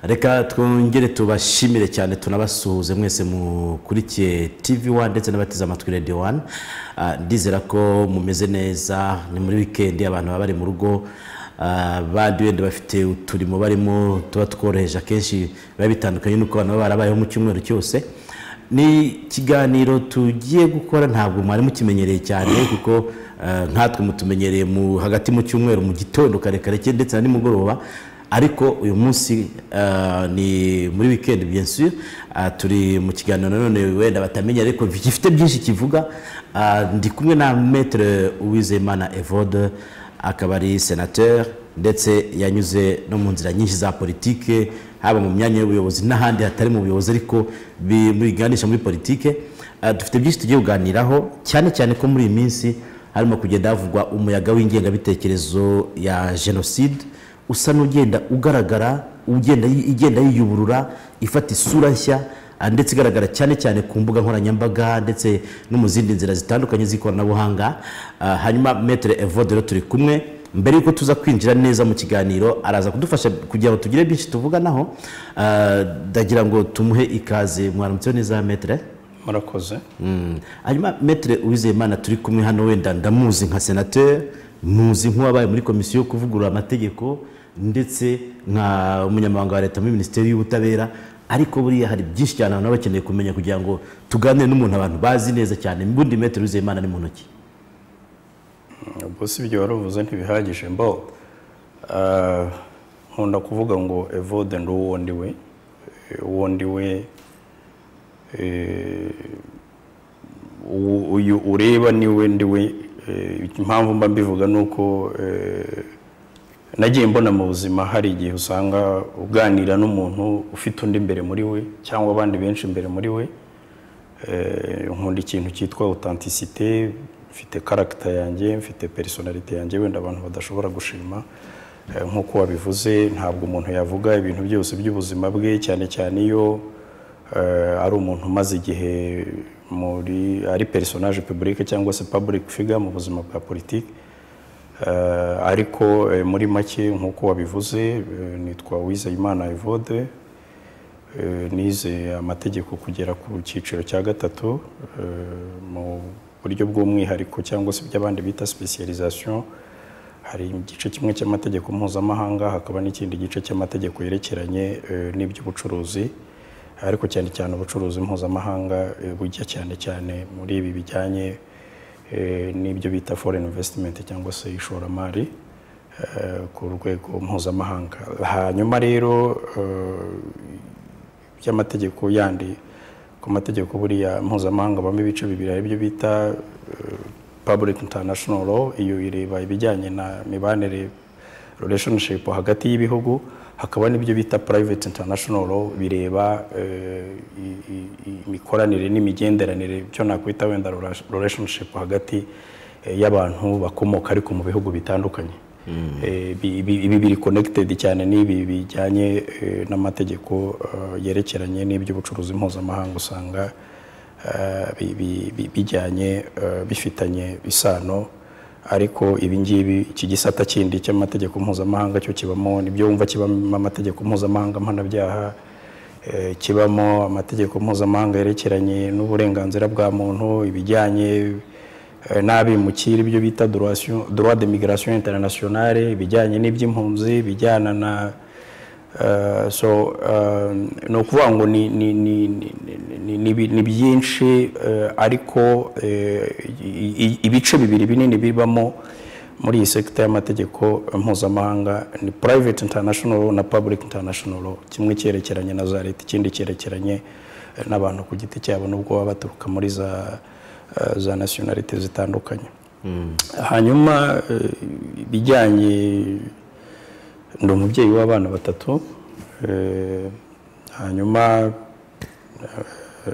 reka twongere tubashimire cyane tunabasuhuze mwese mukurikiye tivi wani ndetse n'abateze amatwi radiyo wani ndizera ko mumeze neza ni muri wikendi abantu baba bari mu rugo ah, bandi wenda bafite uturimo barimo tuba tworoheje akenshi biba bitandukanye n'uko abantu baba barabayeho mu cyumweru cyose ni ikiganiro tugiye gukora ntabwo mwari mukimenyereye cyane kuko eh, nkatwe mutumenyereye mu hagati mu cyumweru mu gitondo kare kare cyane ndetse na nimugoroba ariko uyu munsi eh, ni muri weekend bien sûr Ah, turi mu kiganiro nanone wenda batamenya ariko gifite byinshi kivuga Ah, ndi kumwe na maître Uwizeyimana Evode akaba ari senateur ndetse yanyuze no mu nzira nyinshi za politike haba mu myanya y'ubuyobozi n'ahandi hatari mu buyobozi ariko bi- biganisha muri politike Ah, dufite byinshi tugiye kuganiraho cyane cyane ko muri iyi minsi harimo kugenda havugwa umuyaga w'ingengabitekerezo ya jenoside usa n'ugenda ugaragara ugenda igenda yiyuburura ifata isura nshya ah, ndetse igaragara cyane cyane ku mbuga nkoranyambaga ndetse no mu zindi nzira zitandukanye z'ikoranabuhanga Ah, hanyuma metere evode rero turi kumwe mbere y'uko tuza kwinjira neza mu kiganiro araza kudufasha kugira ngo tugire byinshi tuvuganaho Ah, ndagira ngo tumuhe ikaze mwaramutseho neza metere murakoze Mm. hanyuma metere uwizeyimana turi kumwe hano wenda ndamuzi nka senateri muzi nk'uwabaye muri komisiyo yo kuvugurura amategeko ndetse nka umunyamabanga wa leta muri minisiteri y'ubutabera ariko buriya hari byinshi cyane abantu baba bakeneye kumenya kugira ngo tuganire n'umuntu abantu bazi neza cyane mbundi metere uwizeyimana ni mu ntoki ubwo si ibyo waruvuze ntibihagije mbo Ah, nkunda kuvuga ngo evode ndi uwo ndi we Eh, uwo ndi we eh, u- uyu ureba ni we ndi we Eh, impamvu mba mbivuga ni uko eh, nagiye mbona mu buzima hari igihe usanga uganira n'umuntu ufite undi imbere muri we cyangwa abandi benshi imbere muri we Eh, nkunda ikintu cyitwa authenticité mfite karagita yanjye mfite personalite yanjye wenda abantu badashobora gushima Eh, nk'uko wabivuze ntabwo umuntu yavuga ibintu byose by'ubuzima bwe cyane cyane iyo eh, ari umuntu umaze igihe muri ari personage publique cyangwa se public figure mu buzima bwa politiki Eh, ariko eh, muri make nk'uko wabivuze eh, nitwa Uwizeyimana Evode Eh, nize amategeko kugera ku cyiciro cya gatatu eh, mu buryo bw'umwihariko cyangwa se by'abandi bita specialisation hari igice kimwe cy'amategeko mpuzamahanga hakaba n'ikindi gice cy'amategeko yerekeranye eh, n'iby'ubucuruzi ariko cyane cyane ubucuruzi mpuzamahanga eh, bujya cyane cyane muri ibi bijyanye eh, n'ibyo bita foreign investment cyangwa se ishoramari eh, ku rwego mpuzamahanga hanyuma rero eh, by'amategeko yandi ku mategeko buriya mpuzamahanga habamo ibice bibiri hari ibyo bita eh, public international law iyo ireba ibijyanye na mibanire relationship hagati y'ibihugu hakaba n'ibyo bita private international law bireba eh, i- i- i- imikoranire n'imigenderanire byo nakwita wenda rela- relationship hagati eh, y'abantu bakomoka ariko mu bihugu bitandukanye Eh, bi- bi- ibi biri connected cyane n'ibi bijyanye eh, n'amategeko eh, yerekeranye n'iby'ubucuruzi mpuzamahanga usanga eh, bi- bi- bi- bijyanye eh, bifitanye isano ariko ibi ngibi iki gisata kindi cy'amategeko mpuzamahanga cyo kibamo nibyo wumva kibamo amategeko mpuzamahanga mpanabyaha eh, kibamo amategeko mpuzamahanga yerekeranye n'uburenganzira bwa muntu ibijyanye eh, n'abimukira ibyo bita duration- droit de migration internationale ibijyanye n'iby'impunzi bijyana na eh, so eh, ni ukuvuga ngo ni ni- ni- ni- ni- ni- ni- ni byinshi eh, ariko eh, i- i- ibice bibiri binini bibamo muri iyi sekita y'amategeko mpuzamahanga ni private international law na public international law kimwe cyerekeranye na za leta ikindi cyerekeranye eh, n'abantu ku giti cyabo nubwo baba baturuka muri za eh, za nationalite zitandukanye hanyuma eh, ibijyanye ndi umubyeyi w'abana batatu eh, hanyuma eh,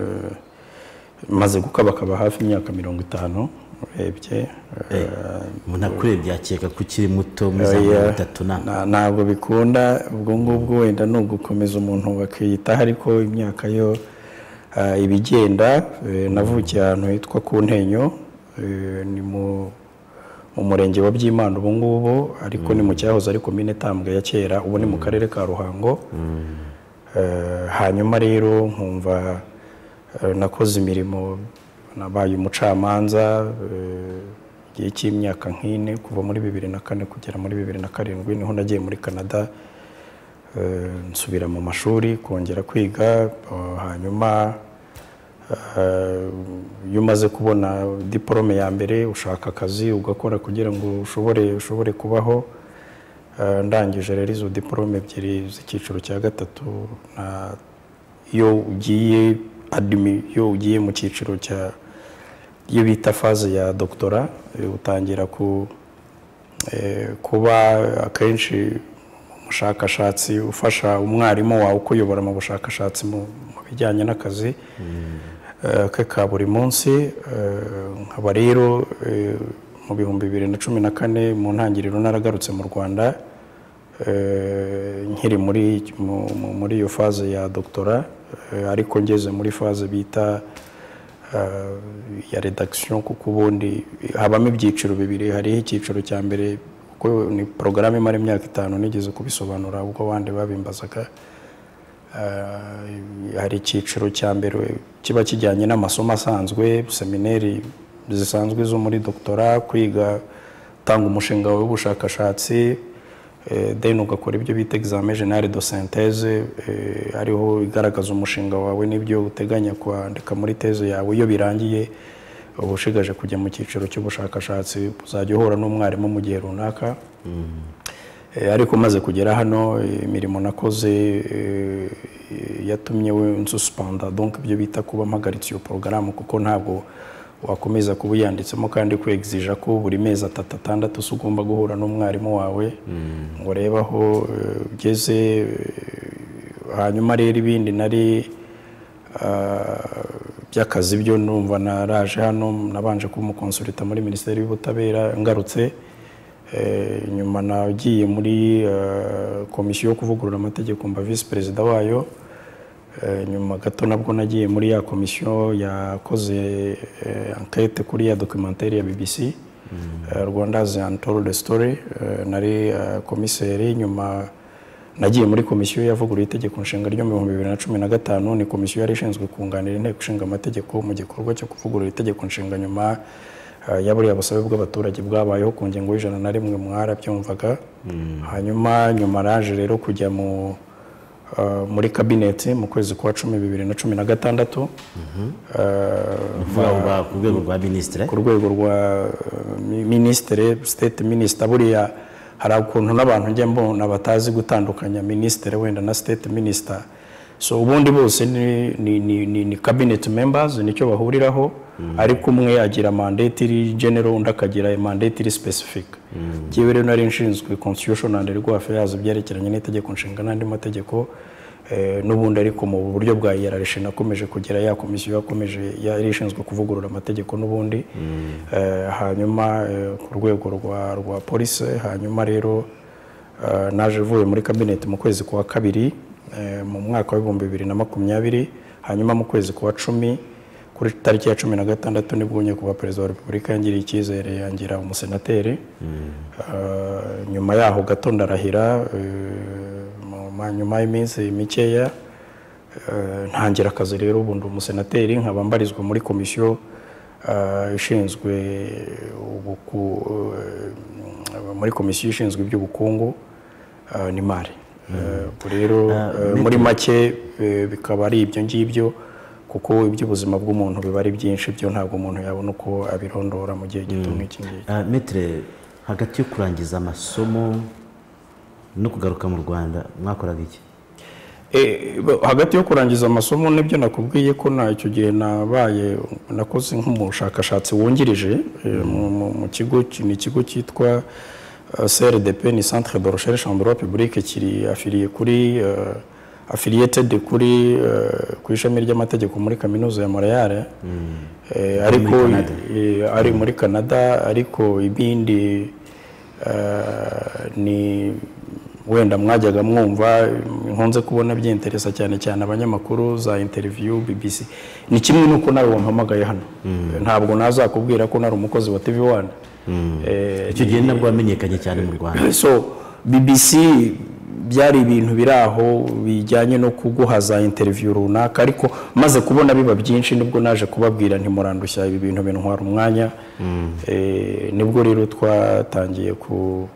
maze gukabakaba hafi imyaka mirongo itanu urebye eh, umuntu akurebye yakeka ko ukiri muto muri za Oya, mirongo itatu na na- ntabwo bikunda ubwo ngubwo wenda ni ugukomeza umuntu bakiyitaho ariko imyaka yo ah, iba igenda eh, navukiye ahantu hitwa ku ntenyo eh, ni mu mu murenge wa byimana ubu ngubu ariko ni mu cyahoze ari komine tambwe ya kera ubu ni mu karere ka ruhango Eh, hanyuma rero nkumva eh, nakoze imirimo nabaye umucamanza eh, igihe cy'imyaka nk'ine kuva muri bibiri na kane kugera muri bibiri na karindwi niho nagiye muri canada Eh, nsubira mu mashuri kongera kwiga eh, hanyuma eh, iyo umaze kubona diporome ya mbere ushaka akazi ugakora kugira ngo ushobore ushobore kubaho Eh, ndangije rero izo diporome ebyiri z'icyiciro cya gatatu na iyo ugiye adimi iyo ugiye mu cyiciro cya iyo bita faze ya dogitora eh, utangira ku eh, kuba akenshi umushakashatsi ufasha umwarimu wawe ukuyobora mu bushakashatsi mu mu bijyanye n'akazi eh, ke ka buri munsi Eh, nkaba rero eh, mu bihumbi bibiri na cumi na kane mu ntangiriro naragarutse mu rwanda eh, nkiri muri mu- mu- muri iyo faze ya dogitora eh, ariko ngeze muri faze bita eh, ya redakisiyo kuko ubundi habamo ibyiciro bibiri hariho icyiciro cya mbere kuko ni porogaramu imara imyaka itanu nigeze kubisobanura ubwo abandi babimbazaga Eh, hari icyiciro cya mbere kiba kijyanye n'amasomo asanzwe semineri zisanzwe zo muri dogitora kwiga utanga umushinga wawe w'ubushakashatsi eh, then ugakora ibyo bita examen generale de synthèse eh, ariho igaragaza umushinga wawe n'ibyo uteganya kwandika muri teze yawe iyo birangiye uba ushigaje kujya mu cyiciro cy'ubushakashatsi uzajya uhura n'umwarimu mu gihe runaka Eh, ariko maze kugera hano eh, imirimo nakoze eh, yatumye we nsusipanda donc ibyo bita kuba mpagaritse iyo porogaramu kuko ntabwo wakomeza kuba uyanditsemo kandi kwegizija ko buri mezi atatu atandatu se ugomba guhura n'umwarimu wawe ngo urebe aho eh, ugeze eh, hanyuma rero ibindi nari ah, by'akazi byo numva naraje hano nabanje kuba umukonsulita muri minisiteri y'ubutabera ngarutse Eh, nyuma nagiye muri eh, komisiyo yo kuvugurura amategeko mba visi perezida wayo Eh, nyuma gato nabwo nagiye muri ya komisiyo yakoze eh, enquete kuri ya documentaire ya bbc eh, rwanda's untold story Eh, nari eh, komiseri nyuma nagiye muri komisiyo yavuguruye itegeko nshinga ryo mu bihumbi bibiri na cumi na gatanu ni komisiyo yari ishinzwe kunganira inteko ishinga amategeko mu gikorwa cyo kuvugurura itegeko nshinga nyuma eh, ya buriya busabe bw'abaturage bwabayeho ku ngingo y'ijana na rimwe mwarabyumvaga hanyuma nyuma raje rero kujya mu eh, muri kabineti mu kwezi kwa cumi bibiri na cumi na gatandatu Eh, uvuga ngo ba- ku rwego rwa minisitiri ku rwego rwa eh, mi- minisitiri state minisita buriya hari ukuntu n'abantu njya mbona batazi gutandukanya minisitiri wenda na state minisita so ubundi bose ni, ni, ni, ni, ni cabinet members nicyo bahuriraho ariko umwe agira mandate iri general undi akagira mandate iri specific njyewe rero nari nshinzwe constitution and legal affairs ibyerekeranye n'itegeko nshinga n'andi mategeko Eh, n'ubundi ariko mu buryo bwa iyararishe nakomeje kugira ya komisiyo yakomeje yari ishinzwe kuvugurura amategeko n'ubundi Eh, hanyuma eh, ku rwego rwa rwa polisi hanyuma rero eh, naje uvuye muri kabineti mu kwezi kwa kabiri eh, mu mwaka w'ibihumbi bibiri na makumyabiri hanyuma mu kwezi kwa cumi kuri tariki ya cumi na gatandatu nibwo njya kuba perezida wa repubulika yangiriye icyizere yangira umusenateri Eh, nyuma yaho gato ndarahira eh, mu- ma- nyuma y'iminsi mikeya eh, ntangira akazi rero ubu ndi umusenateri nkaba mbarizwa muri komisiyo eh, ishinzwe ubuku- eh, muri komisiyo ishinzwe iby'ubukungu eh, n'imari Eh, ubu rero eh, muri make eh, bikaba ari ibyo ngibyo kuko iby'ubuzima bw'umuntu biba ari byinshi byo ntabwo umuntu yabona uko abirondora mu gihe gito nk'iki ngiki Ah, Maître hagati yo kurangiza amasomo no kugaruka mu rwanda mwakoraga iki Eh, bo- hagati yo kurangiza amasomo n'ibyo nakubwiye ko na icyo gihe nabaye nakoze nk'umushakashatsi wungirije eh, mu- mu- mu kigo ki- ni ikigo cyitwa eh, CRDP ni Centre de Recherche en Droit Public kiri afiliye kuri eh, affiliated kuri eh, ku ishami ry'amategeko muri kaminuza ya Montreal Eh, ariko eh, ari muri Canada ariko ibindi eh, ni wenda mwajyaga mwumva nkunze kubona byinteresa cyane cyane abanyamakuru za interview BBC ni kimwe nuko nawe wampamagaye hano ntabwo nazakubwira ko nari umukozi wa TV1 Eh, icyo gihe nabwo wamenyekanye cyane mu rwanda so BBC byari ibintu biri aho bijyanye no kuguhaza interiviyu runaka ariko maze kubona biba byinshi nibwo naje kubabwira ntimurandushya ibi bintu bintwara umwanya Eh, nibwo rero twatangiye ku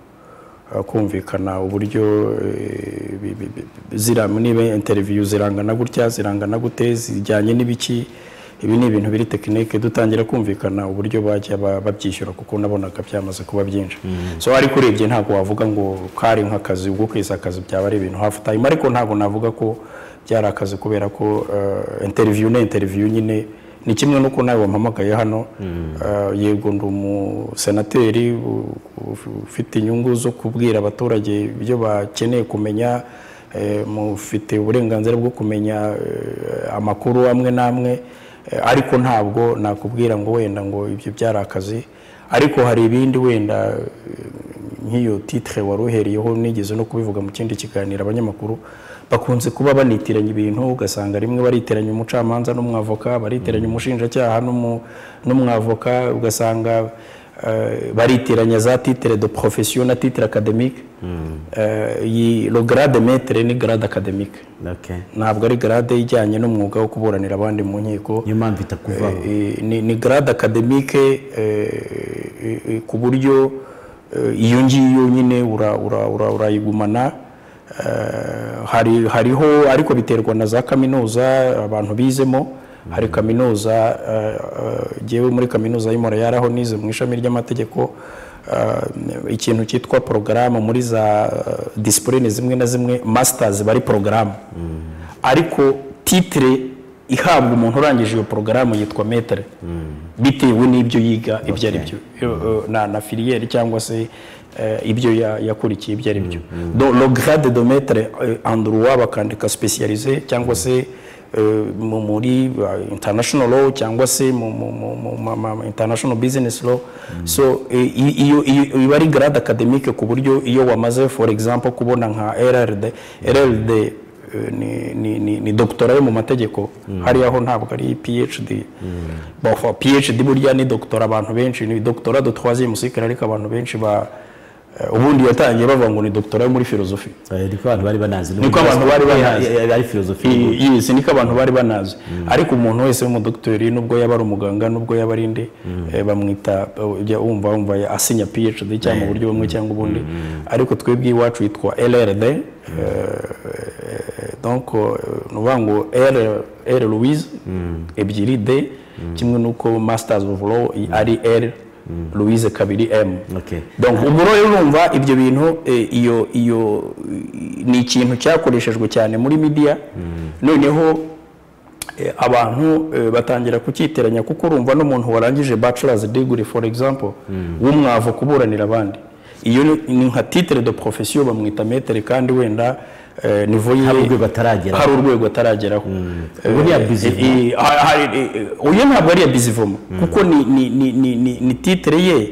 kumvikana uburyo eh, bi- bi- bi- zira niba interiviyu zirangana gutya zirangana gute zijyanye n'ibiki ibi ni ibintu biri tekinike dutangira kumvikana uburyo bajya ba- babyishyura kuko nabonaga byamaze kuba byinshi so ariko urebye ntabwo wavuga ngo kari nk'akazi ubwo kwezi akazi byaba ari ibintu hafu tayime ariko ntabwo navuga ko byari akazi kubera ko eh, interview na interview nyine ni kimwe n'uko nawe wampamagaye hano eh, yego ndi umusenateri u- u- ufite inyungu zo kubwira abaturage ibyo bakeneye kumenya eh, mufite uburenganzira bwo kumenya eh, amakuru amwe n'amwe eh, ariko ntabwo nakubwira ngo wenda ngo ibyo byari akazi ariko hari ibindi wenda eh, nk'iyo titire wari uhereyeho nigeze no kubivuga mu kindi kiganiro abanyamakuru bakunze kuba banitiranya ibintu ugasanga rimwe baritiranya umucamanza n'umwavoka baritiranya umushinjacyaha n'umu- n'umwavoka ugasanga eh, baritiranya za titire de profession na titire academique Eh, iyi lo grade maître ni grade academique Okay. ntabwo ari grade ijyanye n'umwuga wo kuburanira abandi mu nkiko niyo mpamvu itakuvaho Eh, ni, ni grade academique eh, eh, eh, ku buryo eh, iyo ngiyo nyine ura- ura- ura- urayigumana Eh, hari hariho ariko biterwa na za kaminuza abantu bizemo hari kaminuza eh, eh, jyewe muri kaminuza y'Imontreal aho nize mu ishami ry'amategeko eh, ikintu cyitwa porogaramu muri za eh, disipurine zimwe na zimwe masitazi bari porogaramu ariko titire ihabwa umuntu urangije iyo porogaramu yitwa metere bitewe n'ibyo yiga ibyo ari byo Eh, na na filiyeri cyangwa se eh, ibyo ya- yakurikiye ibyo ari byo Do- lo grade de metere andruwa bakandika specialize cyangwa se eh, mu- muri eh, international law cyangwa se mu mu- mu- mu- ma- ma- ma- international business law so eh, i- iyo iyo- iba ari grade academique ku buryo iyo wamaze for example kubona nka rrd rrd Eh, ni, ni, ni, ni doctora yo mu mategeko hariya ho ntabwo ari phd bafa phd burya ni doctora abantu benshi ni doctora de troisième cycle ariko abantu benshi ba eh, ubundi yatangiye bavuga ngo ni doctora yo muri filozofi Eh, niko abantu bari banazi Niko abantu bari banazi. Eh, eh, ari filozofi I- yes niko abantu bari banazi ariko umuntu wese w'umudokiteri nubwo yaba ari umuganga nubwo yaba ari inde eh, bamwita eh, ujya wumva wumva ya- asinya phd cyangwa mu buryo bumwe cyangwa ubundi ariko twebwe iwacu yitwa lrd eh, eh, donc eh, ni ukuvuga ngo r r louise ebyiri d kimwe n'uko masters of law ari r louise kabiri m Okay. donc ubwo rero urumva ibyo bintu eh, iyo iyo i- ni ikintu cyakoreshejwe cyane muri media noneho eh, abantu eh, batangira kucyiteranya kuko urumva n'umuntu warangije bachelor's degree for example w'umwavu kuburanira abandi iyo ni- ni nka titre de profession bamwita metere kandi wenda eh, niveau ye Hari urwego ataragera. hari urwego atarageraho Eh, Ubu ni iya eh, business. eh, ha- ha- eh, eh, oya ntabwo ari iya bizivomo kuko ni ni ni ni ni- ni titre ye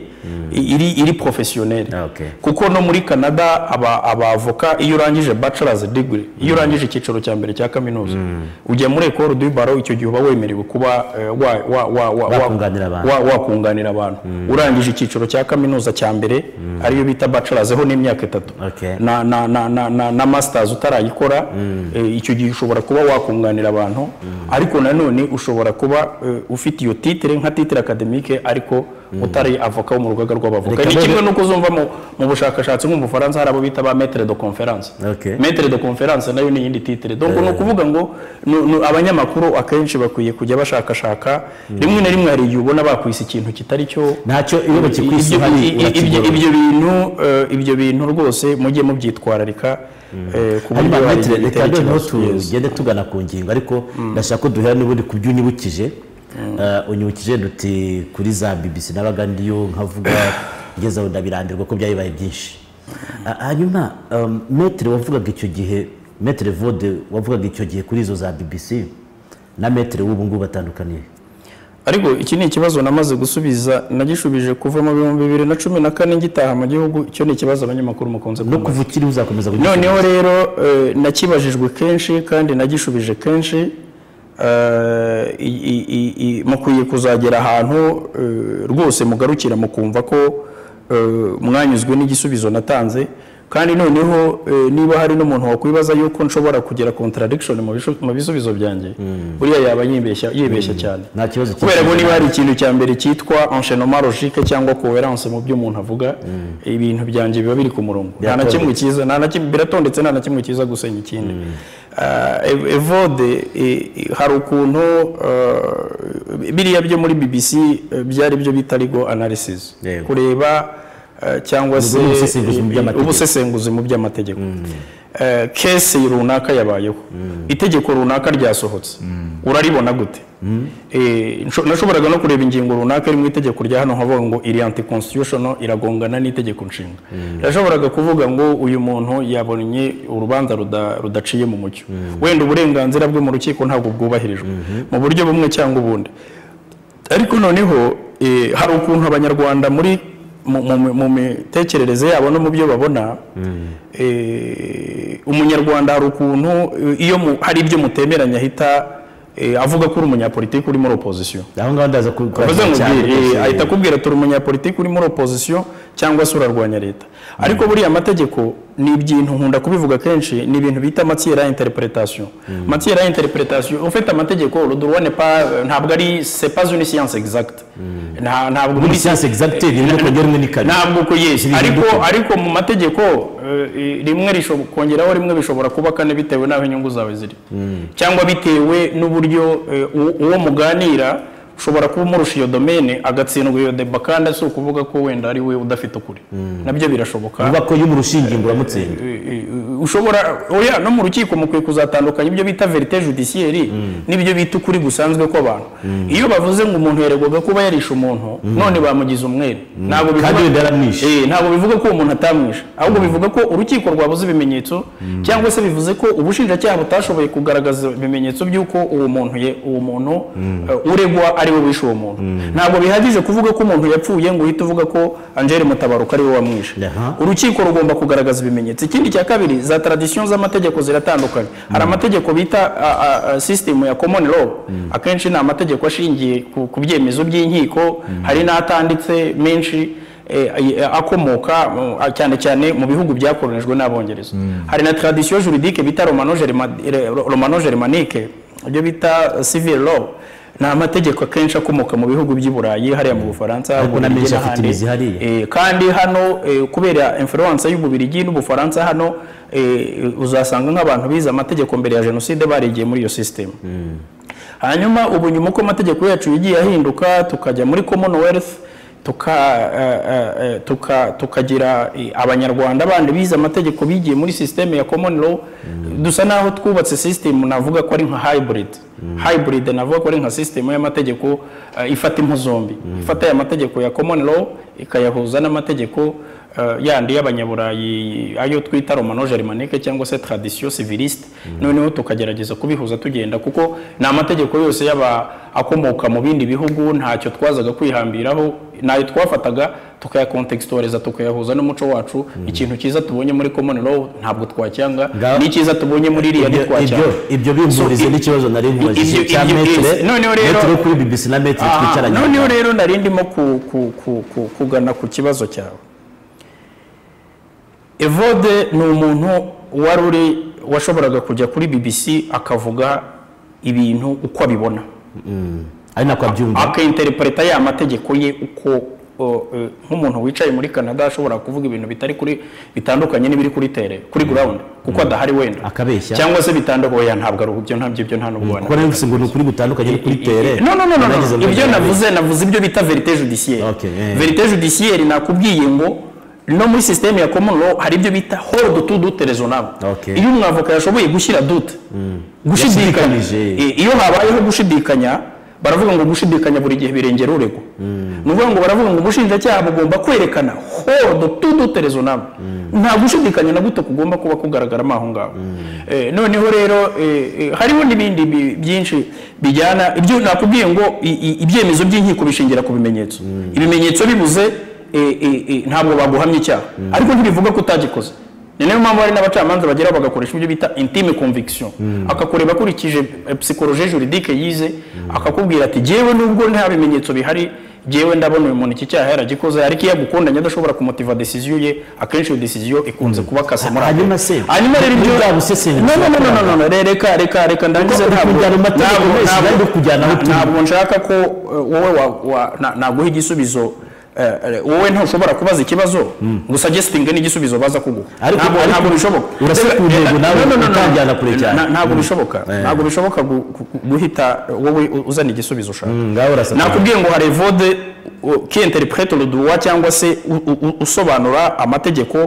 i- iri iri professionnel Ah, okay. kuko no muri Canada aba abavoka iyo urangije bachelor's degree iyo urangije icyiciro cya mbere cya kaminuza ujya muri école du barreau icyo gihe uba wemerewe kuba eh, wa wa wa wa- wa- Wakunganira abantu. wa- wakunganira abantu urangije icyiciro cya kaminuza cya mbere ariyo bita bachelor's ho n'imyaka itatu Okay. na na na na na, na masters utarayikora eh, icyo gihe ushobora kuba wakunganira abantu ariko nanone ushobora kuba eh, ufite iyo titre nka titre academique ariko utari avoka wo mu rugaga rw'abavoka Reka ni none- kimwe nuko uzumva mu, mu bushakashatsi nko mu Bufaransa hari abo bita ba maître de conférence Okay. maître de conférence nayo ni iyindi titre donc ni ukuvuga ngo ni- ni abanyamakuru akenshi bakwiye kujya bashakashaka rimwe na rimwe hari igihe ubona bakwisa ikintu kitari cyo ntacyo iyo bakikwisa ibyo- uhari ibyo- ibyo- urakigorora. ibyo bintu eh, ibyo bintu rwose mujye mubyitwararika eh, ku buryo hanyuma hari metero igihe reka bitera noneho ikibazo Yes. tugende tugana ku ngingo ariko ndashaka ko duhera n'ubundi ku byo unyibukije Eh, unyibukije duti kuri za bibisi nabaga ndiyo nkavuga ngeze aho ndabirambirwa ko byayibaye byinshi Ah, hanyuma um, metero wavugaga icyo gihe metero vode wavugaga icyo gihe kuri izo za bibisi na metero w'ubu ngubu batandukaniye ariko iki ni ikibazo namaze gusubiza nagishubije kuva mu bihumbi bibiri na cumi na kane ngitaha mu gihugu icyo ni ikibazo abanyamakuru mukunze no kumva kuva ukiri uzakomeza kugira noneho rero eh, nakibajijwe kenshi kandi nagishubije kenshi eh, i- i- i- i- mukwiye kuzagera ahantu eh, rwose mugarukira mukumva ko eh, mwanyuzwe n'igisubizo natanze kandi noneho eh, niba hari n'umuntu wakwibaza yuko nshobora kugira contradiction mu bisho- mu bisubizo byanjye buriya yaba yibeshya yibeshya cyane nta kibazo kubera ko niba hari ikintu cya mbere cyitwa enchaînement logique cyangwa coherence mu byo umuntu avuga ibintu byanjye biba biri ku murongo nta na Biratondetse. kimwe cyiza nta na kimwe biratondetse nta na kimwe cyiza gusenya ikindi Ah, Ev- evode eh, eh, hari ukuntu ah, biriya byo muri bbc eh, byari byo bita legal analysis Yego. kureba ah, cyangwa se ubusesenguzi mu by'amategeko. ubusesenguzi mu by'amategeko Eh, kese runaka yabayeho itegeko runaka ryasohotse uraribona gute Eh, nsho- nashoboraga no kureba ingingo runaka iri mu itegeko rya hano nkavuga ngo iri anti constitutional iragongana n'itegeko nshinga nashoboraga kuvuga ngo uyu muntu yabonye urubanza ruda- rudaciye mu mucyo wenda uburenganzira bwe mu rukiko ntabwo bwubahirijwe mu buryo bumwe cyangwa ubundi ariko noneho eh, hari ukuntu abanyarwanda muri mu- mu- mu mitekerereze yabo no mu byo babona eh, umunyarwanda hari ukuntu eh, iyo mu- hari ibyo mutemeranya ahita eh, avuga ko uri umunyapolitiki uri muri opozisiyo aho ngaho ndaza kubikora Bavuze ngo cyane bwire, rwose. eh, ahita akubwira turi umunyapolitiki uri muri opozisiyo cyangwa se urarwanya leta ariko buriya amategeko ni ibintu nkunda kubivuga kenshi ni ibintu bita matière à interprétation matière à interprétation ufite amategeko le droit n'est pas ntabwo ari c'est pas une science exacte Nta- ntabwo muri siyanse egizagiteri rimwe kongera rimwe ni kabiri ntabwo ko yes Zibihinduka. ariko ariko mu mategeko eh, rimwe rishobo- kongeraho rimwe bishobora kuba kane bitewe n'aho inyungu zawe ziri cyangwa bitewe n'uburyo eh, uwo- uwo muganira ushobora kuba umurusha iyo domene agatsindwa iyo deba kandi si ukuvuga ko wenda ari we udafite ukuri nabyo birashoboka uvuga ko y'umu rushingingo uramutsinda ushobora oya no mu rukiko mukwiye kuzatandukanya ibyo bita verite judiciaire n'ibyo bita ukuri gusanzwe kw'abantu iyo bavuze ngo umuntu yaregwaga kuba yarishe umuntu none bamugize umwere ntabwo Kandi wenda yaramwishe. Eh, ntabwo bivuga ko uwo muntu atamwishe ahubwo bivuga ko urukiko rwabuze ibimenyetso cyangwa se bivuze ko ubushinjacyaha butashoboye kugaragaza ibimenyetso by'uko uwo muntu ye uwo muntu eh, uregwa ari we wishe uwo muntu ntabwo bihagije kuvuga ko umuntu yapfuye ngo uhite uvuga ko angele mutabaruka ari we wamwishe Aha. urukiko rugomba kugaragaza ibimenyetso ikindi cya kabiri za tradisiyo z'amategeko ziratandukanye hari amategeko bita a- a- a- system ya common law akenshi ni amategeko ashingiye ku- ku byemezo by'inkiko hari n'atanditse menshi eh, ay- akomoka mu- a- cyane cyane mu bihugu byakoronijwe n'abongereza hari na tradisiyo juridike bita romano germa- re- romano germanique ibyo bita eh, civil law ni amategeko akenshi akomoka mu bihugu by'i burayi hariya mu bufaransa Ariko na Ububirigi menshi afite n'ahandi. imizi hariya. Eh, kandi hano eh, kubera influence y'ububirigi n'ubufaransa hano eh, uzasanga nk'abantu bize amategeko mbere ya jenoside barigiye muri iyo system hanyuma ubu nyuma uko amategeko yacu yagiye ahinduka tukajya muri commonwealth tuka, eh, eh, eh, tuka, tukagira eh, abanyarwanda bandi bize amategeko bigiye muri system ya common law dusa naho twubatse system navuga ko ari nka hybrid hybrid navuga ko ari nka system y'amategeko eh, ifata impu zombi ifata aya mategeko ya common law ikayahuza n'amategeko eh, yandi y'abanyaburayi ayo twita romano germanique cyangwa se tradition civiliste noneho tukagerageza kubihuza tugenda kuko ni amategeko yose y'aba akomoka mu bindi bihugu ntacyo twazaga kwihambiraho nayo twafataga tukayakontextoriza tukayahuza n'umuco wacu ikintu cyiza tubonye muri common law ntabwo twacyanga Ngaho- n'icyiza tubonye muri iriya Ibyo- ibyo ntitwacyanga ibyo bihurize So, i- n'ikibazo nari nkubajije ibyo- cya ibyo- metere yes. Noneho rero- metere yo kuri bbc na metere Aha, twicaranye noneho rero nari ndimo ku- ku- ku- ku- kugana ku kibazo cyawe evode ni umuntu wari uri washoboraga kujya kuri bbc akavuga ibintu uko abibona ari nako abyumva akainterpreta ya mategeko ye uko o, e, nk'umuntu wicaye muri canada ashobora kuvuga ibintu bitari kuri bitandukanye n'ibiri kuri tere kuri ground kuko adahari wenda Akabeshya. cyangwa se bitandukanye oya ntabwo ari ibyo ntabyo ibyo nta n'ubwo kuko nayo ngo ni ukuri gutandukanye no kuri tere no no no no, Nagize no ngo ibyo ni navuze navuze ibyo bita verite judiciaire Okay, eh. verite judiciaire nakubwiye ngo no muri systeme ya common law hari ibyo bita hold to dute raisonnable Okay. iyo umwavoka yashoboye gushyira dute gushidikanya Yashidikanyije. Eh, iyo habayeho gushidikanya baravuga ngo gushidikanya buri gihe birengera uregwa ni ukuvuga ngo baravuga ngo ubushinjacyaha bugomba kwerekana hold to dute raisonnable nta gushidikanya na gute kugomba kuba kugaragaramo aho ngaho Eh, noneho rero eh, eh, hariho n'ibindi bi- byinshi bijyana ibyo nakubwiye ngo i- i- ibyemezo by'inkiko bishingira ku bimenyetso ibimenyetso bibuze eh, eh, eh, ntabwo baguhamya icyaha ariko ntibivuga ko utagikoze ni nayo mpamvu hari n'abacamanza bageraho bagakoresha ibyo bita intime conviction akakureba akurikije eh, psychologie juridique yize akakubwira ati jyewe nubwo nta bimenyetso bihari yewe ndabona uyu muntu iki cyaha yaragikoze ariko iyo agukundanye adashobora kumutiva decision ye akenshi iyo decision ikunze kuba kase muri Hanyuma se, hanyuma rero ibyo ntuzabusesengure. no no no no, no no no reka reka reka ndangize Kuko uri kujyana ntabwo ntabwo amategeko wese, ntabwo- nari kujyana aho utuye. ntabwo nshaka ko eh, wowe wa- wa- na- naguha igisubizo eh, eh, wowe ntushobora kubaza ikibazo gusa gesitinge n'igisubizo baza kuguha Ariko- Ntabwo- ariko ntabwo bishoboka urasa ku ntego nawe No, no, no, no. utanjyana kure cyane. Na- ntabwo bishoboka Eh. ntabwo bishoboka gu- gu- guhita wowe uzana igisubizo ushaka ngaho urasa nabi. nakubwiye ngo hari vode ki interprete le droit cyangwa se u- u- u- usobanura amategeko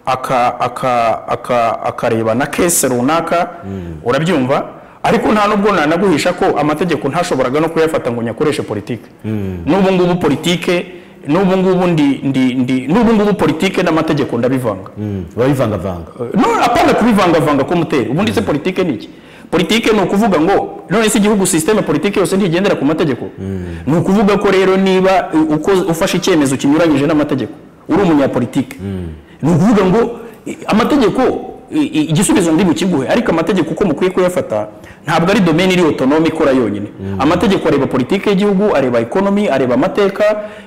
aka- aka- aka- akareba na kese runaka urabyumva ariko nta nubwo nanaguhisha ko amategeko ntashoboraga no kuyafata ngo nyakoreshe politike n'ubu ngubu politike n'ubu ngubu ndi ndi ndi n'ubu ngubu politike n'amategeko ndabivanga Mm, urabivangavanga no apana kubivangavanga k'umuteri ubundi se politike ni iki politike ni ukuvuga ngo none se igihugu sisiteme politike yose ntigendera ku mategeko ni ukuvuga ko rero niba uh, uko ufashe icyemezo kinyuranyije n'amategeko uri umunyapolitike ni ukuvuga ngo i- amategeko i- i- igisubizo ndi bukiguhe ariko amategeko uko mukwiye kuyafata ntabwo ari domaine iri autonome ikora yonyine amategeko areba politike y'igihugu areba ekonomi areba amateka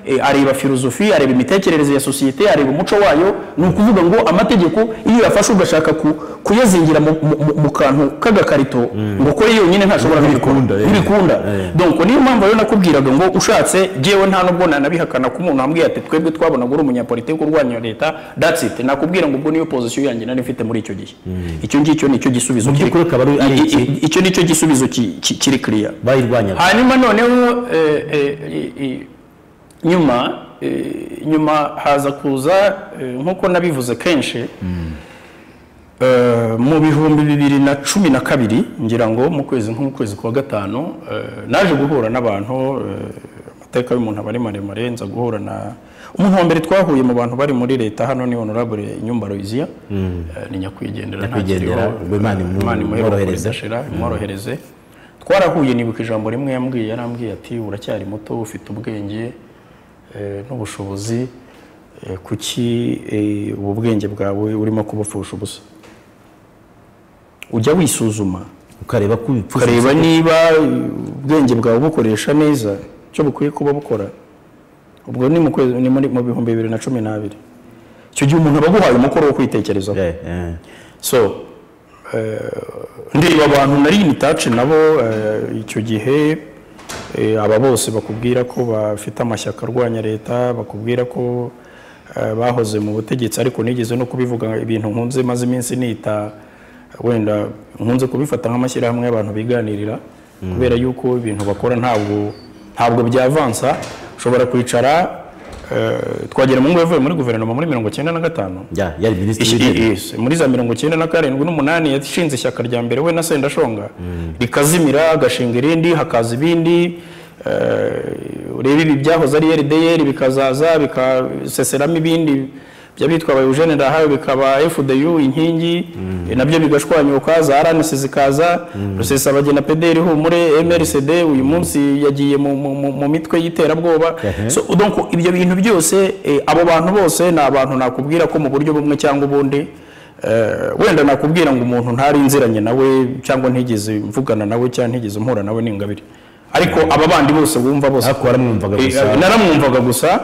eh, areba filozofi areba imitekerereze ya sosiyete areba umuco wayo ni ukuvuga ngo amategeko iyo uyafashe ugashaka ku- kuyazingira mu, mu, mu, mu kantu k'agakarito ngo ukore yonyine ntashobora Ntibikunda, kubikora eh. ntibikunda Eh. donc niyo mpamvu rero nakubwiraga ngo ushatse jewe nta nubwo nanabihakana ko umuntu ambwiye ati twebwe twabonaga uri umunyapolitike urwanya leta that's it nakubwira ngo ubwo niyo position yanjye nari mfite muri icyo gihe icyo ngicyo nicyo gisubizo kiri- by'ukuri akaba ari- ari i- i- iki? icyo nicyo gisubizo ki- ki- kiri clear bayirwanyaga hanyuma noneho eh, eh, i- i- nyuma eh, nyuma haza kuza eh, nk'uko nabivuze kenshi eh, mu bihumbi bibiri na cumi na kabiri ngira ngo mu kwezi nko mu kwezi kwa gatanu eh, naje guhura n'abantu eh, amateka y'umuntu aba ari maremare nza guhura na umuntu wa mbere twahuye mu bantu bari muri leta hano ni honorable nyumba Louisia eh, ni nyakwigendera Nyakwigendera, ntakiriho. Imana imu- Imana imworohereze. imworohereze ashira imworohereze twarahuye nibuka ijambo rimwe yambwiye yarambwiye ati uracyari muto ufite ubwenge eh, n'ubushobozi eh, kuki eh, ubu bwenge bwawe urimo kubupfusha ubusa ujya wisuzuma ukareba ko ibipfuza ukareba niba eh, ubwenge bwawe bukoresha neza icyo bukwiye kuba bukora ubwo ni mu kwezi- ni muri- mu bihumbi bibiri na cumi n'abiri icyo gihe umuntu aba aguhaye umukoro wo kwitekerezaho Eh, eh. so eh, ndeba abantu nari imitaci nabo eh, icyo gihe eh, aba bose bakubwira ko bafite amashyaka arwanya leta bakubwira ko eh, bahoze mu butegetsi ariko nigeze no kubivuga ibintu nkunze maze iminsi nita wenda nkunze kubifata nk'amashyirahamwe y'abantu biganirira kubera yuko ibintu bakora ntabwo ntabwo byavansa ushobora kwicara eh, twagira mu yavuye muri guverinoma muri mirongo icyenda na gatanu Ya, yari minisitiri Ishi- w'intebe yes. muri za mirongo icyenda na karindwi n'umunani yashinze ishyaka rya mbere we na sendashonga rikazimira agashinga irindi hakaza ibindi eh, urebe ibi byahoze ari rdr bikazaza bikaseseramo ibindi by'abitwa aba eugene ndahawe bikaba fdu inkingi eh, nabyo bigashwanyuka za rnc zikaza rusesabagina pdr humure mrcd uyu munsi yagiye mu, mu, mu, mu mitwe y'iterabwoba Ehe. so donc ibyo bintu byose eh, abo bantu bose ni abantu nakubwira ko mu buryo bumwe cyangwa ubundi eh, wenda nakubwira ngo umuntu ntari nziranye nawe cyangwa ntigeze mvugana nawe cyangwa ntigeze mpura nawe ni ingabire ariko aba bandi bose wumva bose ariko waramwumvaga Eh, gusa naramwumvaga gusa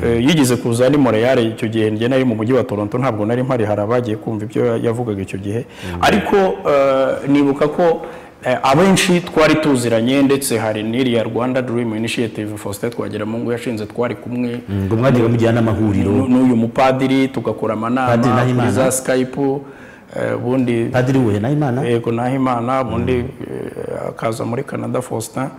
eh, yigeze kuza ni moreyare icyo gihe njye nari mu mujyi wa toronto ntabwo nari mpari hari abagiye kumva ibyo yavugaga icyo gihe ariko eh, nibuka ko eh, abenshi twari tuziranye ndetse hari n'iriya rwanda dream initiative faustin twagiramungu yashinze twari kumwe ngo mwagiye mujyana n'amahuriro n'u- n'uyu mupadiri tugakora Padiri amanama Nahimana. kuri za skype eh, ubundi padiri wuhe nahimana yego nahimana ubundi eh, akaza muri canada faustin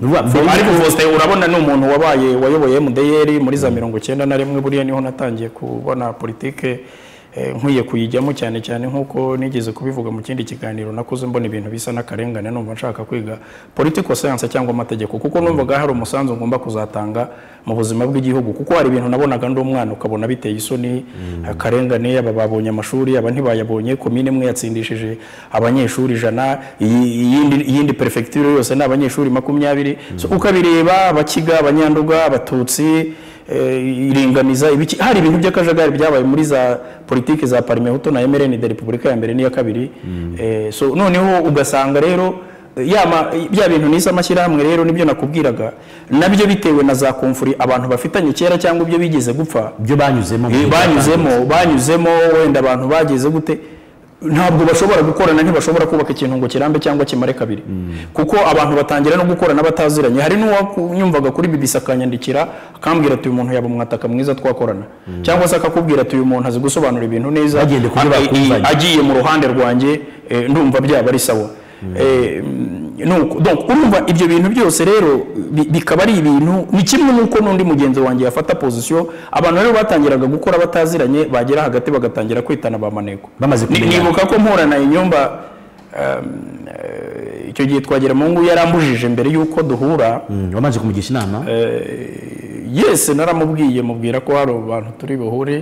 Ruba- mbere ariko Faustin urabona ni umuntu wabaye wayoboye MDR muri za mirongo icyenda na rimwe buriya niho natangiye kubona politike eh, nkwiye kuyijyamo cyane cyane nk'uko nigeze kubivuga mu kindi kiganiro nakoze mbona ibintu bisa n'akarengane numva nshaka kwiga political science cyangwa amategeko kuko numvaga hari umusanzu ngomba kuzatanga mu buzima bw'igihugu kuko hari ibintu nabonaga ndi umwana ukabona biteye isoni akarengane aba babonye amashuri aba ntibayabonye komine imwe yatsindishije abanyeshuri ijana iyi- iyindi iyindi perefegitura yose ni abanyeshuri makumyabiri So, ukabireba abakiga abanyanduga abatutsi eh, iringaniza ibiki hari ibintu by'akajagari byabaye muri za politiki za parmehuto na mrn de repubulika ya mbere n'iya kabiri Eh, so noneho ugasanga rero yama bya bintu nise amashyirahamwe rero nibyo nakubwiraga nabyo bitewe na za komfuri abantu bafitanye kera cyangwa ibyo bigeze gupfa ibyo banyuzemo mu Eh, gihe banyuzemo banyuzemo wenda abantu bageze gute ntabwo bashobora gukorana ntibashobora kubaka ikintu ngo kirambe cyangwa kimare kabiri kuko abantu batangira no gukorana bataziranye hari n'uwanyumvaga kuri bibisi akanyandikira akambwira ati uyu muntu yaba umwataka mwiza twakorana cyangwa se akakubwira ati uyu muntu azi gusobanura ibintu neza Bagendeye kuri aka- bakumvanye. agiye mu ruhande rwanjye eh, ndumva byaba ari sawa Eh, nuko- donc urumva ibyo bintu byose rero bi- bikaba ari ibintu ni kimwe n'uko n'undi mugenzi wanjye yafata pozisiyo abantu rero batangiraga gukora bataziranye bagera hagati bagatangira kwitana ba maneko Bamaze Ni- kumenyana. nibuka ko mpura na inyumba um, eh, icyo gihe twagera mu ngo yarambujije mbere y'uko duhura Mm, wabanje kumugisha inama yese naramubwiye mubwira ko hari abantu turi buhure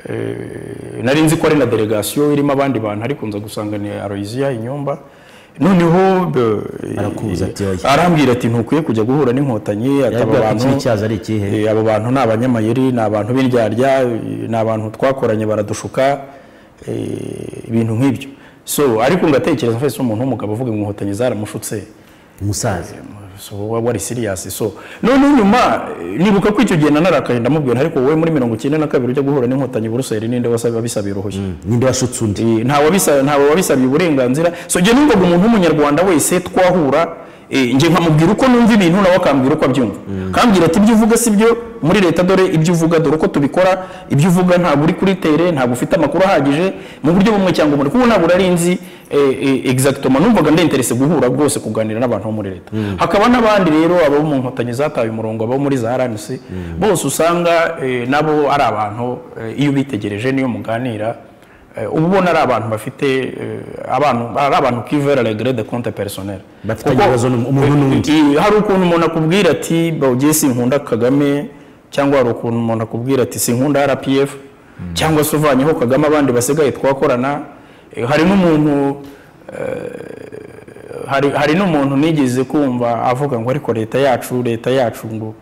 Eh, nari nzi ko ari na delegasiyo irimo abandi bantu ariko nza gusanga ni aroyiziya inyumba noneho eh, Arakubuza ati, "Oya." arambwira ati ntukwiye kujya guhura n'inkotanyi ati aba yabwira ati bantu ikibi cyazo ari ikihe Eh, abo bantu ni abanyamayeri ni abantu b'indyarya eh, ni abantu twakoranye baradushuka eh, ibintu nk'ibyo so ariko ngatekereza mfese umuntu w'umugabo uvuga ngo inkotanyi zaramushutse umusaza so wa- wari serious so noneho nyuma eh, nibuka ko icyo gihe nanarakaye ndamubwira ariko wowe muri mirongo icyenda na kabiri ujya guhura n'inkotanyi buruseli n'inde wasaba bisabiye uruhushya ninde washutse undi Eh, nta wabisa- ntawe wabisabiye uburenganzira so njye numvaga umuntu w'umunyarwanda wese twahura eh, njye nkamubwira uko numva ibintu nawe akambwira uko abyumva kambwira ati ibyo uvuga si byo muri leta dore ibyo uvuga dore uko tubikora ibyo uvuga ntabwo uri kuri tere ntabwo ufite amakuru ahagije mu buryo bumwe cyangwa ubundi kuko ntabwo urari nzi eh, eh, exactement numvaga ndenterese guhura rwose kuganira n'abantu bo muri leta hakaba n'abandi rero abo mu nkotanyi zataye umurongo abo muri za RNC bose usanga eh, nabo ari abantu eh, iyo ubitegereje niyo muganira Eh, uba ubona ari abantu bafite eh, abantu ari abantu kivera regre de compte personnel Bafitanye Kuko, ibibazo n'um- umuntu eh, n'undi. eh, hari ukuntu umuntu akubwira ati bawugiye sinkunda kagame cyangwa hari ukuntu umuntu akubwira ati sinkunda rpf cyangwa se uvanyeho kagame abandi basigaye twakorana Eh, hari n'umuntu eh, hari hari n'umuntu nigeze kumva avuga ngo ariko leta yacu leta yacu ngo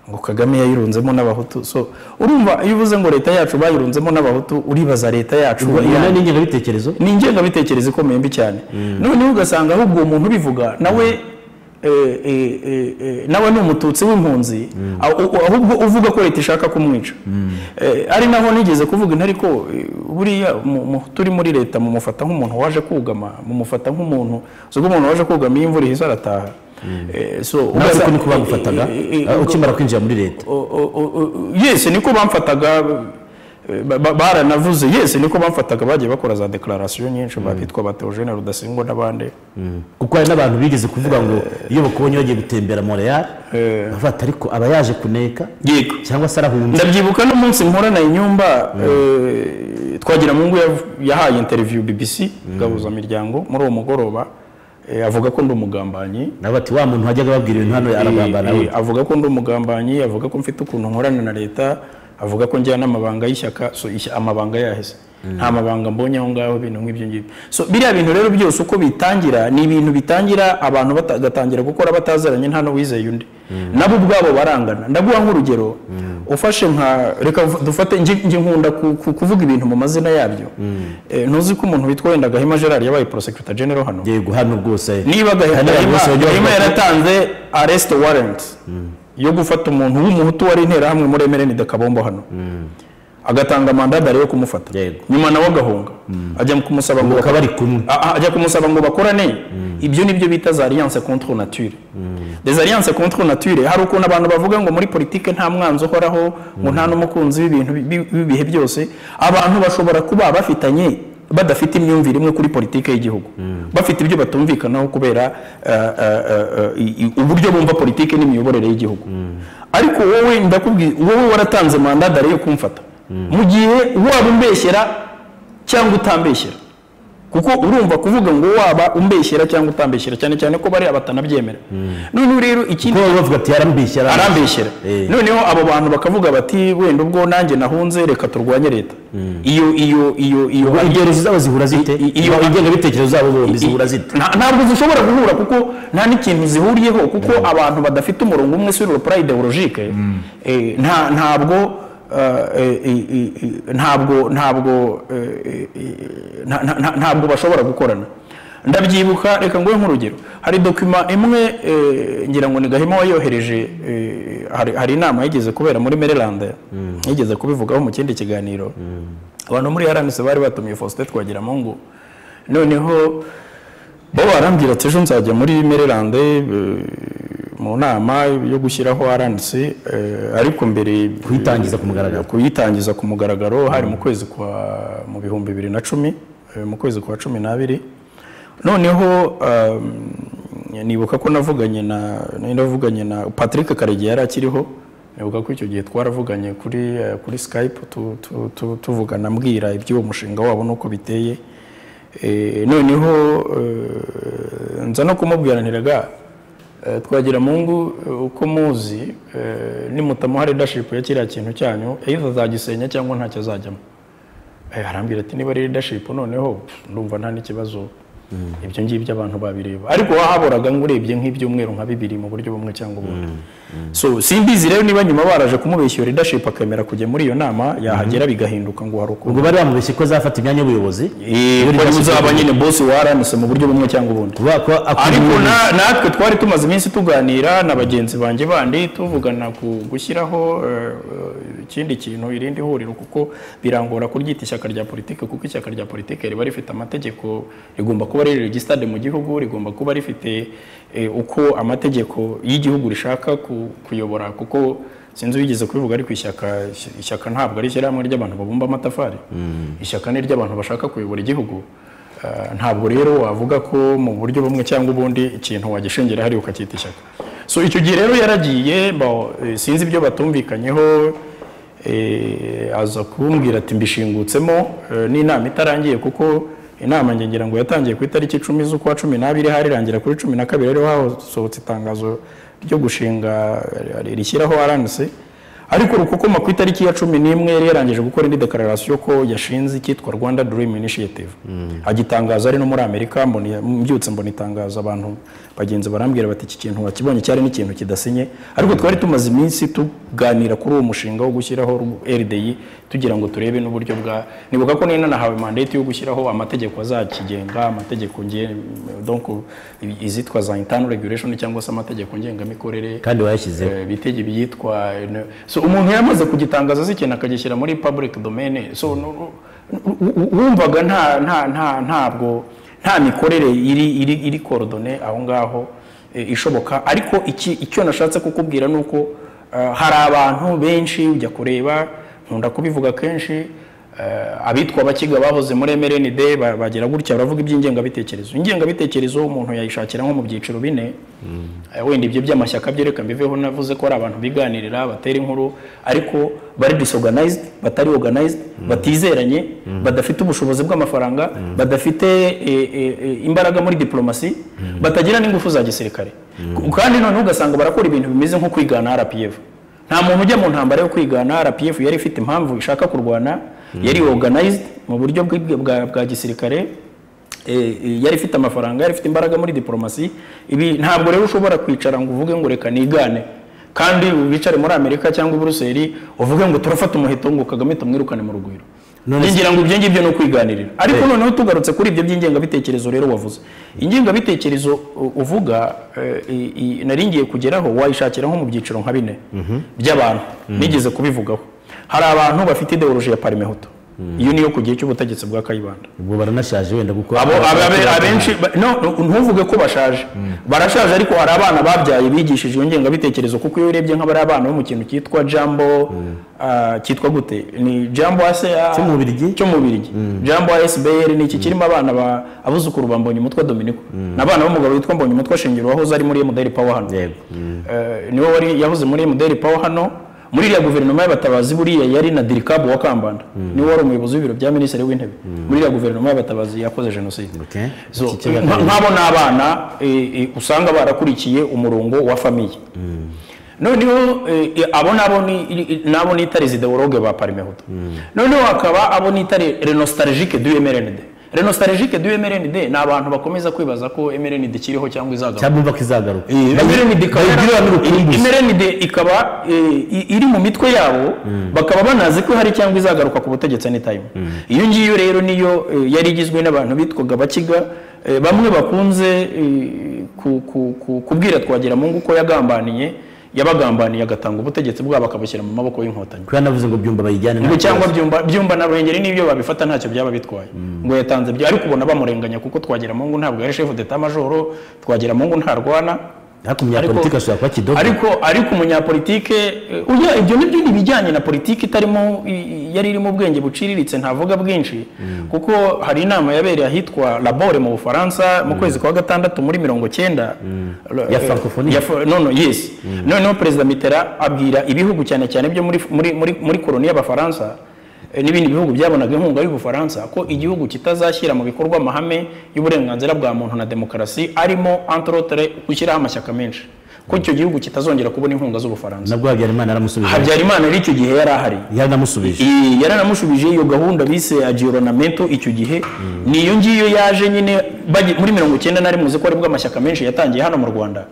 ngo kagame yayirunzemo n'abahutu so urumva iyo uvuze ngo leta yacu bayirunzemo n'abahutu uribaza leta yacu iyo ni ingengabitekerezo ni ingengabitekerezo ikomeye mbi cyane noneho ugasanga ahubwo uwo muntu ubivuga nawe eh, eh, eh, eh, nawe ni umututsi w'impunzi aho- ahubwo uvuga ko leta ishaka kumwica Eh, ari naho nigeze kuvuga intare ko eh, buriya mu- mu- turi muri leta mumufata nk'umuntu waje kugama mumufata nk'umuntu ubwo umuntu waje kugama iyo imvura ihise arataha Eh, so nawe ugasa- siko niko bagufataga Eh, eh, eh, eh, ukimara kwinjira muri leta O- o- o- o- yesi niko bamfataga eh, ba- ba- baranavuze yesi niko bamfataga bagiye bakora za dekararasiyo nyinshi babitwa ba Theogene Rudasingwa n'abandi kuko hari n'abantu bigeze kuvuga ngo iyo bakubonye bagiye gutembera Montreal bavuga ati ariko aba yaje kuneka yego cyangwa se arahunze ndabyibuka n'umunsi mporana inyumba eh, twagira mungu yav- yahaye interview BBC gabuza miryango muri uwo mugoroba eh, avuga ko ndi umugambanyi nabo bati wa muntu wajyaga ababwira ibintu hano aragambana Eh, nawe eh, avuga ko ndi umugambanyi avuga ko mfite ukuntu nkorana na leta avuga ko njyana amabanga y'ishyaka so ishya- amabanga yaheze nta mabanga mbonye aho ngaho ibintu nk'ibyo ngibyo so biriya bintu rero byose uko bitangira ni ibintu bitangira abantu bata- bagatangira gukora batazaranye nta n'uwizeye undi nabo ubwabo barangana ndaguha nk'urugero ufashe nka reka vu- dufate nje nje nkunda ku- ku- kuvuga ibintu mu mazina yabyo Eh, ntuzi ko umuntu witwa wenda Gahima Gerard yabaye prosecutor general hano yego hano rwose niba Hari abantu bose gahima bagiye Gahima bavuga ko- yaratanze arrest warrant yo gufata umuntu w'umuhutu wari interahamwe muri emereni de kabombo hano agatanga mandada yo kumufata Yego. nyuma nawe agahunga ajya kumusaba ngo bakaba bari kumwe Ah, ah, ajya kumusaba ngo bakorane ibyo nibyo bita za alliance contre nature des alliance contre nature hari ukuntu abantu bavuga ngo muri politike nta mwanzi uhoraho ngo nta n'umukunzi w'ibintu bi- w'ibihe byose abantu bashobora kuba bafitanye badafite imyumvire imwe kuri politike y'igihugu bafite ibyo batumvikanaho kubera eh, eh, eh, i- i- uburyo bumva politike n'imiyoborere y'igihugu ariko wowe ndakubwiye wowe waratanze mandadare yo kumfata mu gihe waba umbeshyera cyangwa utambeshyera kuko urumva kuvuga ngo waba umbeshyera cyangwa utambeshyera cyane cyane ko bariya batanabyemera noneho rero ikindi kuko baba bavuga ati yarambishye arambeshyera Eh. noneho abo bantu bakavuga bati wenda ubwo nanjye nahunze reka turwanye leta iyo iyo iyo iyo Ubwo ingerezo zabo zihura zite I- i- iyo ingengabitekerezo zabo bombi zihura zite Nta- ntabwo zishobora guhura kuko nta n'ikintu zihuriyeho kuko abantu badafite umurongo umwe sur le plan idéologique eh, nta ntabwo eh, eh, eh, eh, ntabwo ntabwo eh, eh, eh, nta- nta- nta- ntabwo bashobora gukorana ndabyibuka reka nguhe nk'urugero hari dokima imwe eh, ngira ngo ni gahima wayohereje eh, hari hari inama yigeze kubera muri maryland yigeze kubivugaho mu kindi kiganiro abantu muri rnc bari batumiye faustin twagiramungu noneho bo barambwira ati ejo nzajya muri maryland eh, mu nama yo gushyiraho rnc eh, ariko mbere Kuyitangiza ku mugaragaro. kuyitangiza ku mugaragaro hari mu kwezi kwa mu bihumbi bibiri na cumi eh, mu kwezi kwa cumi n'abiri noneho um, nibuka ko navuganye na nari navuganye na patrick karege yari akiriho nibuka ko icyo gihe twaravuganye kuri eh, kuri skype tu- tu- tu- tuvugana ambwira iby'uwo mushinga wabo n'uko biteye Eh, noneho eh, nza no kumubwira ntiraga Eh, twagira mungu eh, uko muzi eh, nimutamuha leadership ya kiriya kintu cyanyu either azagisenya cyangwa ntacyo azajyamo Eh, arambwira ati niba ari leadership noneho pff, ndumva nta n'ikibazo ibyo ngibyo abantu babireba ariko wahaboraga ngo urebye nk'ibyumweru nka bibiri mu buryo bumwe cyangwa ubundi so simbizi rero niba nyuma baraje kumubeshya iyo leadership akemera kujya muri iyo nama yahagera bigahinduka ngo hari ukuntu ubwo bari bamubeshye ko azafata imyanya y'ubuyobozi Eh, ko leadership- uzaba nyine boss wa RMC mu buryo bumwe cyangwa ubundi kuvuga ko akora ariko ibintu- na- natwe twari tumaze iminsi tuganira na bagenzi banjye bandi tuvugana ku gushyiraho eh, eh, ikindi kintu irindi huriro kuko birangora kuryita ishyaka rya politiki kuko ishyaka rya politiki riba rifite amategeko rigomba kuba riri regisitade mu gihugu rigomba kuba rifite eh, uko amategeko y'igihugu rishaka ku- kuyobora kuko sinzi wigeze kubivuga ariko ishyaka ishyaka ntabwo ari ishyirahamwe ry'abantu babumba amatafari ishyaka ni ry'abantu bashaka kuyobora igihugu Uh, ntabwo rero wavuga ko mu buryo bumwe cyangwa ubundi ikintu wagishingira hari ukacyita ishyaka so icyo gihe rero yaragiye ba- eh, sinzi ibyo batumvikanyeho eh, aza kumbwira ati mbishingutsemo eh, n'inama itarangiye kuko inama nge ngira ngo yatangiye ku itariki icumi z'ukwa cumi n'abiri harirangira kuri cumi na kabiri rero hasohotse itangazo ryo gushinga eh, rishyiraho RNC ariko rukokoma ku itariki ya cumi n'imwe yari yarangije gukora indi dekararasiyo ko yashinze icyitwa rwanda dirimu inishiyativu agitangaza ari no muri amerika mbona- mbyutse mbona itangazo abantu bagenzi barambwira bati iki kintu wakibonye cyari n'ikintu kidasinye ariko twari tumaze iminsi tuganira kuri uwo mushinga wo gushyiraho rdi tugira ngo turebe n'uburyo bwa nibuka ko ninanahawe mandate yo gushyiraho amategeko azakigenga amategeko nge- donc izitwa za internal regulation cyangwa se amategeko ngengamikorere kandi wayashyizeho Eh, bitege byitwa so umuntu yamaze kugitangaza azi ikintu akagishyira muri public domain so nu- nu- u- u- wumvaga nta nta nta ntabwo nta mikorere iri iri iri korodone aho ngaho eh, ishoboka ariko iki icyo nashatse kukubwira ni uko eh, hari abantu benshi ujya kureba nkunda kubivuga kenshi eh, abitwa abakiga bahoze muri MRND ba- bagira gutya baravuga iby'ingengabitekerezo ingengabitekerezo umuntu yayishakira nko mu byiciro bine Eh, wenda ibyo by'amashyaka byo reka mbiveho navuze ko ari abantu biganirira batera inkuru ariko bari disorganized batari organized batizeranye badafite ubushobozi bw'amafaranga badafite eh, eh, eh, imbaraga muri diplomasi batagira n'ingufu za gisirikare kandi noneho ugasanga barakora ibintu bimeze nko kwigana RPF nta muntu ujya mu ntambara yo kwigana rpf yari ifite impamvu ishaka kurwana yari organized mu buryo bwi- bwa, bwa gisirikare eh, eh, yari ifite amafaranga yari ifite imbaraga muri diplomasi ibi ntabwo rero ushobora kwicara ngo uvuge ngo reka nigane kandi wicare muri amerika cyangwa i buruseli uvuge ngo turafata umuheto ngo kagame tumwirukane mu rugwiro None ngira ngo ibyo ngibyo ni ukwiganirira ariko noneho tugarutse kuri ibyo by'ingengabitekerezo rero wavuze ingengabitekerezo u- uvuga eh, i- i- nari ngiye kugeraho wayishakira nko mu byiciro nka bine by'abantu nigeze kubivugaho hari abantu bafite ideoloji ya parimehutu iyo niyo ku gihe cy'ubutegetsi bwa kayibanda ubwo baranashaje wenda kuko abo abe- abe- abenshi ba- no ntuvuge ko bashaje barashaje ariko hari abana babyaye bigishije iyo ngengabitekerezo kuko iyo urebye nk'abari abana bo mu kintu cyitwa jambo ah, cyitwa gute ni jambo ase ah, Cyo mu Bubiligi? cyo mu Bubiligi. jambo asbr ni iki kirimo abana ba abuzukuru ba mbonyumutwa dominico n'abana b'umugabo witwa mbonyumutwa shingiro wahoze ari muri mdr power hano yego Eh, niwe wari yahoze muri mdr power hano muri iriya guverinoma y'abatabazi buriya yari na dirikabu wa kambanda niwe wari umuyobozi w'ibiro bya minisitiri w'intebe muri iriya guverinoma y'abatabazi yakoze jenoside Okay. So, Iki cya nka- kabiri. nk'abo ni abana eh, eh, usanga barakurikiye umurongo wa famiye noneho eh, eh, abo nabo ni- i- i- nabo ni itari ideologue ba parimehutu noneho hakaba abo ni itari renostalgique du mrnd renostalgique du mrnd ni abantu bakomeza kwibaza ko mrnd ikiriho cyangwa izagaruka cyangwa umva ko izagaruka Imerenide ikaba bayigirira n'urukumbuzi. Imerenide ikaba eh, i- iri mu mitwe yabo bakaba banazi ko hari cyangwa izagaruka ku butegetsi anytime iyo ngiyo rero niyo eh, yari igizwe n'abantu bitwaga bakiga Eh, bamwe bakunze eh, ku- ku- ku- kubwira twagiramungu ko yagambaniye yabagambaniye agatanga ubutegetsi bwabo akabushyira mu maboko y'inkotanyi kuba navuze ngo byumva bayijyane nta ngo cyangwa kibazo. byumba byumba na ruhengeri n'ibyo babifata ntacyo byaba bitwaye ngo yatanze bya ariko ubona bamurenganya kuko twagira mungu ntabwo ari chef d'etat majoro twagira mungu ntarwana ariko umunyapolitiki ashobora kuba kidogo ariko ariko umunyapolitike eh, oya ibyo nibyo ni ibijyanye na politiki itarimo i- i- yari irimo ubwenge buciriritse ntavuga bwinshi kuko hari inama yabereye ahitwa labore mu bufaransa mu kwezi kwa gatandatu muri mirongo cyenda Ya francophonie. nono yes noneho perezida mitera abwira ibihugu cyane cyane byo muri muri muri, muri koloni y'abafaransa eh, n'ibindi bihugu byabonaga inkunga y'ubufaransa ko igihugu kitazashyira mu bikorwa amahame y'uburenganzira bwa muntu na demokarasi arimo entre autres gushyiraho amashyaka menshi ko icyo gihugu kitazongera kubona inkunga z'ubufaransa nabwo habyarimana yaramushubije habyarimana yari icyo gihe yari ahari yaramushubije Iyi yaranamushubije iyo gahunda bise agironamento icyo gihe niyo ngiyo yaje nyine bagi- muri mirongo icyenda nari muzi ko aribwo amashyaka menshi yatangiye hano mu rwanda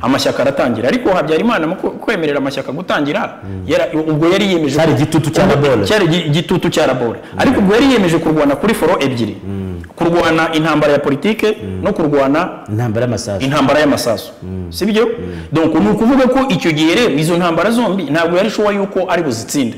amashyaka aratangira ariko habyarimana mu kwe- kwemerera amashyaka gutangira yara- ubwo yari yiyemeje Cyari ko- igitutu cya ubwo- Labor. cyari gi- igitutu cya labore ariko ubwo yari yiyemeje kurwana kuri foro ebyiri kurwana intambara ya politike no kurwana intambara y'amasasu intambara y'amasasu si byo donc ni ukuvuga ko icyo gihe rero izo ntambara zombi ntabwo yari shuwa yuko ari buzitsinde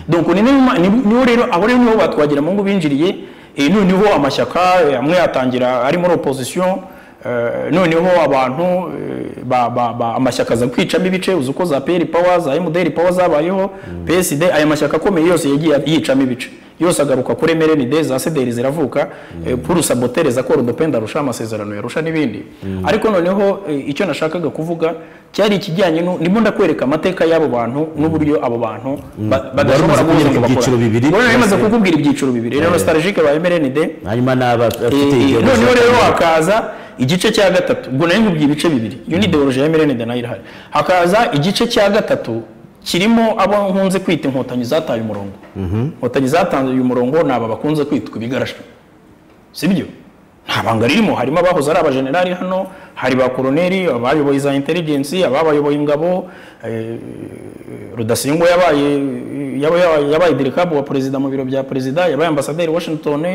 donc ni niyo ma- ni- niho rero abo rero niho batwagira mungu binjiriye eh, noneho amashyaka eh, amwe yatangira ari muri opposition eh, noneho abantu eh, ba- ba- ba- amashyaka aza kwicamo ibice uzi uko za peri pawa za emuderi pawa zabayeho psd aya mashyaka akomeye yose yagiye yicamo ibice yose agaruka kuri mrnd za sederi ziravuka eh, purusa botereza ko rudopenda arusha amasezerano yarusha n'ibindi ariko noneho eh, icyo nashakaga kuvuga cyari ikijyanye nu- ndimo ndakwereka amateka y'abo bantu n'uburyo abo bantu ba- badashobora Wari umaze kubuza kunyereka ngo ibyiciro bibiri. bakora yamaze kukubwira ibyiciro bibiri rero nostalgique ba mrnd hanyuma n'abafite Eh, eh, igihembo noneho rero hakaza igice cya gatatu ubwo nari nkubwiye ibice bibiri iyo ni ideoloji ya mrnd nayo irahari hakaza igice cya gatatu kirimo abo nkunze kwita inkotanyi zataye umurongo inkotanyi zatanze uyu murongo ni aba bakunze kwitwa ibigarasha sibyo nta banga ririmo harimo abahoze ari abajenerali hano hari ba koroneri abayoboye za intelligence ababayoboye ingabo eh, rudasingwa yabaye yaba- yaba- yabaye dirikabu wa perezida mu biro bya perezida yabaye ambasaderi washington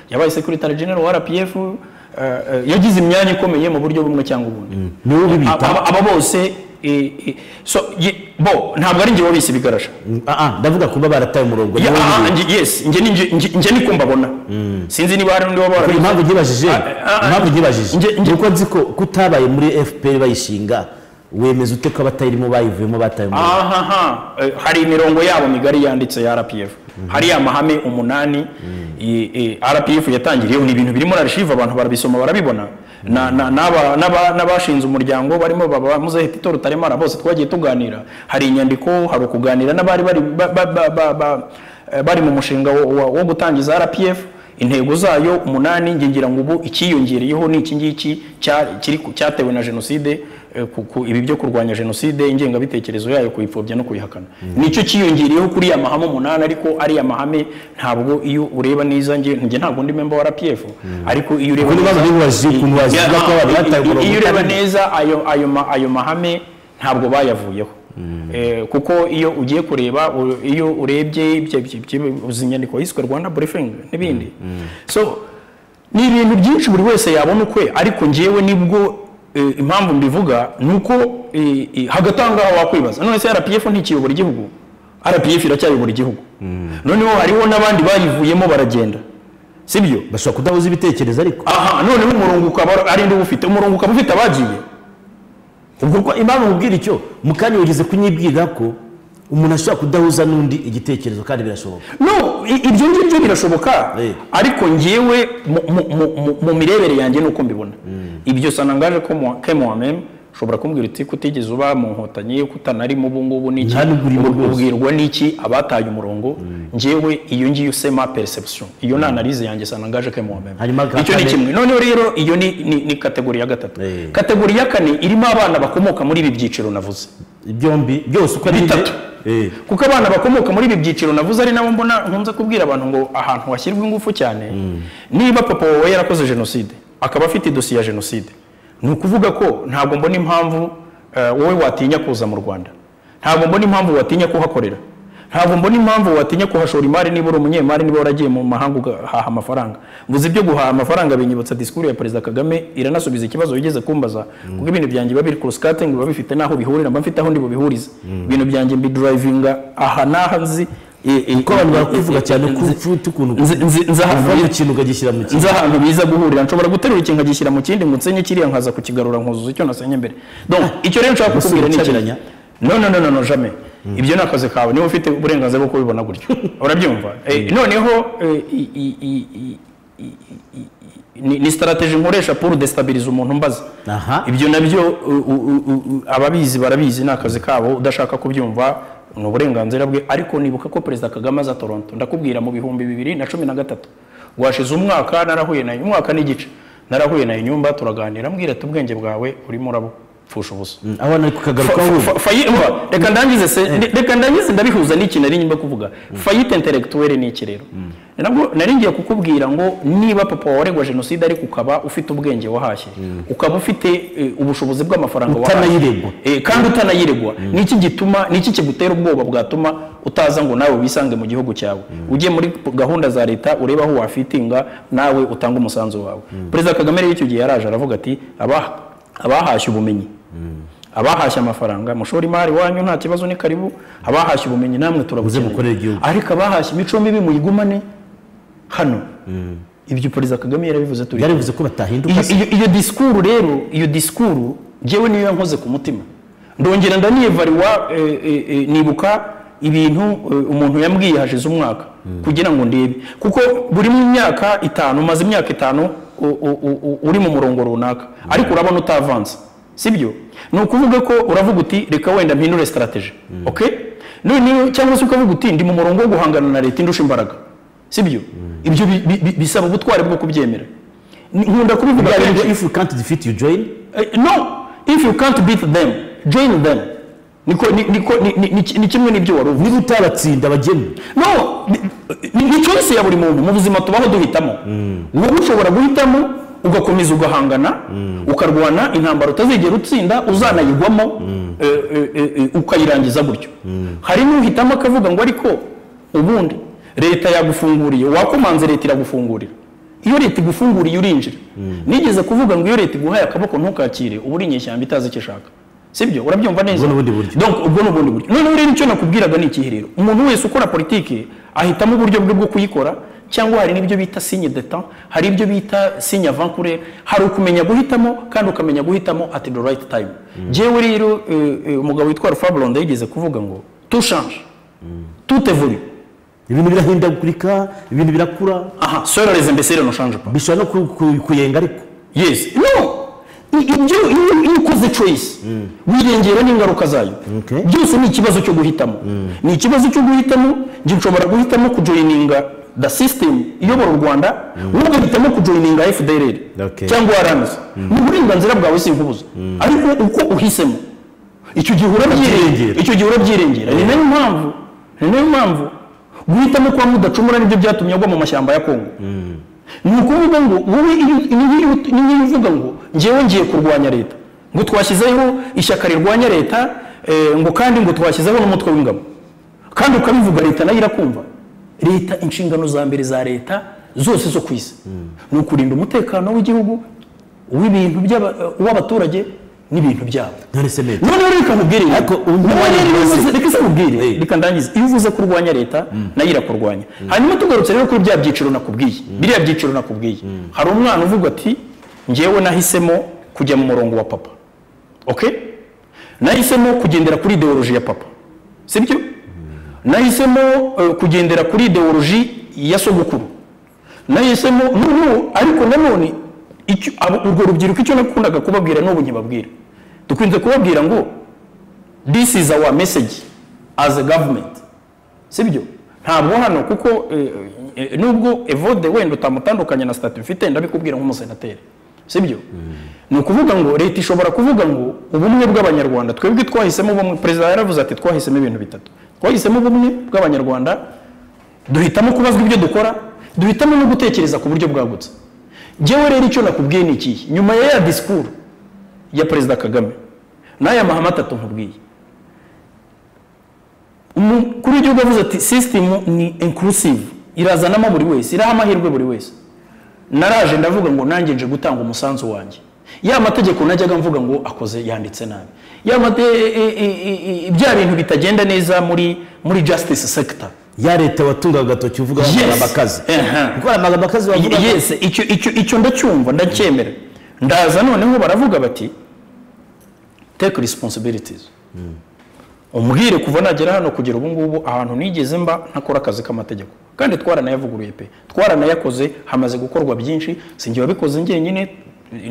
yabaye secretary general wa rpf eh, eh, yagize imyanya ikomeye mu buryo bumwe cyangwa ubundi niwe ubibita Aba- aba bose eh, eh, so, ye- bo ntabwo ari njye wabise ibigarasha Ah, ah, ndavuga kuba barataye umurongo Ye- niwe ah, ah, ubibita. nje- yes njye ni- njye- njye- njye niko mbabona sinzi niba hari undi wabara Kuri impamvu nyibajije impamvu nyibajije nge- nge- nuko nzi ko kutabaye muri fpr bayishinga wemeza ute ko abatayirimo bayivuyemo bataye umurongo ahaha eh, hari imirongo yabo migari yanditse ya rpf hari amahame umunani i- i- rpf yatangiriyeho ni ibintu biri muri arishive abantu barabisoma barabibona Na- na- n'aba- n'aba- n'abashinze umuryango barimo baba muzehe tito rutaremara bose twagiye tuganira hari inyandiko hari ukuganira n'abari bari ba- ba- ba- ba- ba- eh, bari mu mushinga wo- wo wo gutangiza rpf intego zayo umunani njye ngira ngo ubu icyiyongereyeho ni iki ngiki cya- kiri ku- cyatewe na jenoside eh, ku- ku- ibi byo kurwanya jenoside ingengabitekerezo yayo kuyipfobya no kuyihakana nicyo cyiyongereyeho kuri aya mahame umunani ariko ariya mahame ntabwo iyo ureba neza njye njye ntabwo ndi memba wa rpf ariko iyo ureba Kuko niba nibaje ukuntu wazivuga ko abantu bataye iyo umurongo iyo ureba utabizi. neza ayo ayo ma- ayo mahame ntabwo bayavuyeho Eh, kuko iyo ugiye kureba u- iyo urebye ibyo- ibyo- ibyo- izi nyandiko yiswe rwanda briefing n'ibindi so ni ibintu byinshi buri wese yabona ukwe ariko ngewe nibwo eh, impamvu mbivuga ni uko eh, eh, hagati aho ngaho wakwibaza none se rpf ntikiyobora igihugu rpf iracyayobora igihugu noneho hariho n'abandi bayivuyemo baragenda sibyo bashobora kudahuza ibitekerezo ariko aha noneho umurongo ukaba ari ndi ufite umurongo ukaba ufite abagiye ubwo ko impamvu nkubwira icyo mu kanya wigeze kunyibwira ko umuntu ashobora kudahuza n'undi igitekerezo kandi birashoboka no i- ibyo ngibyo birashoboka Eh. ariko njyewe mu- mu- mu- mu- mu mirebere yanjye ni uko mbibona ibyo sanangaje kemuwameme ushobora kumbwira uti kutigeze uba mu nkotanyi kutanarimo ubu ngubu niki Nta n'ubwo urimo Ubwo rwose. ubwirwa n'iki abataye umurongo njyewe iyo ngiyo sema perception iyo ni analyse yanjye sanangaje kemuwameme Hanyuma ka icyo ni kane. kimwe noneho rero iyo ni ni- ni kategori ya gatatu Eh. kategori ya kane irimo abana bakomoka muri ibi byiciro navuze byombi byose uko ari Bitatu. bine, eh, kuko abana bakomoka muri ibi byiciro navuze ari nabo mbona nkunze kubwira abantu ngo ahantu hashyirwa ingufu cyane niba papa wawe yarakoze jenoside akaba afite idosiye ya jenoside ni ukuvuga ko ntabwo mbona impamvu eh, wowe watinya kuza mu rwanda ntabwo mbona impamvu watinya kuhakorera ntabwo mbona impamvu watinya kuhashora imari niba uri umunyemari niba waragiye mu mahanga ugahaha amafaranga mvuze ibyo guhaha amafaranga binyibutsa disikuru ya perezida kagame iranasubiza ikibazo wigeze kumbaza kuko ibintu byanjye biba biri kuruskatingi biba bifite n'aho bihurira mba mfite aho ndi bubihurize ibintu byanjye mbidurayivinga aha n'aha nzi kuko abantu bakwivuga cyane ko ufite ukuntu uvamo ikintu ukagishyira mu kindi nzi ahantu biza guhurira nshobora guterura ikintu nkagishyira mu kindi ngo nsenye kiriya nkaza kukigarura nkuzuza icyo nasenye mbere donc icyo rero nshaka kukubwira ni ucaranya? ikintu no no no no no jamais ibyo ni akazi kawe niba ufite uburenganzira bwo kubibona gutyo urabyumva Eh, noneho eh, i- i- i- i- i- i- ni, ni strategy nkoresha pour destabilize umuntu mbaza Aha. ibyo nabyo u- u- u- u- ababizi barabizi ni akazi kabo udashaka kubyumva ni uburenganzira bwe ariko nibuka ko perezida kagame aza toronto ndakubwira mu bihumbi bibiri na cumi na gatatu rwashize umwaka narahuye nayo umwaka n'igice narahuye nayo nyumba turaganira mbwira ati ubwenge bwawe urimo urabupfusha ubusa aho nari kukagarukaho Fa- fa- fayi- umva, reka ndangize se ndi- reka ndangize ndabihuza n'ikintu nari nyuma kuvuga fayite intellectuelle ni iki rero nabwo nari ngiye kukubwira ngo niba papa waregwa jenoside ariko ukaba ufite ubwenge wahashye ukaba ufite eh, ubushobozi bw'amafaranga Utanayiregwa. Eh, kandi utanayiregwa niki gituma niki kigutera ubwoba bwatuma utaza ngo nawe wisange mu gihugu cyawe ujye muri p- gahunda za leta ureba aho wafitinga nawe utanga umusanzu wawe perezida kagame rero icyo gihe yaraje aravuga ati "Aba- abahashye ubumenyi abahashye amafaranga mushora imari wanyu nta kibazo ni karibu abahashye ubumenyi namwe mukorere turabukeneye igihugu." ariko abahashye imico mibi muyigumane hano ibyo perezida kagame yarabivuze turi byarivuze ko batahinduka iyo, iyo, iyo disikuru rero iyo disikuru njyewe niyo yankoze ku mutima ndongera ndaniyevariwa eh, eh, eh, nibuka ibintu eh, umuntu yambwiye hashize umwaka kugira ngo ndebe kuko buri mu myaka itanu umaze imyaka itanu u- u- u- u- uri mu murongo runaka ariko urabona utavanze sibyo ni ukuvuga ko uravuga uti reka wenda mpindure strategy okay noneho cyangwa se ukavuga uti ndi mu murongo wo guhangana na leta indusha imbaraga sibyo ibyo bi- bi- bi- bisaba ubutwari bwo kubyemera Ni- nkunda kubivuga Byarivuze, kenshi if you can't defeat you join Eh, no if you can't beat them join them niko ni- niko ni- ni- ni- ni kimwe n'ibyo wari uvuze niba utabatsinda bajyemo no ni- ni ni choice ya buri muntu mu buzima tubaho duhitamo wowe ushobora guhitamo ugakomeza ugahangana ukarwana intambara utazigera utsinda uzanayigwamo eh, eh, eh, eh, ukayirangiza gutyo hari n'uhitamo akavuga ngo ariko ubundi leta yagufunguriye wakomanze leta iragufungurira iyo leta igufunguriye urinjira nigeze kuvuga ngo iyo leta iguhaye akaboko ntukakire uba uri inyeshyamba itazi icyo ishaka sibyo urabyumva neza Ubwo ni ubundi buryo. donc ubwo ni ubundi buryo noneho rero icyo nakubwiraga ni ikihe rero umuntu wese ukora politiki ahitamo uburyo bwe bwo kuyikora cyangwa hari n'ibyo bita signe de temps hari ibyo bita signe avant courir hari ukumenya guhitamo kandi ukamenya guhitamo at the right time jewe rero eh, eh, umugabo witwa Fablonda yigeze kuvuga ngo tout change tout évolue ibintu birahindagurika ibintu birakura aha seul les imbéciles ne changent pas bishobora no ku- ku- kuyenga ariko yes no I- ibyo iyo iyo ukoze choice wirengera n'ingaruka zayo Okay. byose ni ikibazo cyo guhitamo ni ikibazo cyo guhitamo njye nshobora guhitamo kujoyininga the system iyobora u rwanda wowe ugahitamo kujoyininga fdrr Okay. cyangwa rms ni uburenganzira bwawe sinkubuza ariko uko uhisemo icyo gihe urabyirengera Urabyirengera. icyo gihe urabyirengera ni nayo mpamvu ni nayo mpamvu guhitamo kwa mudacumura nibyo byatumye agwa mu mashyamba ya kongo ni ukuvuga ngo wowe iyo- niba iyo- niba uvuga ngo ngewe ngiye kurwanya leta ngo twashyizeho ishyaka rirwanya leta eh, ngo kandi ngo twashyizeho n'umutwe w'ingabo kandi ukabivuga leta nayo irakumva leta inshingano za mbere za leta zose zo ku isi ni ukurinda umutekano w'igihugu uw'ibintu by'aba- uw'abaturage n'ibintu byabo none se meza noneho reka nkubwire ibi. Ariko undi Noneho rero mwanya iyo uvuze- uvuze- reka se nkubwire Eh. reka ndangize iyo uvuze ko urwanya leta nayo irakurwanya hanyuma tugarutse rero kuri bya byiciro nakubwiye biriya byiciro nakubwiye hari umwana uvuga ati ngewe nahisemo kujya mu murongo wa papa okay nahisemo kugendera kuri ideoloji ya papa sibyo nahisemo eh, kugendera kuri ideoloji ya sogokuru nahisemo n'ubu ariko nanone icyo- abo- urwo rubyiruko icyo nakundaga kubabwira n'ubu ntibabwira dukunze kubabwira ngo this is our message as a government sibyo ntabwo hano kuko eh, eh, nubwo evode wenda utamutandukanye na sitati mfite ndabikubwira nk'umusenateri sibyo ni ukuvuga ngo leta ishobora kuvuga ngo ubumwe bw'abanyarwanda twebwe twahisemo ubumwe perezida yaravuze ati twahisemo ibintu bitatu twahisemo ubumwe bw'abanyarwanda duhitamo kubazwa ibyo dukora duhitamo no gutekereza ku buryo bwagutse ngewe rero icyo nakubwiye ni ikihe nyuma ya ya disikuru ya perezida kagame n'aya mahame atatu nkubwiye umukuru w'igihugu yavuze ati sisitemu ni inkurusive irazanamo buri wese iraha amahirwe buri wese naraje ndavuga ngo nanjye nje gutanga umusanzu wanjye ya mategeko najyaga mvuga ngo akoze yanditse nabi ya mate e- e- e- e- bya bintu bitagenda neza muri muri justice sector ya leta watunga agatoki uvuga Yes. amagambo akazi Aha. kuko hari amagambo akazi wavuga yes icyo icyo icyo ndacyumva ndacyemera ndaza noneho baravuga bati take responsibilities umbwire kuva nagera hano kugera ubu ngubu ahantu nigeze mba ntakora akazi k'amategeko kandi twaranayavuguruye pe twaranayakoze hamaze gukorwa byinshi sinjye wabikoze njyenyine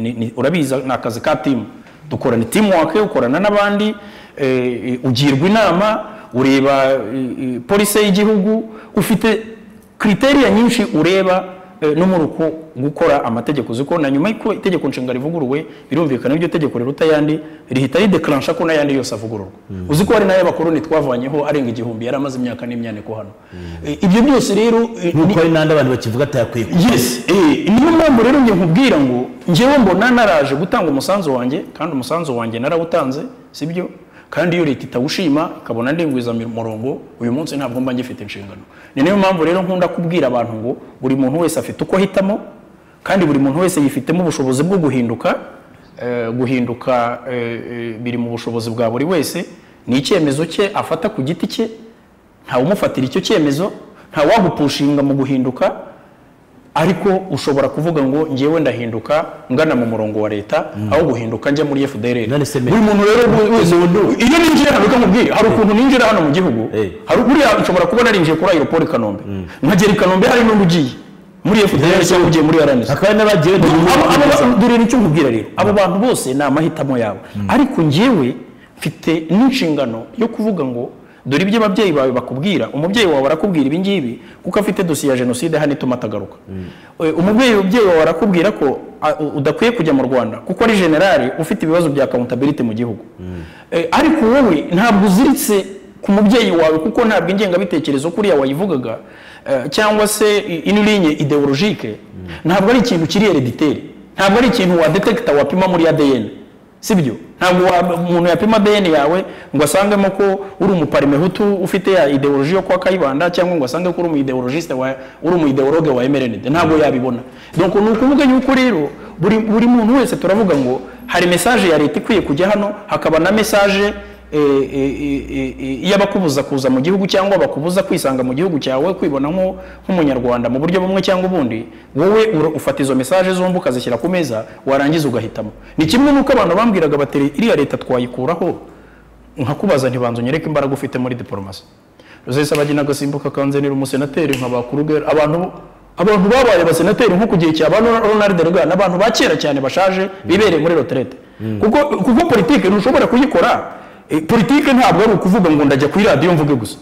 ni- ni- urabizi ni akazi ka timu dukorana teamwork ukorana n'abandi eh, eh, ugirwa inama ureba eh, eh, polisi y'igihugu ufite kriteriya nyinshi ureba eh, no muri uko gukora amategeko uzi ko na nyuma y'uko itegeko nshinga rivuguruwe birumvikana iryo tegeko riruta ayandi rihita ridekaransha ko n'ayandi yose avugururwa uzi ko hari n'ay'abakoloni twavanyeho arenga igihumbi yari amaze imyaka n'imyaniko hano Eh, ibyo byose rero eh, ni- nk'uko hari n'andi abantu bakivuga ati yakwiye kuba. yes eh, niyo mpamvu rero njye nkubwira ngo njyewe mbona naraje gutanga umusanzu wanjye kandi umusanzu wanjye narawutanze sibyo kandi iyo leta itawushima ikabona ndingwiza mi- murongo uyu munsi ntabwo mba ngifite inshingano ni nayo mpamvu rero nkunda kubwira abantu ngo buri muntu wese afite uko ahitamo kandi buri muntu wese yifitemo ubushobozi bwo guhinduka eh, guhinduka eh, eh, biri mu bushobozi bwa buri wese ni icyemezo cye afata ku giti cye ntawumufatira icyo cyemezo ntawagupushinga mu guhinduka ariko ushobora kuvuga ngo ngewe ndahinduka ngana mu murongo wa leta aho guhinduka njya muri FDLR None se me- buri muntu rero we- wese iyo ninjira hano bikamubwira hari ukuntu ninjira hano mu gihugu Eh. hari buriya nshobora kuba narinjiye kuri aeroport i Kanombe nkagera i Kanombe hari n'undi ugiye muri FDLR cyangwa ugiye muri RNC hakaba hari n'abagiye bajya muri Abo- abo- abo- dore nicyo nkubwira rero abo bantu bose ni amahitamo yabo ariko njyewe mfite n'inshingano yo kuvuga ngo dore ibyo ababyeyi bawe bakubwira umubyeyi wawe arakubwira ibi ngibi kuko afite dosiye ya jenoside hano ituma atagaruka Eh, umubyeyi umubyeyi wawe arakubwira ko a- u- udakwiye kujya mu rwanda kuko ari generali ufite ibibazo bya accountability mu gihugu Eh, ariko wowe ntabwo uziritse ku mubyeyi wawe kuko ntabwo ingengabitekerezo kuriya wayivugaga eh, cyangwa se inilinye ideologike ntabwo ari ikintu kiri herediteri ntabwo ari ikintu wadetekita wapima muri ADN sibyo ntabwo wa- umuntu yapima ADN yawe ngo asangemo ko uri umuparimehutu ufite ya ideoloji yo kwa kayibanda cyangwa ngo asange ko uri umuideologiste wa uri umuideologe wa MRND ntabwo yabibona donc ni ukuvuga yuko rero buri, buri muntu wese turavuga ngo hari message ya leta ikwiye kujya hano hakaba na message e- e- e- e- y'abakubuza kuza mu gihugu cyangwa bakubuza kwisanga mu gihugu cyawe kwibona nko- nk'umunyarwanda mu buryo bumwe cyangwa ubundi wowe ura- ufata izo mesaje zombi ukazishyira ku meza warangiza ugahitamo ni kimwe n'uko abantu bambwiraga bati iriya leta twayikuraho nkakubaza ntibanze unyereke imbaraga ufite muri diporomasi ruzahise bagina agasimbuka kanzenera umusenateri nka ba Kruger. abantu abantu babaye abasenateri nko ku gihe cya ba Ronald Reagan abantu ba kera cyane bashaje bibereye muri retraite kuko kuko politike ntushobora kuyikora Eh, politike ntabwo ari ukuvuga ngo ndajya kuri radiyo mvuge gusa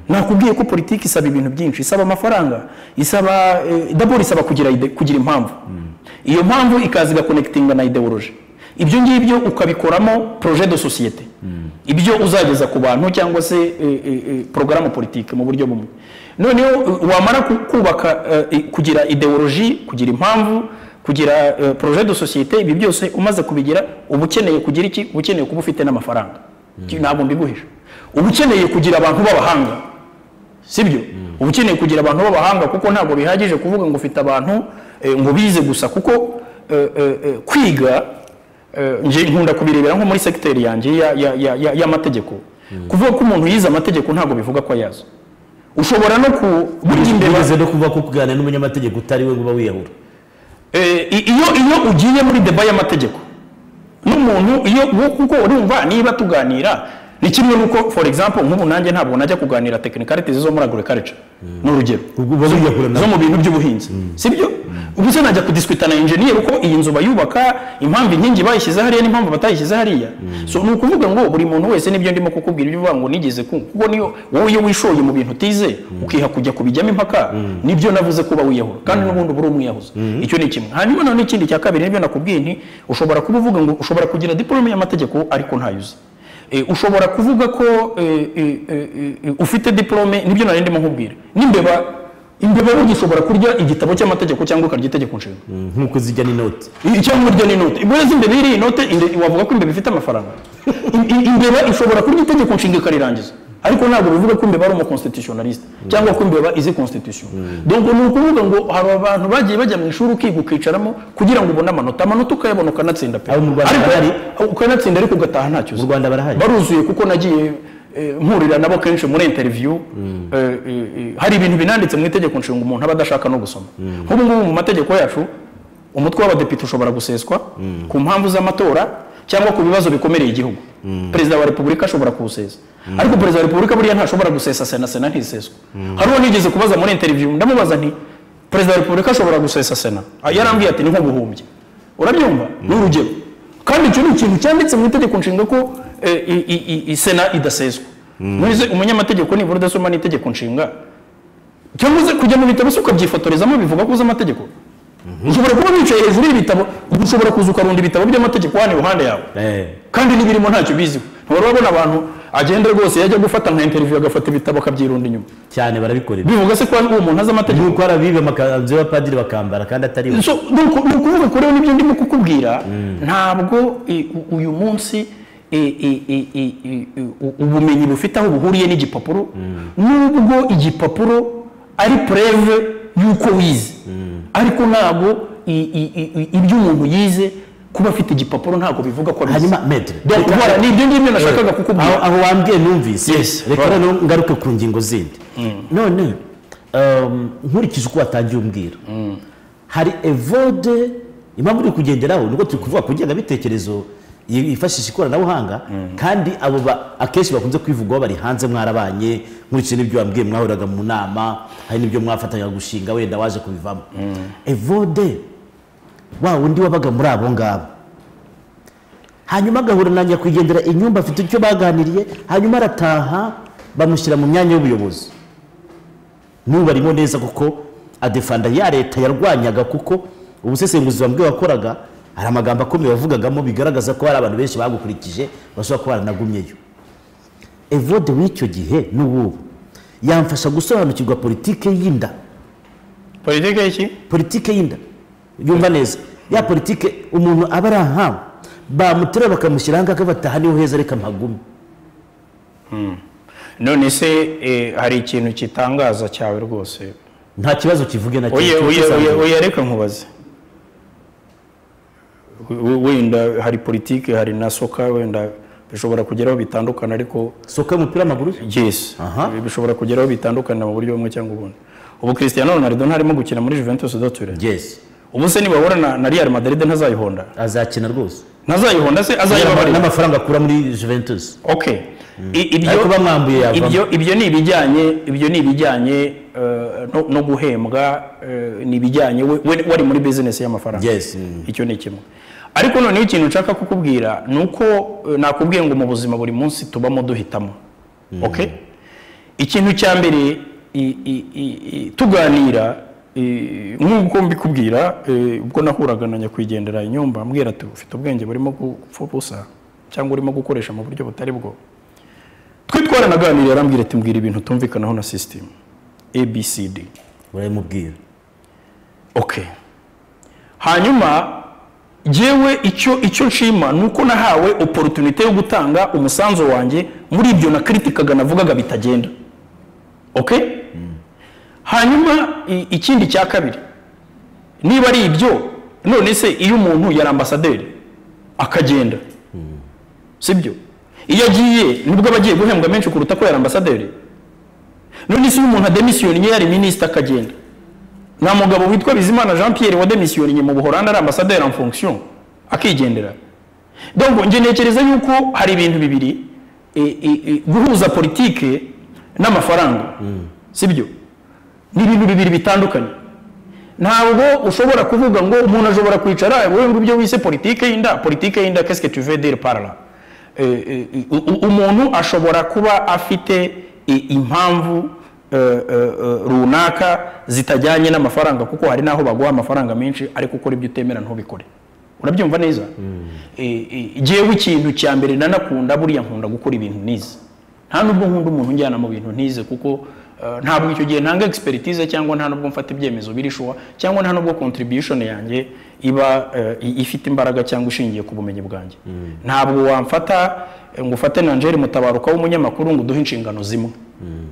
nakubwiye ko politike isaba ibintu byinshi isaba amafaranga isaba eh, dabord isaba kugira ide- kugira impamvu iyo mpamvu ikaza igakonekitinga na ideoloji ibyo ngibyo ukabikoramo projet de societe ibyo uzageza ku bantu cyangwa se eh, eh, eh, porogaramu politike mu buryo bumwe noneho eh, wamara ku- kubaka eh, eh, kugira ideoloji kugira impamvu kugira eh, projet de societe ibi byose umaze kubigira uba ukeneye kugira iki uba ukeneye kuba ufite n'amafaranga Iki ntabwo mbiguhisha uba ukeneye kugira abantu b'abahanga sibyo uba ukeneye kugira abantu b'abahanga kuko ntabwo bihagije kuvuga ngo ufite abantu eh, ngo bize gusa kuko eh, eh, eh, kwiga Eh, nje nkunda kubirebera nko muri segiteri yanjye ya- ya- ya- ya- y'amategeko kuvuga ko umuntu yize amategeko ntabwo bivuga ko ayazi ushobora no ku burya imbeba bigeze no kuvuga ko kuganira n'umunyamategeko utari we ngo uba wiyahura Eh, i- iyo iyo ugiye muri deba y'amategeko n'umuntu iyo wo- kuko urumva niba tuganira ni kimwe n'uko for example nk'ubu nanjye ntabwo najya kuganira technicalities zo muri agriculture ni urugero Ubwo uba wiyahura nawe. zo mu bintu by'ubuhinzi sibyo ubuse najya kudiskwita na enjeniyeri uko iyi nzu bayubaka impamvu inkingi bayishyize hariya n'impamvu batayishyize hariya so ni ukuvuga ngo buri muntu wese nibyo ndimo kukubwira ibyo uvuga ngo nigeze kumva kuko niyo wowe iyo wishoye mu bintu utize ukiha kujya kubijyamo impaka nibyo navuze kuba wiyahura kandi n'ubundi uba uri umwiyahuza icyo ni kimwe hanyuma noneho ikindi cya kabiri nibyo nakubwiye nti ushobora kuba uvuga ngo ushobora kugira diporome y'amategeko ariko ntayo uzi Eh, ushobora kuvuga ko eh, eh, eh, eh, ufite diplome nibyo nari ndimo nkubwira n'imbeba imbeba burya ushobora kurya igitabo cy'amategeko cyangwa ukarya itegeko nshinga nk'uko zijya n'inoti I- cyangwa urya n'inote imbeba z'imbeba iriya inote inde- wavuga ko imbeba ifite amafaranga I- i- imbeba ishobora kurya itegeko nshinga ikarirangiza ariko ntabwo bivuga ko imbeba ari umukonstitutionaliste cyangwa ko imbeba izi constitution donc ni ukuvuga ngo hari abantu bagiye bajya mu ishuri ukiga ukicaramo kugira ngo ubone amanota amanota ukayabona ukanatsinda pe Abo mu Rwanda ariko barahari? ukanatsinda ariko ugataha ntacyo mu uzi rwanda barahari baruzuye kuko nagiye eh, mpurira nabo kenshi muri interview eh, eh, eh, hari ibintu binanditse mu itegeko nshinga umuntu aba adashaka no gusoma nk'ubu ngubu mu mategeko yacu umutwe w'abadepite ushobora guseswa ku mpamvu z'amatora cyangwa ku bibazo bikomereye igihugu perezida wa repubulika ashobora kuwusesa ariko perezida wa repubulika buriya ntashobora gusesa sena sena ntiseswe hari uwo nigeze kubaza muri interview ndamubaza nti perezida wa repubulika ashobora gusesa sena Ah, yarambwiye ati ni nk'ubuhumbyi urabyumva ni urugero kandi icyo ni ikintu cyanditse mu itegeko nshinga ko eh, i- i- i- i- sena idaseswa muzi umunyamategeko nibura udasoma n'itegeko nshinga cyangwa uze kujya mu bitabo se ukabyifotorezamo bivuga ko uzi amategeko ushobora kuba wicaye hejuru y'ibitabo ushobora kuza ukarunda ibitabo by'amategeko hano iruhande yawe Eh, kandi n'ibirimo ntacyo biziho ntiwari wabona abantu agenda rwose yajya gufata nka interiviyu agafata ibitabo akabyirunda inyuma cyane barabikorera bivuga se ko uwo muntu azi amategeko nuko arabiba amakanzu y'abapadiri bakambara kandi atari we So, ni uku- ni ukuvuga ko rero nibyo ndimo kukubwira ntabwo eh, u- uyu munsi eh, eh, eh, eh, eh, u- ubumenyi bufite aho buhuriye n'igipapuro nubwo igipapuro ari preve y'uko wize ariko ntabwo i- i- i- i- ibyo umuntu yize kuba afite igipapuro ntabwo bivuga ko abizi hanyuma medre Donc, voilà, ni ibyo ngibyo nashakaga aho kukubwira aho wambwiye numvise Yes, reka right. noneho ngaruke ku ngingo zindi none um, nkurikije uko watangiye umbwira hari evode impamvu uri kugenderaho nubwo turi kuvuga ku ngengabitekerezo yi- yifashisha ikoranabuhanga kandi abo ba- akenshi bakunze kwivugwaho bari hanze mwarabanye nkurikije n'ibyo wambwiye mwahuraga mu nama hari n'ibyo mwafatanyaga gushinga wenda waje kubivamo evode wa wundi wabaga muri abo ngabo hanyuma agahura na nyakwigendera inyumba afite icyo baganiriye hanyuma arataha bamushyira mu myanya y'ubuyobozi n'ubu barimo neza kuko adefanda ya leta yarwanyaga kuko ubusesenguzi bambwe wakoraga hari amagambo akomeye wavugagamo bigaragaza ko hari abantu benshi bagukurikije bashobora kuba baranagumyeyo evode w'icyo gihe n'uw'ubu yamfasha gusobanukirwa politike y'inda politiki y'iki politike y'inda yumva neza ya politike umuntu aba ari ahawe bamuterura bakamushyira ahangaha bataha niho heza reka mpagume none se eh, hari ikintu kitangaza cyawe rwose nta kibazo kivuge na oye kimwe oye cy'isanzure. oye oye reka nkubaze We- wenda hari politike hari na soka wenda bishobora kugeraho bitandukana ariko soka y'umupira w'amaguru yes Aha. bishobora kugeraho bitandukana mu buryo bumwe cyangwa ubundi ubu Cristiano Ronaldo ntarimo gukina muri Juventus doture yes ubu se nibahura na, na Real Madrid ntazayihonda azakina rwose ntazayihonda se azayibabarira n'amafaranga akura muri juventus okay I- ibyo Ariko bamwambuye yavamo. ibyo ibyo ni ibijyanye ibyo ni ibijyanye eh, no, no guhembwa eh, ni ibijyanye we- we- wari muri business y'amafaranga yes mm. icyo ni kimwe ariko noneho ikintu nshaka kukubwira ni uko eh, nakubwiye ngo mu buzima buri munsi tubamo duhitamo okay ikintu cya mbere i- i- i- i- tuganira i- nk'uko mbikubwira eh, ubwo nahuraga na nyakwigendera inyumba ambwira ati ufite ubwenge burimo gupfa ubusa cyangwa urimo gukoresha mu buryo butari bwo twe twaranaganiriye arambwira ati mbwira ibintu tumvikanaho na sisitemu abcd urabimubwira okay hanyuma jewe icyo icyo nshima ni uko nahawe opportunité yo gutanga umusanzu wanjye muri ibyo nakritikaga navugaga bitagenda okay hanyuma i- ikindi cya kabiri niba ari ibyo none se iyo umuntu yari ambasaderi akagenda sibyo iyo agiye nibwo aba agiye guhembwa menshi kuruta ko yari ambasaderi none se iyo umuntu ademisiyoniye yari minisita akagenda nta mugabo witwa bizimana jean pierre wademisiyoniye mu buhoranda ari ambasaderi en fonction akigendera donc njye ntekereza yuko hari ibintu bibiri e, e, e, guhuza politike n'amafaranga sibyo ni ibintu bibiri bitandukanye ntabwo ushobora kuvuga ngo umuntu ashobora kwicara wowe ngo ibyo wise politike y'inda politike y'inda qu'est-ce que tu veux dire par là Eh, eh, u- u- umuntu ashobora kuba afite i- impamvu eh, eh, eh, runaka zitajyanye n'amafaranga kuko hari n'aho baguha amafaranga menshi ariko ukora ibyo utemera ntubikore urabyumva neza Eh, eh, jewe ikintu cya mbere nanakunda buriya nkunda gukora ibintu nize nta nubwo nkunda umuntu unjyana mu bintu ntize kuko Eh, ntabwo icyo gihe ntanga expertise cyangwa nta nubwo mfata ibyemezo birishuwa cyangwa nta nubwo contribution yanjye iba eh, i- ifite imbaraga cyangwa ishingiye ku bumenyi bwanjye ntabwo wamfata eh, ngo ufate nanjeri mutabaruka w'umunyamakuru ngo uduhe inshingano zimwe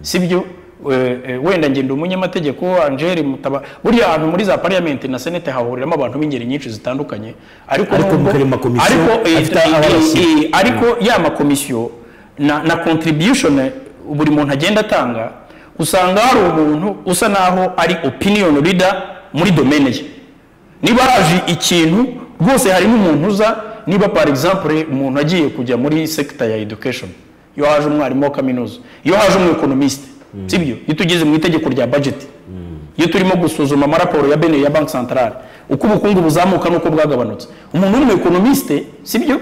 sibyo Eh, eh, wenda nge ndi umunyamategeko angeli mutaba buriya ahantu muri za pariyamenti na senete hahuriramo abantu b'ingeri nyinshi zitandukanye ariko Ariko nubwo- muri makomisiyo ariko, eh, afite eh, ababashyira. eh, ariko ya makomisiyo na, na contribution buri muntu agenda atanga usanga hari umuntu usa naho ari opinion leader muri domaine ye niba haje ikintu rwose hari n'umuntu uza niba par exemple umuntu agiye kujya muri sector ya education iyo haje umwarimu wa kaminuza iyo haje umuekonomiste sibyo iyo tugeze mu itegeko rya budget iyo turimo gusuzuma amaraporo ya bene ya banki santarare uko ubukungu buzamuka n'uko bwagabanutse umuntu w'umuekonomiste sibyo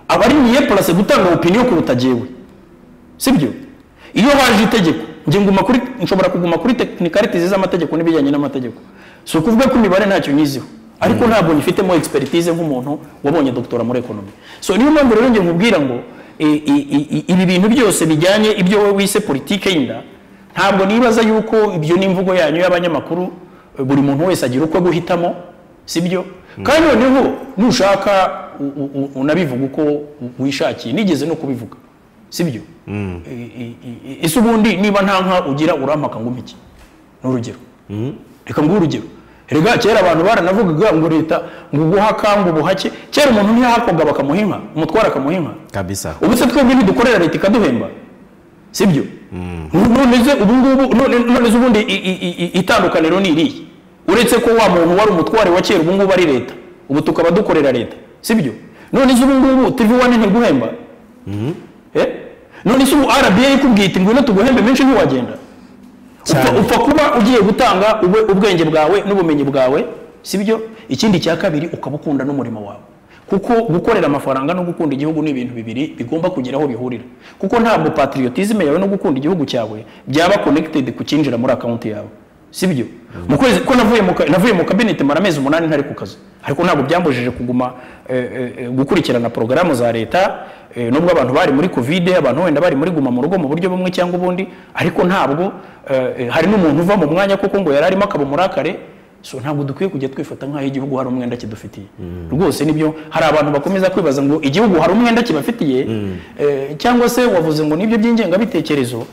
aba ari niye purase gutanga opiniyo kuruta jewe sibyo iyo haje itegeko njye nguma kuri nshobora kuguma kuri tekinikarities z'amategeko n'ibijyanye n'amategeko si ukuvuga ko imibare ntacyo nyiziho ariko ntabwo nyifitemo expertise nk'umuntu wabonye doktora muri ekonomi so niyo mpamvu rero njye nkubwira ngo e, e, e, e, ibi bintu byose bijyanye ibyo wowe wise politike y'inda ntabwo nibaza yuko ibyo n'imvugo yanyu y'abanyamakuru eh, buri muntu wese agira uko guhitamo sibyo kandi noneho nushaka u- u- u- unabivuga uko u- wishakiye nigeze no kubivuga sibyo I- i- i- ese ubundi niba nta nka ugira urampaka ngo umpeke ni urugero reka nguhe urugero rega kera abantu baranavugaga ngo leta ngo ubuhaka ngo ubuhake kera umuntu ntiyahakoga bakamuha inka umutwara akamuha inka kabisa ubu se twebwe ntidukorera leta ikaduhemba sibyo none se ubu ngubu none none se ubundi i- i- i- i- itandukaniro ni irihe uretse ko wa muntu wari umutware wa kera ubu ngubu ari leta ubu tukaba dukorera leta sibyo none se ubu ngubu tv wane ntiguhemba Eh? none se ubu rba ikubwiye iti ngwino tuguhembe menshi ntiwagenda Cyane. upfa, upfa kuba ugiye gutanga ube- ubwenge bwawe n'ubumenyi bwawe sibyo ikindi cya kabiri ukaba ukunda n'umurimo wawe kuko gukorera amafaranga no gukunda igihugu ni ibintu bibiri bigomba kugira aho bihurira kuko ntabwo patriotisme yawe no gukunda igihugu cyawe byaba connected ku cyinjira muri account yawe sibyo mu kwezi ko navuye mu ka- navuye mu kabineti mara amezi umunani ntari ku kazi ariko ntabwo byambujije kuguma eh, eh, gukurikirana porogaramu za leta eh, nubwo abantu bari muri kovide abantu wenda bari muri guma mu rugo mu buryo bumwe cyangwa ubundi ariko ntabwo eh, eh, hari n'umuntu uva mu mwanya kuko ngo yari arimo akaba umurakare so ntabwo dukwiye kujya twifata nk'aho igihugu hari umwenda kidufitiye rwose nibyo hari abantu bakomeza kwibaza ngo igihugu hari umwenda kibafitiye eh, cyangwa se wavuze ngo nibyo by'ingengabitekerezo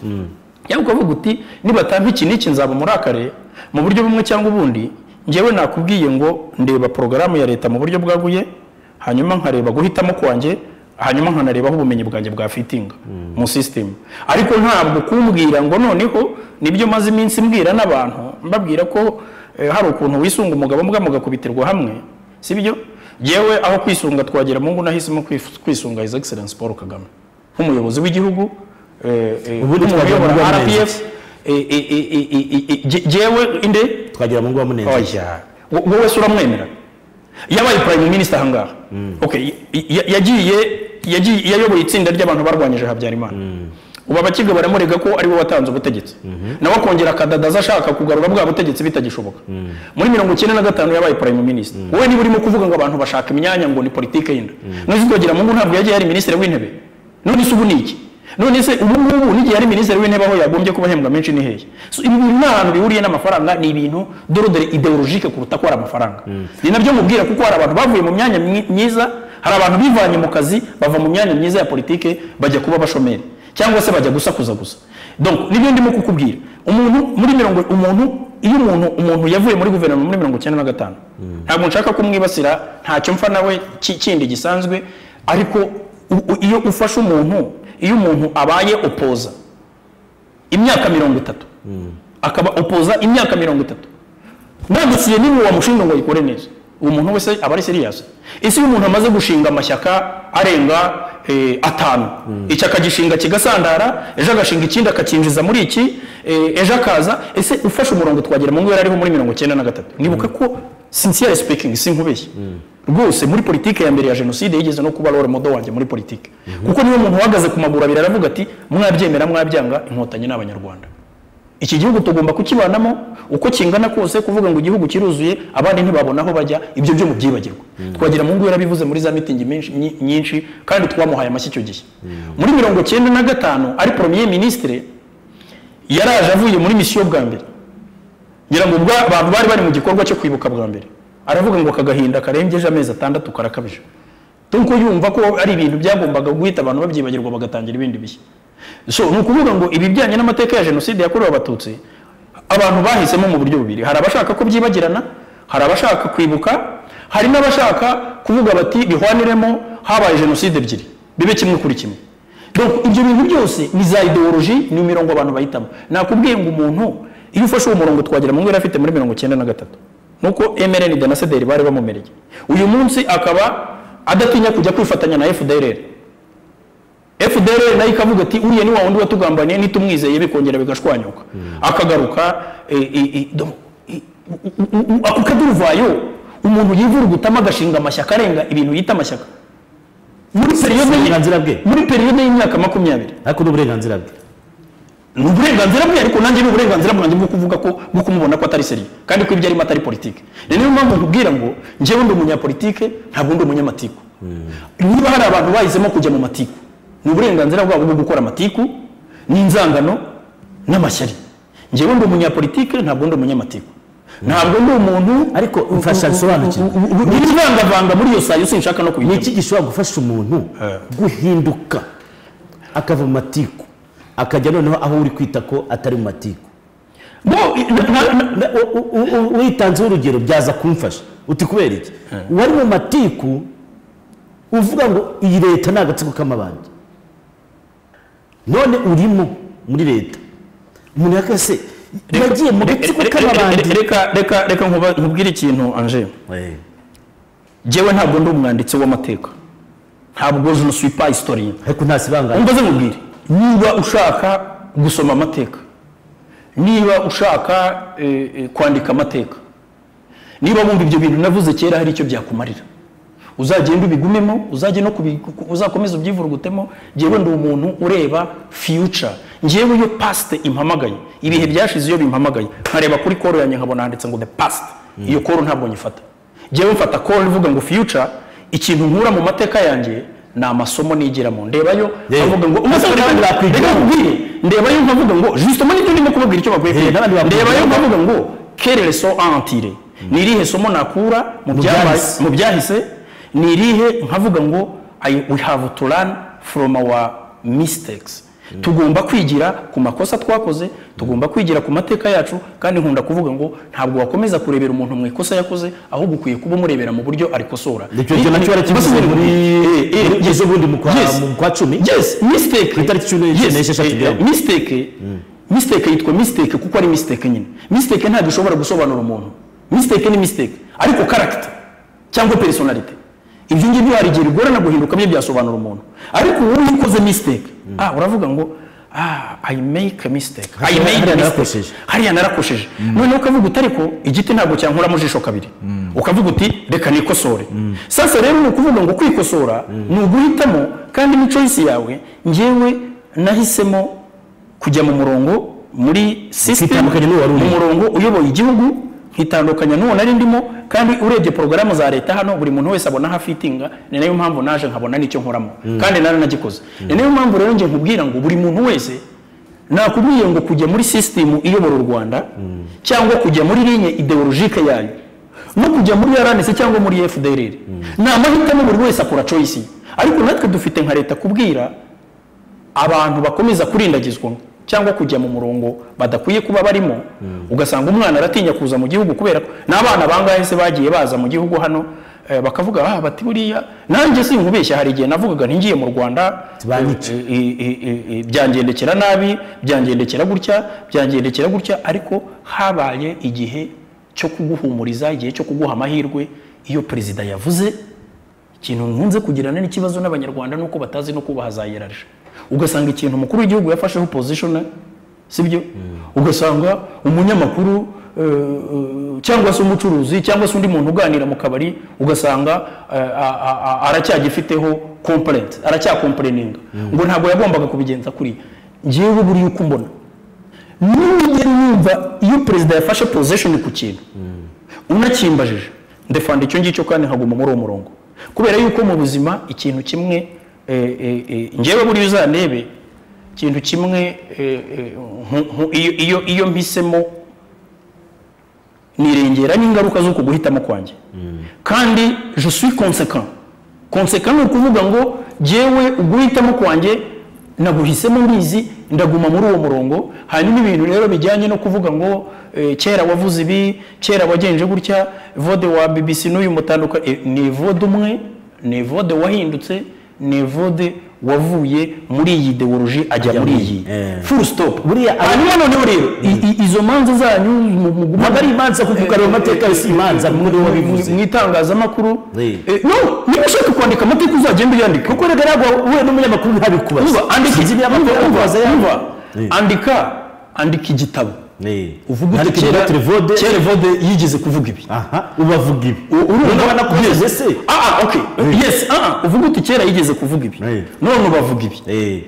cyangwa ukavuga uti nibatampa iki n'iki nzaba umurakare mu buryo bumwe cyangwa ubundi njyewe nakubwiye ngo ndeba porogaramu ya leta mu buryo bwaguye hanyuma nkareba guhitamo kwanjye hanyuma nkanarebaho ubumenyi bwanjye bwa fitinga mu sisitemu ariko ntabwo kumbwira ngo noneho nibyo maze iminsi mbwira n'abantu mbabwira ko eh, hari ukuntu wisunga umugabo mbwa mugakubitirwa hamwe sibyo yewe aho kwisunga twagera mu ngo nahisemo kwif- kwisunga his excellence paul kagame nk'umuyobozi w'igihugu eh, eh, Ubundi nk'umuntu twagira uyobora ngo amenye RPF, eh, eh, eh, eh, eh, eh, je- jewe inde twagira mu ngo munenze oya wo- wowe se uramwemera yabaye prime minister ahangaha okay y- y- yagiye yagiye yayoboye itsinda ry'abantu barwanyije habyarimana ubu abakiga baramurega ko ariwe watanze ubutegetsi nawe akongera akadadaza ashaka kugarura bwa butegetsi bitagishoboka muri mirongo icyenda na gatanu yabaye prime minister wowe niba urimo kuvuga ngo abantu bashaka imyanya ngo ni politike y'inda none se twagira mu ngo ntabwo yagiye yari minisitiri w'intebe none se ubu ni iki none se ubu ngubu n'igihe yari minisitiri w'intebe aho yagombye kuba ahembwa menshi ni hehe so, ibi bintu nta hantu bihuriye n'amafaranga ni ibintu dorodore ideologike kuruta ko hari amafaranga ni nabyo mubwira kuko hari abantu bavuye mu myanya myi- myiza hari abantu bivanye mu kazi bava mu myanya myiza ya politike bajya kuba abashomeri cyangwa se bajya gusakuza gusa donc nibyo ndimo kukubwira umuntu muri mirongo umuntu iyo umuntu umuntu yavuye muri guverinoma muri mirongo icyenda na gatanu ntabwo nshaka kumwibasira ntacyo mfa nawe ki- kindi gisanzwe ariko u- u- iyo ufashe umuntu iyo umuntu abaye opoza imyaka mirongo itatu akaba opoza imyaka mirongo itatu nanditse nimwe wamushinga ngo ayikore neza uwo muntu wese aba ari seriyasi ese iyo umuntu amaze gushinga amashyaka arenga eh, atanu iki akagishinga kigasandara ejo agashinga ikindi akacyinjiza muri iki eh, ejo akaza ese ufashe umurongo twagera mu ngo yari ariho muri mirongo icyenda na gatatu nibuka ko sincere speaking sinkubeshye rwose muri politiki ya mbere ya jenoside yigeze no kuba role model wanjye muri politiki kuko niyo umuntu uhagaze ku maguru abiri aravuga ati mwabyemera mwabyanga inkotanyi ni abanyarwanda iki gihugu tugomba kukibanamo uko kingana kose kuvuga ngo igihugu kiruzuye abandi ntibabona aho bajya ibyo byo mu byibagirwa twagira mu ngo yarabivuze muri za mitingi menshi- nyi- nyinshi kandi twamuhaye amashyi icyo gihe muri mirongo cyenda na gatanu ari premier ministre yaraje avuye muri misiyo bwa mbere ngira ngo ubwo abantu bari bari mu gikorwa cyo kwibuka bwa mbere aravuga ngo aka gahinda karengeje amezi atandatu karakabije nuko yumva ko ari ibintu byagombaga guhita abantu babyibagirwa bagatangira ibindi bishya so ni ukuvuga ngo ibijyanye n'amateka ya jenoside yakorewe abatutsi abantu bahisemo mu buryo bubiri hari abashaka ko byibagirana hari abashaka kwibuka hari n'abashaka kuvuga bati bihwaniremo habaye jenoside ebyiri bibe kimwe kuri kimwe Donc, ibyo bintu byose ni za ideoloji ni imirongo abantu bahitamo nakubwiye ngo umuntu iyo ufashe uwo murongo twagera mu ntera afite muri mirongo icyenda na gatatu nuko mrn de na cdr bari bamumereye uyu munsi akaba adatinya kujya kwifatanya na fdrr fdr nayo ikavuga ati uriya ni wa wundi watugambaniye nitumwizeye bikongera bigashwanyuka akagaruka e, e, e, donc, e, u- u- u- ako kaduruvayo umuntu yivurugutamo agashinga amashyaka arenga ibintu yita amashyaka muri periyode uburenganzira bwe. muri periyode y'imyaka makumyabiri ariko ni uburenganzira bwe ni uburenganzira bwe ariko nanjye ni uburenganzira bwanjye bwo kuvuga ko bwo kumubona ko atari seriye kandi ko ibyo arimo atari politike ni niyo mpamvu nkubwira ngo njyewe ndi umunyapolitike ntabwo ndi umunyamatiku niba hari abantu bahisemo kujya mu matiku ni uburenganzira bwabo bwo gukora amatiku n'inzangano n'amashyari njyewe ndi umunyapolitike ntabwo ndi umunyamatiku ntabwo ndi umuntu Ariko mfasha nsobanukirwe. iri vangavanga muri iyo sayo sinshaka no ni kubijyamo iki gishobora gufasha umuntu guhinduka akava mu matiku akajya noneho aho uri kwita ko atari mu matiku Bo- na- na- na- Na- u- u- u- witanzeho urugero byaza kumfasha uti kubera iki wari mu matiku uvuga ngo iyi leta ni agatsiko k'amabandi none urimo muri leta umuntu yakase yagiye mu gatsiko k'amabandi Reka- reka reka nkuba- nkubwire ikintu anje Eh, njyewe ntabwo ndi umwanditsi w'amateka ntabwo je ne suis pas historien ariko nta sibangane umva ze mubwire niba ushaka gusoma amateka niba ushaka eh, eh, kwandika amateka niba wumva ibyo bintu navuze kera hari icyo byakumarira uzagenda ubigumemo uzajye no kubi- ku- uzakomeza ubyivurugutemo njyewe ndi umuntu ureba future njyewe iyo past impamagaye ibihe byashize iyo bimpamagaye nkareba kuri koro yanjye nkabona handitse ngo the past iyo koro ntabwo nyifata njyewe mfata koro ivuga ngo future ikintu nkura mu mateka yanjye ni amasomo nigiramo ndebayo Yewe. nkavuga ngo umaze Ariko n'abandi bakwigira. kubwire ndebayo nkavuga ngo justement nibyo ndimo kubabwira icyo bakwiye Eh, kwiga n'abandi bakwiye ndebayo kwiga. nkavuga ngo quelle leçon à en tirer ni irihe somo nakura mu Mu byabaye- byahise. mu byahise ni irihe nkavuga ngo I- we have to learn from our mistakes tugomba kwigira ku makosa twakoze tugomba kwigira ku mateka yacu kandi nkunda kuvuga ngo ntabwo wakomeza kurebera umuntu mu ikosa yakoze ahubwo ukwiye kuba umurebera mu buryo arikosora icyo gihe nacyo barakivuze Mbasubire muri Eh, eh, muri- ejo bundi mu kwa- Yes. mu kwa cumi yes mistake Ku itariki cumi n'eshatu n'esheshatu eh, bya- eh, mistake mistake yitwa mistake kuko ari mistake nyine mistake ntabwo ishobora gusobanura umuntu mistake ni mistake ariko character cyangwa personality ibyo ngibyo hari igihe bigorana guhinduka byo byasobanura umuntu ariko wowe iyo ukoze mistake ah uravuga ngo ah i make a mistake i Hariya- made hariya a mistake narakosheje. hariya narakosheje noneho ukavuga uti ariko igiti ntabwo cyankuramo ijisho kabiri ukavuga uti reka nikosore sasa rero ni ukuvuga ngo kwikosora ni uguhitamo kandi ni choice yawe njyewe nahisemo kujya mu murongo muri system Ukitandukanya n'uwo wari mu urimo. murongo uyoboye igihugu nkitandukanya n'uwo nari ndimo kandi urebye porogaramu za leta hano buri muntu wese abona hafitinga ni nayo mpamvu naje nkabona n'icyo nkoramo kandi naranagikoze ni nayo mpamvu rero njye nkubwira ngo buri muntu wese nakubwiye ngo kujya muri sisitemu iyobora u rwanda cyangwa kujya muri linye ideologike yayo no kujya muri rnc cyangwa muri fdrr ni amahitamo buri wese akora choice ye. ariko natwe dufite nka leta kubwira abantu bakomeza kurindagizwa cyangwa kujya mu murongo badakwiye kuba barimo ugasanga umwana aratinya kuza mu gihugu kubera ko n'abana bangahe se bagiye baza mu gihugu hano eh, bakavuga ah bati buriya nanjye sinkubeshya hari igihe navugaga ntingiye mu rwanda Banyica. eh, eh, eh, eh, eh, byangendekera nabi byangendekera gutya byangendekera gutya ariko habaye igihe cyo kuguhumuriza igihe cyo kuguha amahirwe iyo perezida yavuze ikintu nkunze kugirana n'ikibazo n'abanyarwanda ni uko batazi no kubaha za hiyerarije ugasanga ikintu umukuru w'igihugu yafasheho pozishona sibyo ugasanga umunyamakuru eh, eh, cyangwa se umucuruzi cyangwa se undi muntu uganira mu kabari ugasanga eh, a- a- a- aracyagifiteho complaint aracyakomporeninga ngo ntabwo yagombaga kubigenza kuriya ngewe buriya uko mbona nigera numva iyo perezida yafashe pozishoni ku kintu unakimbajije ndefanda icyo ngicyo kandi nkaguma muri uwo murongo kubera yuko mu buzima ikintu kimwe eh, eh, eh, njyewe buriya uzanebe ikintu kimwe eh, eh, nku- nku- iyo- iyo- iyo mpisemo nirengera n'ingaruka z'uku guhitamo kwanjye kandi je suis conséquent conséquent ni ukuvuga ngo jyewe uguhitamo kwanjye naguhisemo mbizi ndaguma muri uwo murongo hanyuma ibintu rero bijyanye no kuvuga ngo eh, kera wavuze ibi kera wagenje gutya vode wa bbc n'uyu mutandukanye eh, ni vode umwe ni vode wahindutse ni vode wavuye muri iyi ideoloji ajya muri iyi eh. full stop Buriya hanyuma noneho rero i- i- izo manza zanyu mugume ntabwo ari imanza kuko ayo mateka yose imanza muri wowe wabivuze mu mu itangazamakuru Oui. Eh, no niba ushaka kwandika amateka uzagenda uyandika kuko rega ntabwo wowe n'umunyamakuru ntabikubaza Urumva, andika Sinzi niba urumva, urumva, bakubaza ya- urumva. Oui. andika andika igitabo Eh. uvuga uti Ariko kera Apotre Vode- kera evode yigeze kuvuga ibi aha ubavuga ibi urumva urabona ko Yes. ugeze se Ah, ah, okay. yes ah, ah, uvuga uti kera yigeze kuvuga ibi Oui. none ubavuga ibi Eh.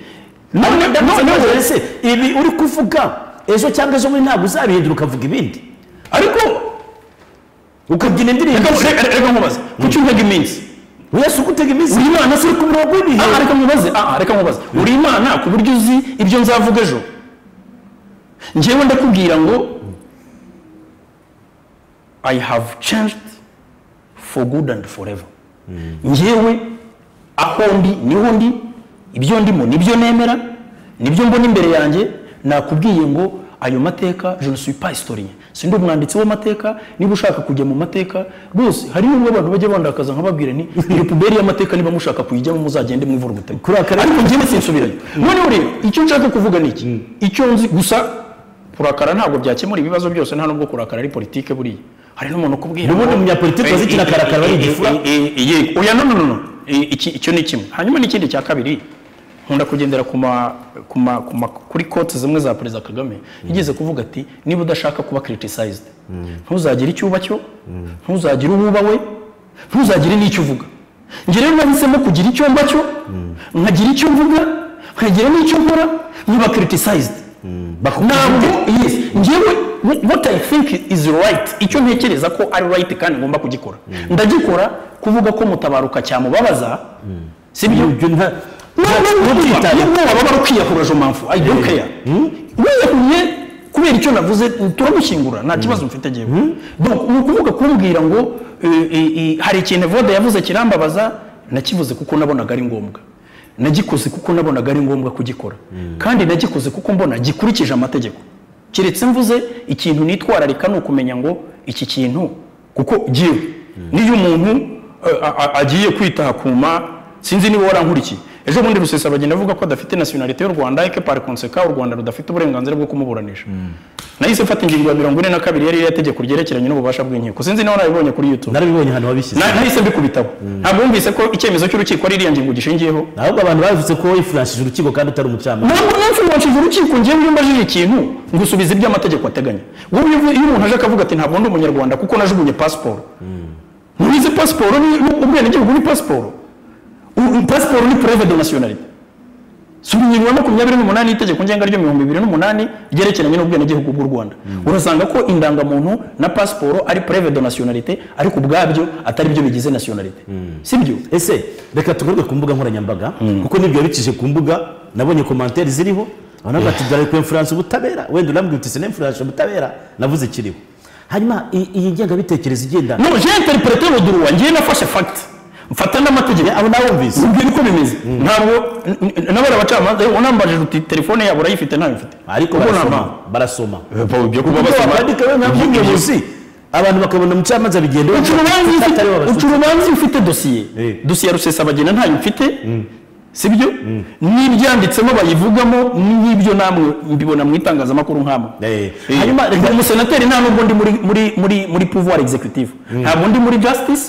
none none- None none- se ibi uri kuvuga ejo cyangwa ejo bundi ntabwo uzabihindura ukavuga ibindi ariko ukabyina indirimbo Reka- reka reka nkubaze kuki untega iminsi wese ugutega iminsi uri imana uri ku murongo w'ibihe Ah, reka nkubaze ah, reka nkubaze uri imana ku buryo uzi ibyo nzavuga ejo njyewe ndakubwira ngo i have changed for good and forever njyewe aho ndi niho ndi ibyo ndimo nibyo nemera nibyo mbona imbere yanjye nakubwiye ngo ayo mateka je ne suis pas historien sindi umwanditsi w'amateka niba ushaka kujya mu mateka rwose hari n'ubwo abantu bajya bandakaza nkababwira ni iyo puberi y'amateka niba mushaka kuyijyamo muzagende mwivurugutanye Kuri aka rero- ariko njyewe sinsubirayo noneho rero icyo nshaka kuvuga ni iki icyo nzi gusa kurakara ntabwo byakemura ibibazo byose nta nubwo kurakara ari politike buriya hari n'umuntu ukubwira N'ubundi umunyapolitike wazi ikintu akarakara ari igifura. yego oya no no no no I- iki- icyo ni kimwe hanyuma n'ikindi cya kabiri nkunda kugendera ku ma ku ma ku ma kuri kote zimwe za perezida kagame yigeze kuvuga ati niba udashaka kuba criticized ntuzagire icyo uba cyo ntuzagire uwo uba we ntuzagire n'icyo uvuga njye rero nahisemo kugira icyo mba cyo nkagira icyo mvuga nkagira n'icyo nkora nkiba criticized ntabwo yes njyewe wh- what i think is right icyo ntekereza ko ari right kandi ngomba kugikora ndagikora kuvuga ko mutabaruka cyamubabaza sibyo Ibyo nta- niba Ntubyitabe. waba ukwiyahura jo mpamvu i don't care wiyahuye kubera icyo navuze turagushyingura nta kibazo mfite njyewe Donc, ni ukuvuga kumbwira ngo eh, eh, eh, hari ikintu evode yavuze kirambabaza nakivuze kuko nabonaga ari ngombwa nagikoze kuko nabonaga ari ngombwa kugikora kandi nagikoze kuko mbona gikurikije amategeko keretse mvuze ikintu nitwararika ni ukumenya ngo iki kintu kuko jyewe niyo umuntu eh, a- a- agiye kwitaha kuma sinzi niba warankurikiye ejo bundi rusesa bagenda avuga ko adafite nationalite y'u rwanda eke par conseka u rwanda rudafite uburenganzira bwo kumuburanisha nahise mfata ingingo ya mirongo ine na kabiri yari yategeko ryerekeranye n'ububasha bw'inkiko sinzi niba warabibonye kuri youtube narabibonye ahantu wabishyize Na- nahise mbikubitaho ntabwo wumvise ko icyemezo cy'urukiko ari iriya ngingo gishingiyeho ahubwo abantu bavuze ko wifurashije urukiko kandi utari umucamanza ntabwo nanfungishije urukiko njyewe iyo mbajije ikintu ngusubiza ibyo amategeko ateganya wowe iyo uvu- iyo umuntu aje akavuga ati ntabwo ndi umunyarwanda kuko najugunye pasiporo ntubizi pasiporo ni ni- ubwenegihugu ni pasiporo U- u- pasiporo ni preve de nationalite si ingingo ya makumyabiri n'umunani y'itegeko ngenga ryo mihumbi ibiri n'umunani ryerekeranye n'ubwenegihugu bw'u rwanda urasanga ko indangamuntu na pasiporo ari preve de nationalite ariko ubwabyo atari byo bigize nationalite sibyo ese reka tugaruke ku mbuga nkoranyambaga kuko n'ibyo wabicishije ku mbuga nabonye komantere ziriho abantu bavuga ati dore kwemfuransa ubutabera wenda urambwira uti sinemfuransa ubutabera navuze kiriho hanyuma i- iyi ngengabitekerezo igenda no je interprete ruduruwa ngiye nafashe fact mfata n'amategeko abo nawumvise ubwira uko bimeze ntabwo nabari abacamanza yewe unambajije uti telefone yabo urayifite ntayo mfite ariko Ubwo barasoma nta mpamvu. barasoma ibyo kuba Ubwo basoma bakandika wenda nk'umuyobozi abantu bakabona umucamanza bigenda uca urubanza atari we ufite- wabasutse. uca urubanza iyo ufite dosiye Eh. dosiye ya rusesabagina ntayo mfite sibyo n'ibyanditsemo bayivugamo n'ibyo namwe mbibona mu itangazamakuru nk'amwe Eh. Eh. Hanyuma Ndi umusenateri nta nubwo ndi muri muri muri muri pouvoir executive ntabwo ndi muri justice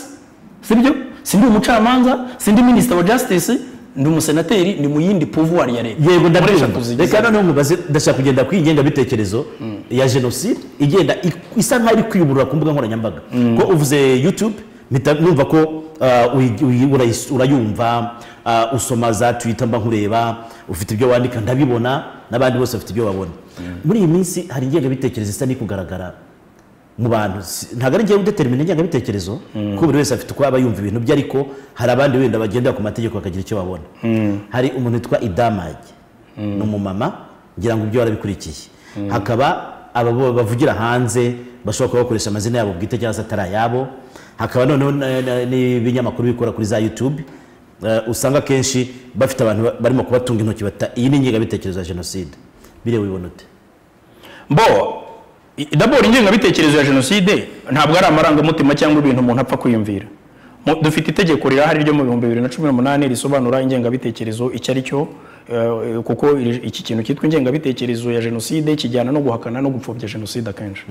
sibyo sindi umucamanza sindi minisita wa justice ndi umusenateri ndi mu yindi pouvoir ya leta yego Mukoresha ndabyumva tuzigize. reka noneho nkubaze ndashaka kugenda ku ingengabitekerezo ya jenoside igenda ik- isa nkaho iri kwiyuburura ku mbuga nkoranyambaga ko uvuze youtube mpita numva ko uh, uyi- uyi- urayis- urayumva uh, usoma za twitter mba nkureba ufite ibyo wandika ndabibona n'abandi bose bafite ibyo babona muri iyi minsi hari ingengabitekerezo isa n'iri kugaragara mu bantu Si- ntabwo ari njyewe udetermina ingengabitekerezo kuko buri wese afite uko aba yumva ibintu bye ariko hari abandi wenda bagendera ku mategeko bakagira icyo babona hari umuntu witwa idamage n'umumama ngira ngo ibyo warabikurikiye hakaba aba bo bavugira hanze bashobora kuba bakoresha amazina yabo bwite cyangwa se atari ayabo hakaba noneho na- na- n'ibinyamakuru bikora kuri za yutube Eh, usanga akenshi bafite abantu ba- barimo kubatunga intoki bata iyi ni ingengabitekerezo ya jenoside bireba ubibona ute bo i- dabora ingengabitekerezo ya jenoside ntabwo ari amarangamutima cyangwa ibintu umuntu apfa kwiyumvira Mu- dufite itegeko rirahari ryo mu bihumbi bibiri na cumi n'umunani risobanura ingengabitekerezo icyo ari cyo eh, kuko iri- iki kintu cyitwa ingengabitekerezo ya jenoside kijyana no guhakana no gupfobya jenoside akenshi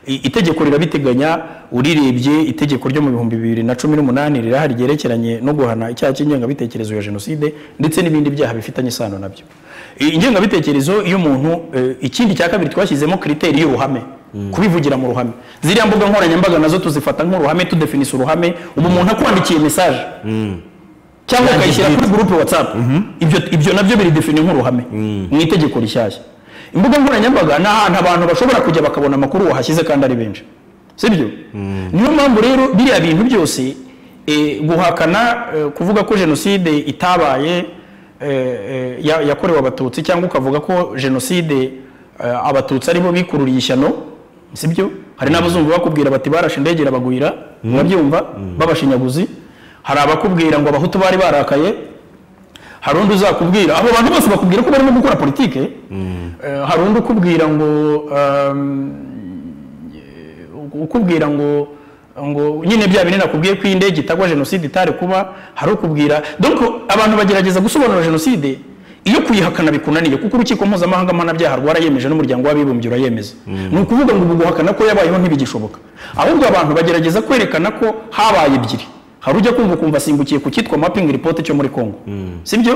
I- itegeko rirabiteganya urirebye itegeko ryo mu bihumbi bibiri na cumi n'umunani rirahari ryerekeranye no guhana icyaha cy'ingengabitekerezo ya jenoside ndetse n'ibindi byaha bifitanye isano nabyo I- ingengabitekerezo iyo umuntu eh, ikindi cya kabiri twashyizemo kiriteri y'uruhame kubivugira mu ruhame ziriya mbuga nkoranyambaga nazo tuzifata nk'uruhame tudefinisa uruhame ubu umuntu akwandikiye mesaje cyangwa ukayishyira kuri gurupe watsapu ibyo ibyo nabyo biridefini nk'uruhame mu itegeko rishyashya imbuga nkoranyambaga ni ahantu abantu bashobora kujya bakabona amakuru wahashyize kandi ari benshi sibyo niyo mpamvu rero biriya bintu byose eh, guhakana eh, kuvuga ko jenoside itabaye eh, eh, ya- yakorewe abatutsi cyangwa ukavuga ko jenoside eh, abatutsi aribo bikururiye ishyano sibyo hari n'abazumva bakubwira bati barashe indege irabagwira murabyumva b'abashinyaguzi hari abakubwira ngo abahutu bari barakaye hari undi uzakubwira abo bantu bose bakubwira ko barimo gukora politike Eh, hari undi ukubwira ngo um, ukubwira ngo ngo nyine bya bine nakubwiye ko iyi ndege itagwa jenoside itari kuba hari ukubwira donc abantu bagerageza gusobanura jenoside iyo kuyihakana bikunaniye kuko urukiko mpuzamahanga mpanabyaha rwarayemeje n'umuryango w'abibumbye urayemeza ni ukuvuga ngo ubu guhakana ko yabayeho ntibigishoboka ahubwo abantu bagerageza kwerekana ko habaye ebyiri hari ujya kumva ukumva asimbukiye ku cyitwa mapping report cyo muri Congo sibyo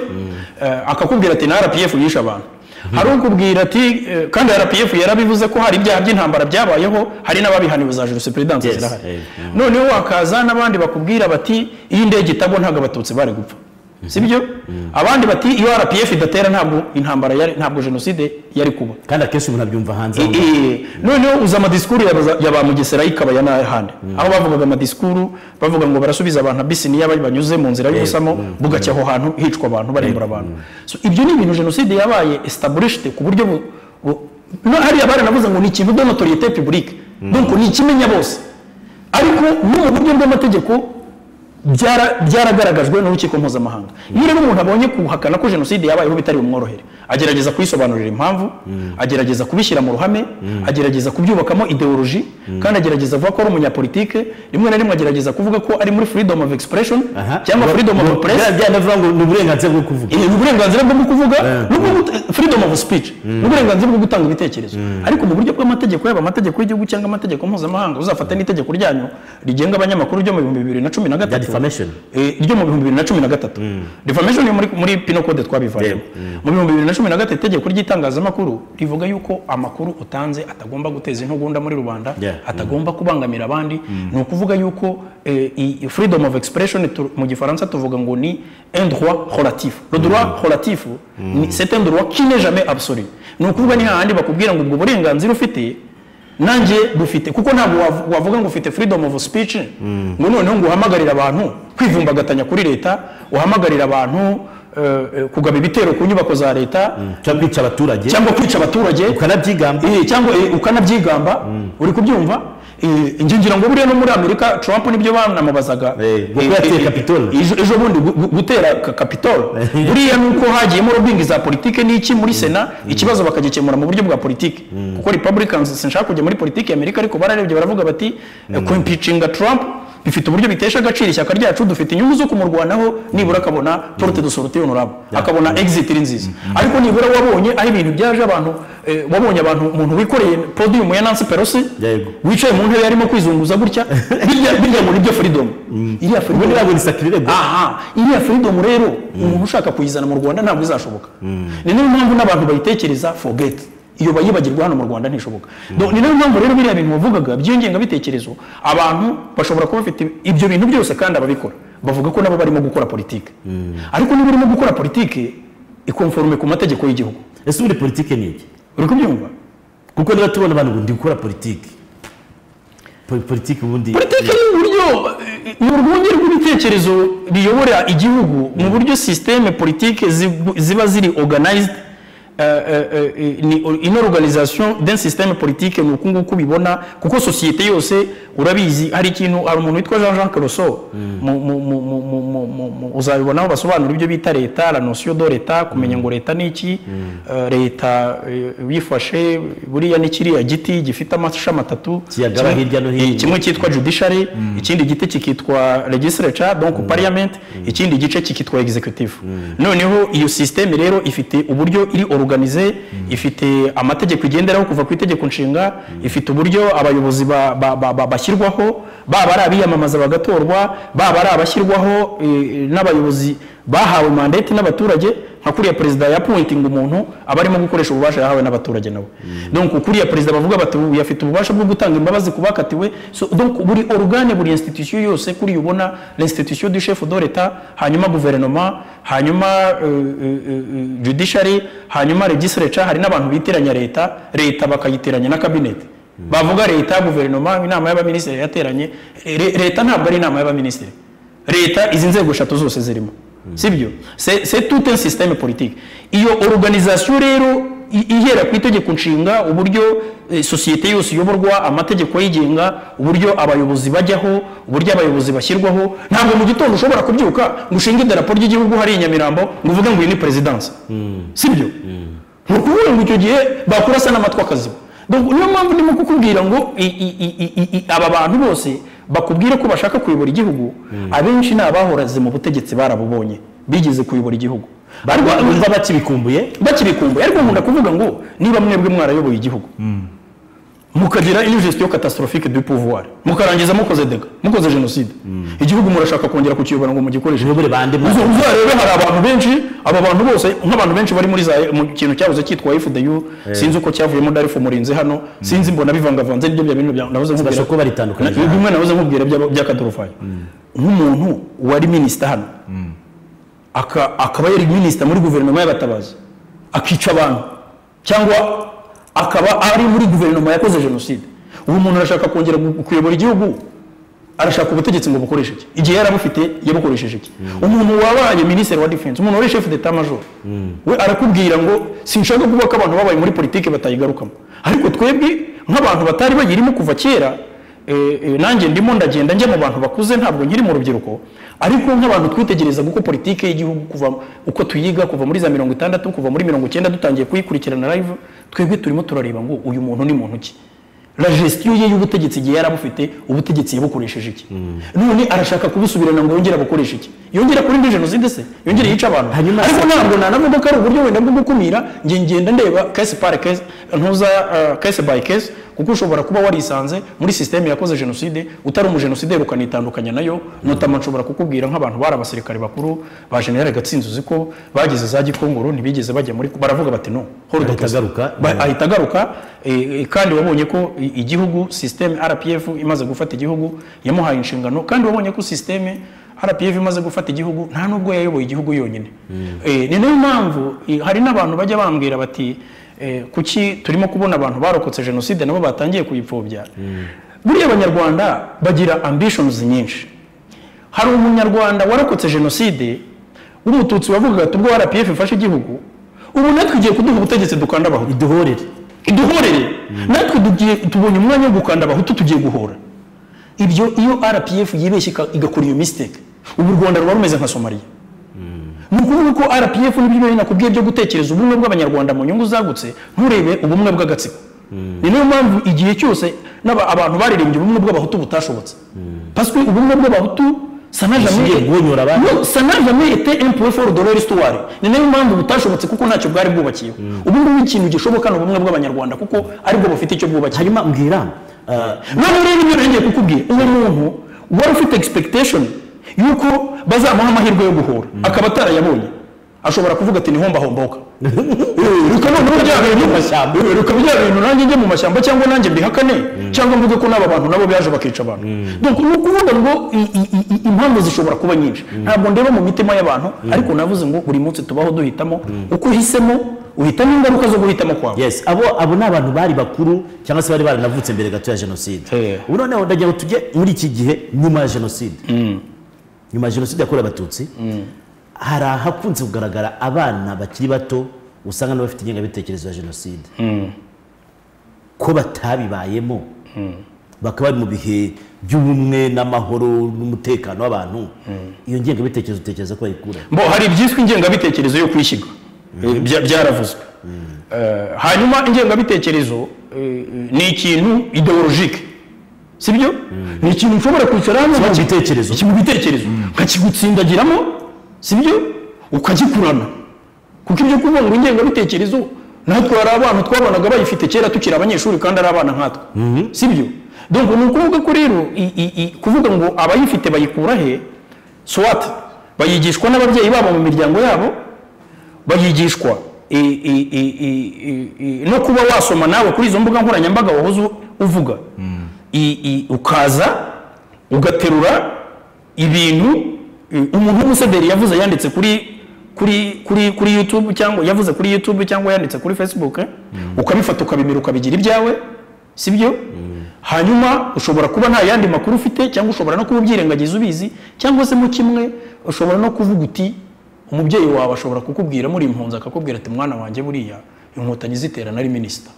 Eh, akakubwira ati na RPF yishe abantu hari ukubwira ati eh, kandi RPF yarabivuze ko hari ibyaha by'intambara byabayeho hari n'ababihaniwe za jurisprudence Yes, zirahari eh, mm. noneho wakaza n'abandi bakubwira bati iyo indege itagwa ntabwo abatutsi bari gupfa sibyo abandi bati iyo RPF idatera ntabwo intambara yari ntabwo jenoside yari kuba kandi akenshi umuntu abyumva hanze Eh, eh, noneho uza amadisikuru ya baza- ya ba mugesera ikaba ya n'ahandi aho bavugaga amadisikuru bavuga ngo barasubiza abantu abisini iyo banyuze mu nzira y'ubusamo bugacya aho hantu hicwa abantu barimbura abantu So, ibyo ni ibintu jenoside yabaye esitaburishite ku buryo bu- bu- no hariya baranavuze ngo ni ikintu de notoriyete pibulike donc ni ikimenya bose ariko no mu buryo bw'amategeko byara- byaragaragajwe n'urukiko mpuzamahanga iyo rero umuntu abonye kuhakana ko jenoside yabayeho bitari bumworohere agerageza kuyisobanurira impamvu agerageza kubishyira mu ruhame agerageza kubyubakamo ideoloji kandi agerageza avuga ko ari umunyapolitike rimwe na rimwe agerageza kuvuga ko ari muri freedom of expression cyanggo freedom of press byanavuga ngo ni uburenganzira bwo kuvuga Eh, ni uburenganzira bwo kuvuga no kuvuga freedom of speech ni uburenganzira bwo gutanga ibitekerezo ariko mu buryo bw'amategeko yaba amategeko y'igihugu cyangwa amategeko mpuzamahanga uzafata n'itegeko ryanyu rigenga abanyamakuru ryo mu bihumbi bibiri na cumi na rya gatatu defamation Eh, ryo mu bihumbi bibiri na cumi na gatatu defamation yo muri, muri pino code twabivanye mu bihumbi bibiri na cumi na gatatu itegeko ry'itangazamakuru rivuga yuko amakuru utanze atagomba guteza intugunda muri rubanda Yeah. atagomba kubangamira abandi ni ukuvuga yuko eh, i- i- freedom of expression tu- mu gifaransa tuvuga ngo ni un droit relatif le droit relatif ni- c'est un droit qui n'est jamais absolu ni ukuvuga ni hahandi bakubwira ngo ubwo burenganzira ufite nanjye bufite kuko ntabwo wav- wavuga ngo ufite freedom of speech ngo noneho ngo uhamagarire abantu kwivumbagatanya kuri leta uhamagarire abantu eh, eh, kugaba ibitero ku nyubako za leta cyangwa kwica abaturage cyangwa kwica abaturage ukanabyigamba Eh, cyangwa eh, ukanabyigamba uri kubyumva Eh, njye ngira ngo buriya no muri amerika trump nibyo banamubazaga Eh, kuko yateye Capitol. ejo ejo bundi gu- gu- gutera ka- capitol buriya nuko hagiyemo lobbying za politike n'iki muri sena ikibazo bakagikemura mu buryo bwa politike kuko republicans sinshaka kujya muri politike ya amerika ariko bararebye baravuga bati kuimpeachinga trump bifite uburyo bitesha agaciro ishyaka ryacu dufite inyungu zo kumurwanaho nibura akabona porte de sortie honorable akabona exit iri nziza ariko nibura wabonye aho ibintu byaje abantu eh, wabonye abantu umuntu wikoreye podium ya Nancy Pelosi Yego. wicaye mu ntebe yarimo kwizunguza gutya birya birya ngo nibyo freedom iriya freedom ubundi ntabwo ni sakirire aha iriya freedom rero umuntu ushaka kuyizana mu rwanda ntabwo izashoboka ni niyo mpamvu n'abantu bayitekereza forget iyo bayibagirwa hano mu rwanda ntishoboka Do- ni niyo mpamvu rero biriya bintu wavugaga by'ingengabitekerezo abantu bashobora kuba bafite ibyo bintu byose kandi ababikora bavuga ko nabo barimo gukora politike ariko niba urimo gukora politike ikonforume ku mategeko y'igihugu ese ubundi politike ni iki uri kubyumva kuko niba tubona abantu ngo ndi gukora politiki Po- politiki ubundi politiki ni uburyo eh, ni urwunge rw'ibitekerezo biyobora igihugu mu buryo sisiteme politike ziba ziri organized euh, euh, euh, ni- une organisation d'un système politique ni uku nguku ubibona kuko sosiyete yose urabizi hari ikintu hari umuntu witwa jean jean keroso uzabibonaho basobanura ibyo bita leta la notion de leta kumenya ngo leta ni iki eh, leta eh, wifashe buriya ni kiriya giti gifite amashami atatu Kiyagaba Kimwe- hirya no hino. kimwe cyitwa judiciary ikindi giti kikitwa legislature donc parliament ikindi gice kikitwa executive noneho iyo systeme rero ifite uburyo iri organize ifite amategeko igenderaho kuva ku itegeko nshinga ifite uburyo abayobozi ba- ba- ba- ba- bashyirwaho baba ari abiyamamaza bagatorwa baba ari abashyirwaho eh, n'abayobozi bahawe mandate n'abaturage nka kuriya perezida yapointinga umuntu aba arimo gukoresha ububasha yahawe n'abaturage nawe donc kuriya perezida bavuga bati ubu afite ububasha bwo gutanga imbabazi ku bakatiwe so, donc buri organe buri institution yose kuriya ubona l'institution du chef de l'etat hanyuma guverinoma hanyuma euh, euh, euh, judiciary hanyuma legislature hari n'abantu bitiranya leta leta bakayitiranya na kabineti bavuga leta guverinoma inama y'abaminisitiri yateranye Re- leta ntabwo ari inama y'abaminisitiri leta izi nzego eshatu zose zirimo sibyo C'est- c'est tout un système politique iyo organisation rero i- ihera ku itegeko nshinga uburyo eh, sosiyete yose iyoborwa amategeko yigenga uburyo abayobozi bajyaho uburyo abayobozi bashyirwaho ntabwo mu gitondo ushobora kubyuka ngo ushinge idarapo ry'igihugu hari i nyamirambo ngo uvuge ngo iyi ni perezidansi sibyo ni ukuvuga ngo icyo gihe bakurasa n'amatwi akaziba Donc, niyo mpamvu ndimo kukubwira ngo i- i- i- i- i- i- aba bantu bose bakubwira ko bashaka kuyobora igihugu abenshi ni abahoraze mu butegetsi barabubonye bigeze kuyobora igihugu ariko bumva bakibikumbuye bakibikumbuye ariko nkunda kuvuga ngo niba mwebwe mwarayoboye igihugu mukagira ingestion catastrophique du pouvoir mukarangiza mukoze dega mukoze jenoside igihugu murashaka kongera kukiyobora ngo mugikoreshe muyobore bande mu Uzo- uzarebe hari abantu benshi aba bantu bose nk'abantu benshi bari muri za mu kintu cyahoze cyitwa FDU sinzi uko cyavuyemo Darifu Murinzi hano sinzi mbona bivangavanze nibyo bya bintu bya navuze nkubwira Bashobora kuba baritandukanyije. Na- bimwe navuze nkubwira by'aba- by'akaduruvayo nk'umuntu wari minisita hano aka- akaba yari minisita muri guverinoma y'abatabazi akica abantu cyangwa akaba ari muri guverinoma yakoze jenoside ubu umuntu arashaka kongera gu- kuyobora igihugu arashaka ubutegetsi ngo bukoreshe iki igihe yari abufite yabukoresheje iki umuntu wabaye minisitiri wa defense umuntu wari chef d'etat major we arakubwira ngo sinshaka kuvuga ko abantu babaye muri politiki batayigarukamo ariko twebwe nk'abantu batari bayirimo kuva kera eh, eh, nanjye ndimo ndagenda njya mu bantu bakuze ntabwo nkiri mu rubyiruko ariko nk'abantu twitegereza uko politiki y'igihugu kuva uko tuyiga kuva muri za mirongo itandatu kuva muri mirongo icyenda dutangiye kuyikurikirana live twebwe turimo turareba ngo uyu muntu ni muntu ki la gestion ye y'ubutegetsi igihe yari abufite ubutegetsi yabukoresheje iki none arashaka kubusubirana ngo yongere abukoreshe iki yongera kuri mbi jenoside se yongere yica abantu Hanyuma ariko ntabwo nanavuga ko ari uburyo wenda bwo gukumira nge ngenda ndeba case par case ntuza uh, case by case kuko ushobora kuba warisanze muri systeme yakoze jenoside utari umujenosideri ukanitandukanya nayo notama nshobora kukubwira nk'abantu bari abasirikare bakuru ba general gatsinzi uzi ko bageze za gikongoro ntibigeze bajya muri baravuga bati no hold the Ahita case. agaruka. Ba- ahita agaruka eh, eh, kandi wabonye ko i- igihugu systeme rpf imaze gufata igihugu yamuhaye inshingano kandi wabonye ko systeme rpf imaze gufata igihugu nta nubwo yayoboye igihugu yonyine Eh, ni nayo mpamvu eh, hari n'abantu bajya bambwira bati eh, kuki turimo kubona abantu barokotse jenoside nabo batangiye kuyipfobya buriya abanyarwanda bagira ambitions nyinshi hari umunyarwanda warokotse jenoside w'umututsi wavugaga ati ubwo rpf ifashe igihugu ubu natwe igiye kuduha ubutegetsi dukanda abahutu iduhorere duhorere natwe tugiye tubonye umwanya wo gukanda abahutu tugiye guhora ibyo iyo rpf yibeshye ika- igakora iyo mistake ubu u rwanda ruba rumeze nka somaliya ni ukuvuga ko rpf n'ibyo byo nakubwiye byo gutekereza ubumwe bw'abanyarwanda mu nyungu zagutse nturebe ubumwe bw'agatsiko ni nayo mpamvu igihe cyose n'aba- abantu baririmbye ubumwe bw'abahutu butashobotse paswe ubumwe bw'abahutu sana Bushingiye jamais- bwonyura abandi. No, ça n'a jamais été un point fort de leur histoire ni nayo mpamvu butashobotse kuko ntacyo bwari bwubakiyeho ubu ngubu ikintu gishoboka ni ubumwe bw'abanyarwanda kuko aribwo bufite icyo bwubakiye hanyuma mbwira ah, noneho rero ibyo nongeye kukubwira uwo muntu wari ufite expectation yuko bazamuha amahirwe yo guhura akaba atarayabonye ashobora kuvuga ati niho mbahomboka rukaba bya bintu Eh, rukaba bya bintu nanjye njye mu mashyamba cyangwa nanjye mbihakane cyangwa mvuge ko n'aba bantu nabo byaje bakica abantu donc ni ukuvuga ngo i- i- i- i- impamvu zishobora kuba nyinshi ntabwo ndeba mu mitima y'abantu ariko navuze ngo buri munsi tubaho duhitamo uko uhisemo uhitamo ingaruka zo guhitamo kwawe yes abo abo ni abantu bari bakuru cyangwa se bari baranavutse mbere gato ya jenoside Eh. ubu noneho ndagira ngo tujye muri iki gihe nyuma ya jenoside nyuma ya jenoside yakorewe abatutsi hari ahakunze kugaragara abana bakiri bato usanga n'abafite ingengabitekerezo ya jenoside ko batabibayemo bakaba bari mu bihe by'ubumwe n'amahoro n'umutekano w'abantu iyo ngengabitekerezo utekereza ko bayikura bo hari ibyiswe ingengabitekerezo yo kwishyirwa Eh, bya- byaravuzwe Eh, hanyuma ingengabitekerezo eh, ni ikintu ideologike sibyo ni ikintu ushobora kwicaramo Kiba mu nkaki- bitekerezo. ki- mu bitekerezo nkakigutsindagiramo sibyo ukagikurana kuko ibyo kuvuga ngo ingengabitekerezo natwe hari abana twabonaga bayifite kera tukiri abanyeshuri kandi ari abana nkatwe sibyo donc ni ukuvuga ko rero i- i- i- kuvuga ngo abayifite bayikura he swat bayigishwa n'ababyeyi babo mu miryango yabo bayigishwa i- i- i- i- i- i- no kuba wasoma nawe kuri izo mbuga nkoranyambaga wahoze u- uvuga I- i- ukaza ugaterura ibintu i- umuntu w'umusederi yavuze yanditse kuri kuri kuri kuri youtube cyangwa yavuze kuri youtube cyangwa yanditse kuri facebook ukabifata ukabimira ukabigira ibyawe sibyo hanyuma ushobora kuba nta yandi makuru ufite cyangwa ushobora no kuba ubyirengagiza ubizi cyangwa se mu kimwe ushobora no kuvuga uti umubyeyi wawe ashobora kukubwira muri impunzi akakubwira ati mwana wanjye buriya inkotanyi ziterana ari minisita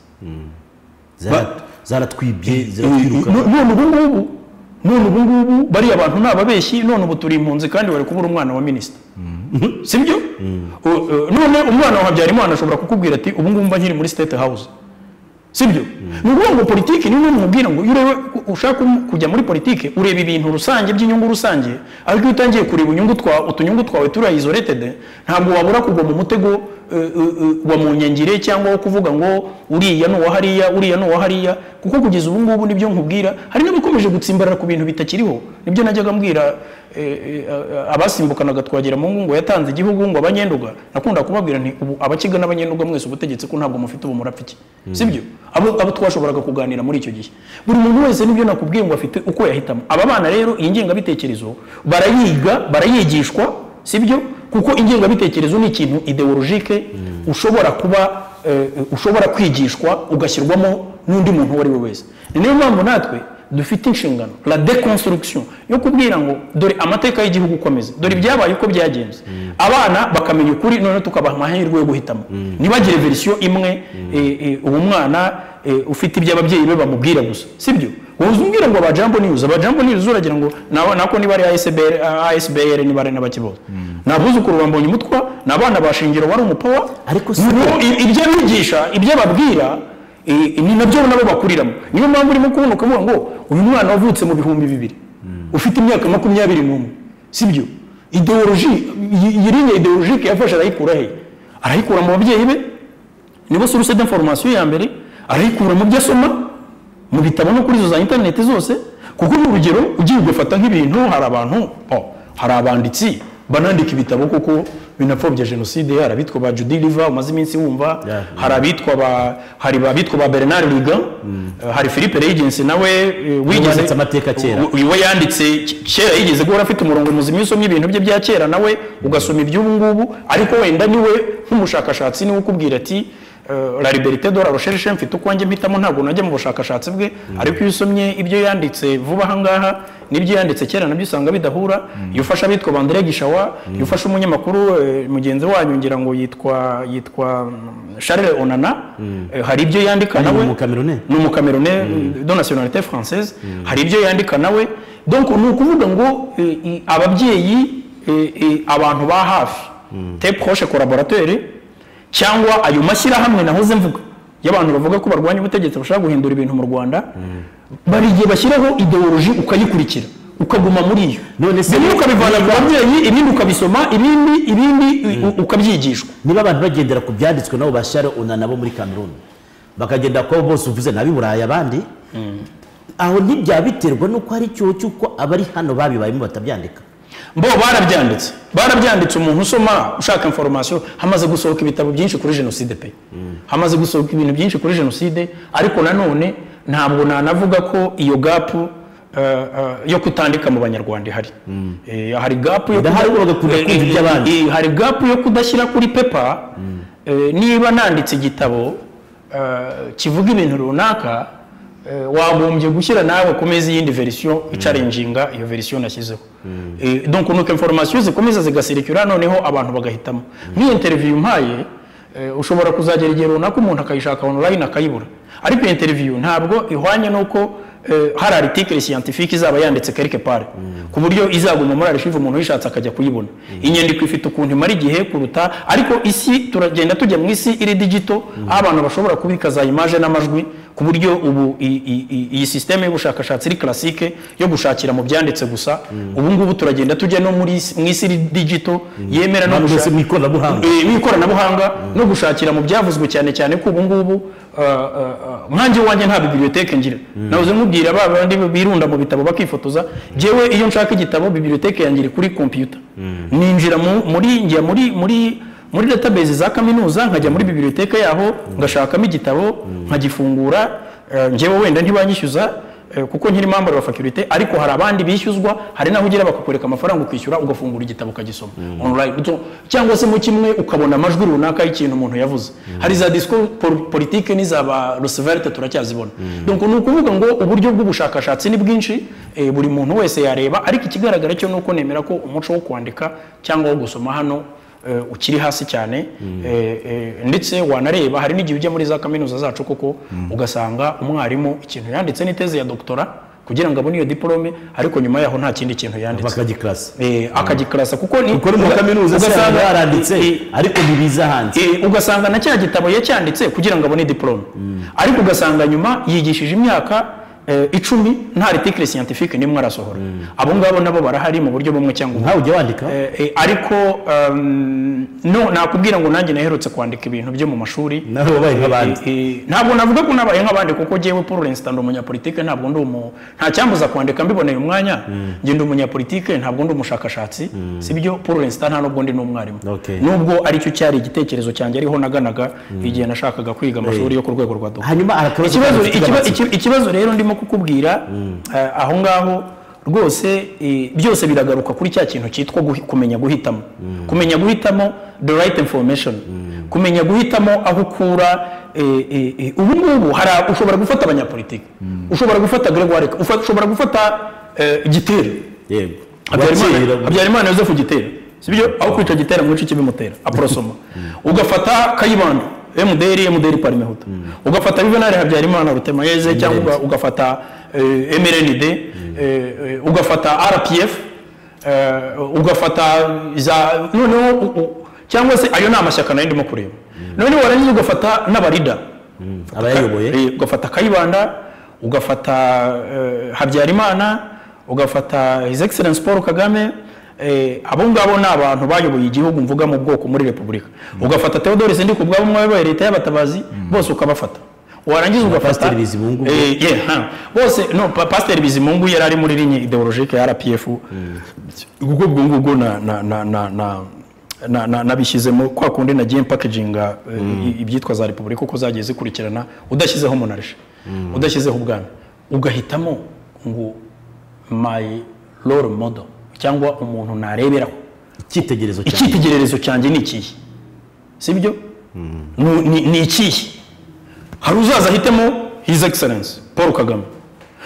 Zara- zaratwibye ziratwirukana No- none ubu ngubu none ubu ngubu bariya bantu ni ababeshyi none ubu turi impunzi kandi bari kubura umwana wa minisita sibyo U- u- none umwana wa habyarimana ashobora kukubwira ati ubu ngubu mba nkiri muri state house sibyo ni ukuvuga ngo politiki niyo umubwira ngo iyo ureba ushaka kujya muri politiki ureba ibintu rusange by'inyungu rusange ariko iyo utangiye kureba inyungu twa- utunyungu twawe turiya isolated ntabwo wabura kugwa mu mutego eh, eh, eh, wa mu nkengeri cyangwa wo kuvuga ngo uriya ni uwa hariya uriya ni uwa hariya kuko kugeza ubu ngubu nibyo nkubwira hari n'abakomeje gutsimbarara ku bintu bitakiriho nibyo najyaga mbwira eh, eh, eh, abasimbukanaga twagera mu ngo yatanze igihugu ngo abanyenduga nakunda kubabwira nti ubu abakiga n'abanyenduga mwese ubutegetsi ko ntabwo mufite ubu murapfiki sibyo abo, abo twashoboraga kuganira muri icyo gihe buri muntu wese nibyo nakubwiye ngo afite uko yahitamo aba bana rero iyi ngengabitekerezo barayiga barayigishwa sibyo kuko ingengabitekerezo ni ikintu ideologike ushobora kuba eh, ushobora kwigishwa ugashyirwamo n'undi muntu uwo ari we wese ni niyo mpamvu natwe dufite inshingano la deconstruction yo kubwira ngo dore amateka y'igihugu uko ameze dore ibyabaye uko byagenze abana bakamenya ukuri noneho tukabaha amahirwe yo guhitamo ntibagire verisiyo imwe eh, eh, uwo mwana eh, ufite ibyo ababyeyi be bamubwira gusa sibyo wowe umbwira ngo abajambo news abajambo news uragira ngo nawe nako niba ari ASBR ASBR niba ari n'abakiboza nabuzukuru bambonye umutwa n'abana bashingiro wari umupawa Ariko si Ni- i- ibyo abigisha ibyo ababwira i- i- ni nabyo nabo bakuriramo niyo mpamvu urimo kubona ukavuga ngo uyu mwana wavutse mu bihumbi bibiri ufite imyaka makumyabiri n'umwe sibyo ideoloji iyi- iyi linya ideologike yafashe arayikura he arayikura mu babyeyi be nibo source d'information ya mbere arayikura mu byo asoma mu bitabo no kuri izo za interineti zose kuko ni urugero ugiye ugafata nk'ibintu hari abantu oh, hari abanditsi banandika ibitabo kuko binapfobya jenoside hari abitwa ba Judy Riva umaze iminsi wumva Yeah. hari abitwa ba hari abitwa ba Bernard Liga hari Philippe Regency nawe eh, wanditse amateka kera. uyu we yanditse kera yigeze guhora afite umurongo muzima iyo usomye ibintu bye bya kera nawe ugasoma iby'ubu ngubu ariko wenda niwe nk'umushakashatsi niwe ukubwira ati eh, la liberite de la recherche mfite ukwanjye mpitamo ntabwo najya mu bushakashatsi bwe ariko iyo usomye ibyo yanditse vuba aha ngaha n'ibyo yanditse kera nabyo usanga bidahura iyo ufashe abitwa bandire gishawa iyo ufashe umunyamakuru eh, mugenzi wanyu ngira ngo yitwa yitwa mm, charles onana eh, hari ibyo yandika ni nawe umukamerune ni umukamerune de nationalité française hari ibyo yandika nawe donc ni ukuvuga ngo eh, i- ababyeyi eh, eh, abantu ba hafi te proche collaborateur cyangwa ayo mashyirahamwe nahoze mvuga y'abantu bavuga ko barwanya ubutegetsi bashaka guhindura ibintu mu rwanda bari igihe bashyiraho ideoloji ukayikurikira ukaguma muri yo None se- bimwe ukabivana ku babyeyi ibindi ukabisoma ibindi ibindi u- ukabyigishwa niba abantu bagendera ku byanditswe nabo bashare unana bo muri cameroon bakagenda kuba bose uvuze nabi burayi abandi aho ntibyaba biterwa n'uko hari icyobo cy'uko abari hano babibayemo batabyandika bo barabyanditse barabyanditse umuntu usoma ushaka information hamaze gusohoka ibitabo byinshi kuri jenoside pe hamaze gusohoka ibintu byinshi kuri jenoside ariko nanone ntabwo nanavuga ko iyo gapu eh, eh, yo kutandika mu banyarwanda ihari Eh, hari gapu yo Ndahari kuda- ugakunda eh, kumva iby'abandi. eh, hari gapu yo kudashyira kuri pepa eh, niba nanditse igitabo eh, kivuga ibintu runaka eh, wagombye gushyira nawe ku meza iyindi verisiyo icarenjinga iyo verisiyo nashyizeho Eh, donc nuko informasiyo zikomeza zigasirikira noneho abantu bagahitamo nk'iyi interiviyu mpaye Eh, ushobora kuzagera igihe runaka umuntu akayishaka online akayibura ariko iyo interview ntabwo ihwanye n'uko eh, hari article scientifique izaba yanditse quelque part ku buryo izaguma muri archive umuntu uyishatse akajya kuyibona inyandiko ifite ukuntu imara igihe kuruta ariko isi turagenda tujya mu isi iri digital aho abantu bashobora kubika za image n'amajwi ku buryo ubu i- i- i- iyi systeme y'ubushakashatsi iri classique yo gushakira mu byanditse gusa ubu ngubu turagenda tujya no muri isi- mu isi iri digital yemera no Abantu bose gushaka mu ikoranabuhanga Eh, n'ikoranabuhanga no gushakira mu byavuzwe cyane cyane ko ubu ngubu ah, ah, ah, nkanjye wanjye nta bibiliyoteke ngira nahoze nkubwira ba bandi birunda mu bitabo bakifotoza njyewe iyo nshaka igitabo bibiliyoteke yanjye iri kuri kompiyuta ninjira mu- muri njya muri muri muri database za kaminuza nkajya muri bibiliyoteke yaho ngashakamo igitabo nkagifungura eh, njyewe wenda ntibanyishyuza Eh, kuko nkiri member wa faculty ariko hari abandi bishyuzwa hari naho ugira bakakwereka amafaranga ukishyura ugafungura igitabo ukagisoma online So, cyangwa se mu kimwe ukabona amajwi runaka y'ikintu umuntu yavuze hari za discours pol- politique n'iza ba Roosevelt turacyazibona donc ni ukuvuga ngo uburyo bw'ubushakashatsi ni bwinshi eh, buri muntu wese yareba ariko ikigaragara cyo ni uko nemera ko umuco wo kwandika cyangwa wo gusoma hano eh, ukiri hasi cyane eh, eh, ndetse wanareba hari n'igihe ujya muri za kaminuza zacu kuko ugasanga umwarimu ikintu yanditse ni teze ya doktora kugira ngo abone iyo diporome ariko nyuma yaho nta kindi kintu yanditse bakagikarasa Eh, akagikarasa kuko ni kuko ari mu uga- kaminuza se ugasanga- baranditse eh, ariko ntibiza hanze Eh, ugasanga na cya gitabo yacyanditse kugira ngo abone diporome ariko ugasanga nyuma yigishije imyaka eh, icumi nta article scientifique n'imwe arasohora abo ngabo nabo barahari mu buryo bumwe cyangwa ubundi nkawe ujya wandika Eh, eh, ariko um, no nakubwira ngo nanjye naherutse kwandika ibintu byo mu mashuri nawe wabaye nk'abandi Eh, eh, ntabwo navuga ko nabaye nk'abandi kuko jyewe paul rensita ndi umunyapolitike ntabwo ndi umu nta cyambuza kwandika mbiboneye umwanya njye ndi umunyapolitike ntabwo ndi umushakashatsi sibyo paul rensita nta nubwo ndi n'umwarimu Okay. nubwo aricyo cyari igitekerezo cyanjye ariho naganaga igihe nashakaga kwiga amashuri yo ku rwego rwa dogiteri hanyuma hari akabazo ikibazo kafite ikiba- amatsiko. iki- ikibazo rero ndimo kukubwira eh, aho ngaho rwose eh, byose biragaruka kuri cya kintu cyitwa guhi- kumenya guhitamo kumenya guhitamo the right information kumenya guhitamo aho ukura eh, eh, eh, ubu ngubu hari a- ushobora gufata abanyapolitike ushobora gufata gregoire ufa- ushobora gufata eh, gitera yego Habyarimana- Wakira- habyarimana yosefu gitera sibyo aho kwita gitera mu gice kibimutera aporosoma ugafata kayibanda mdr mdr parimehuta ugafata juvenali habyarimana rutemayeze cyangwa uga- ugafata eh, mrnd eh, eh, ugafata rpf eh, ugafata za noneho u- u- cyangwa se ayo ni amashyaka nayo ndimo kureba noneho warangiza ugafata n'abarida abayayoboye Eh, ugafata kayibanda ugafata eh, habyarimana ugafata his excellence paul kagame eh, abo ngabo ni abantu bayoboye igihugu mvuga mu bwoko muri repubulika ugafata theodore sindiko ubwabo umwe wayoboye leta y'abatabazi bose ukabafata warangiza ugafata Pasiteri Bizimungu. Eh, yeah, huh. bose no pa- pasiteri bizimungu yari ari muri ligne ideologike ya rpf kuko ubwo ngubwo na na na na na na- na- nabishyizemo kwa kundi nagiye mpakeginga eh, i- ibyitwa za repubulika uko zagiye zikurikirana udashyizeho monarshi udashyizeho ubwami ugahitamo ngo my role model cyangwa umuntu nareberaho icyitegererezo cyane icyitegererezo cyanjye ni ikihe sibyo Nu- ni ni ikihe hari uzaza ahitemo his excellence paul kagame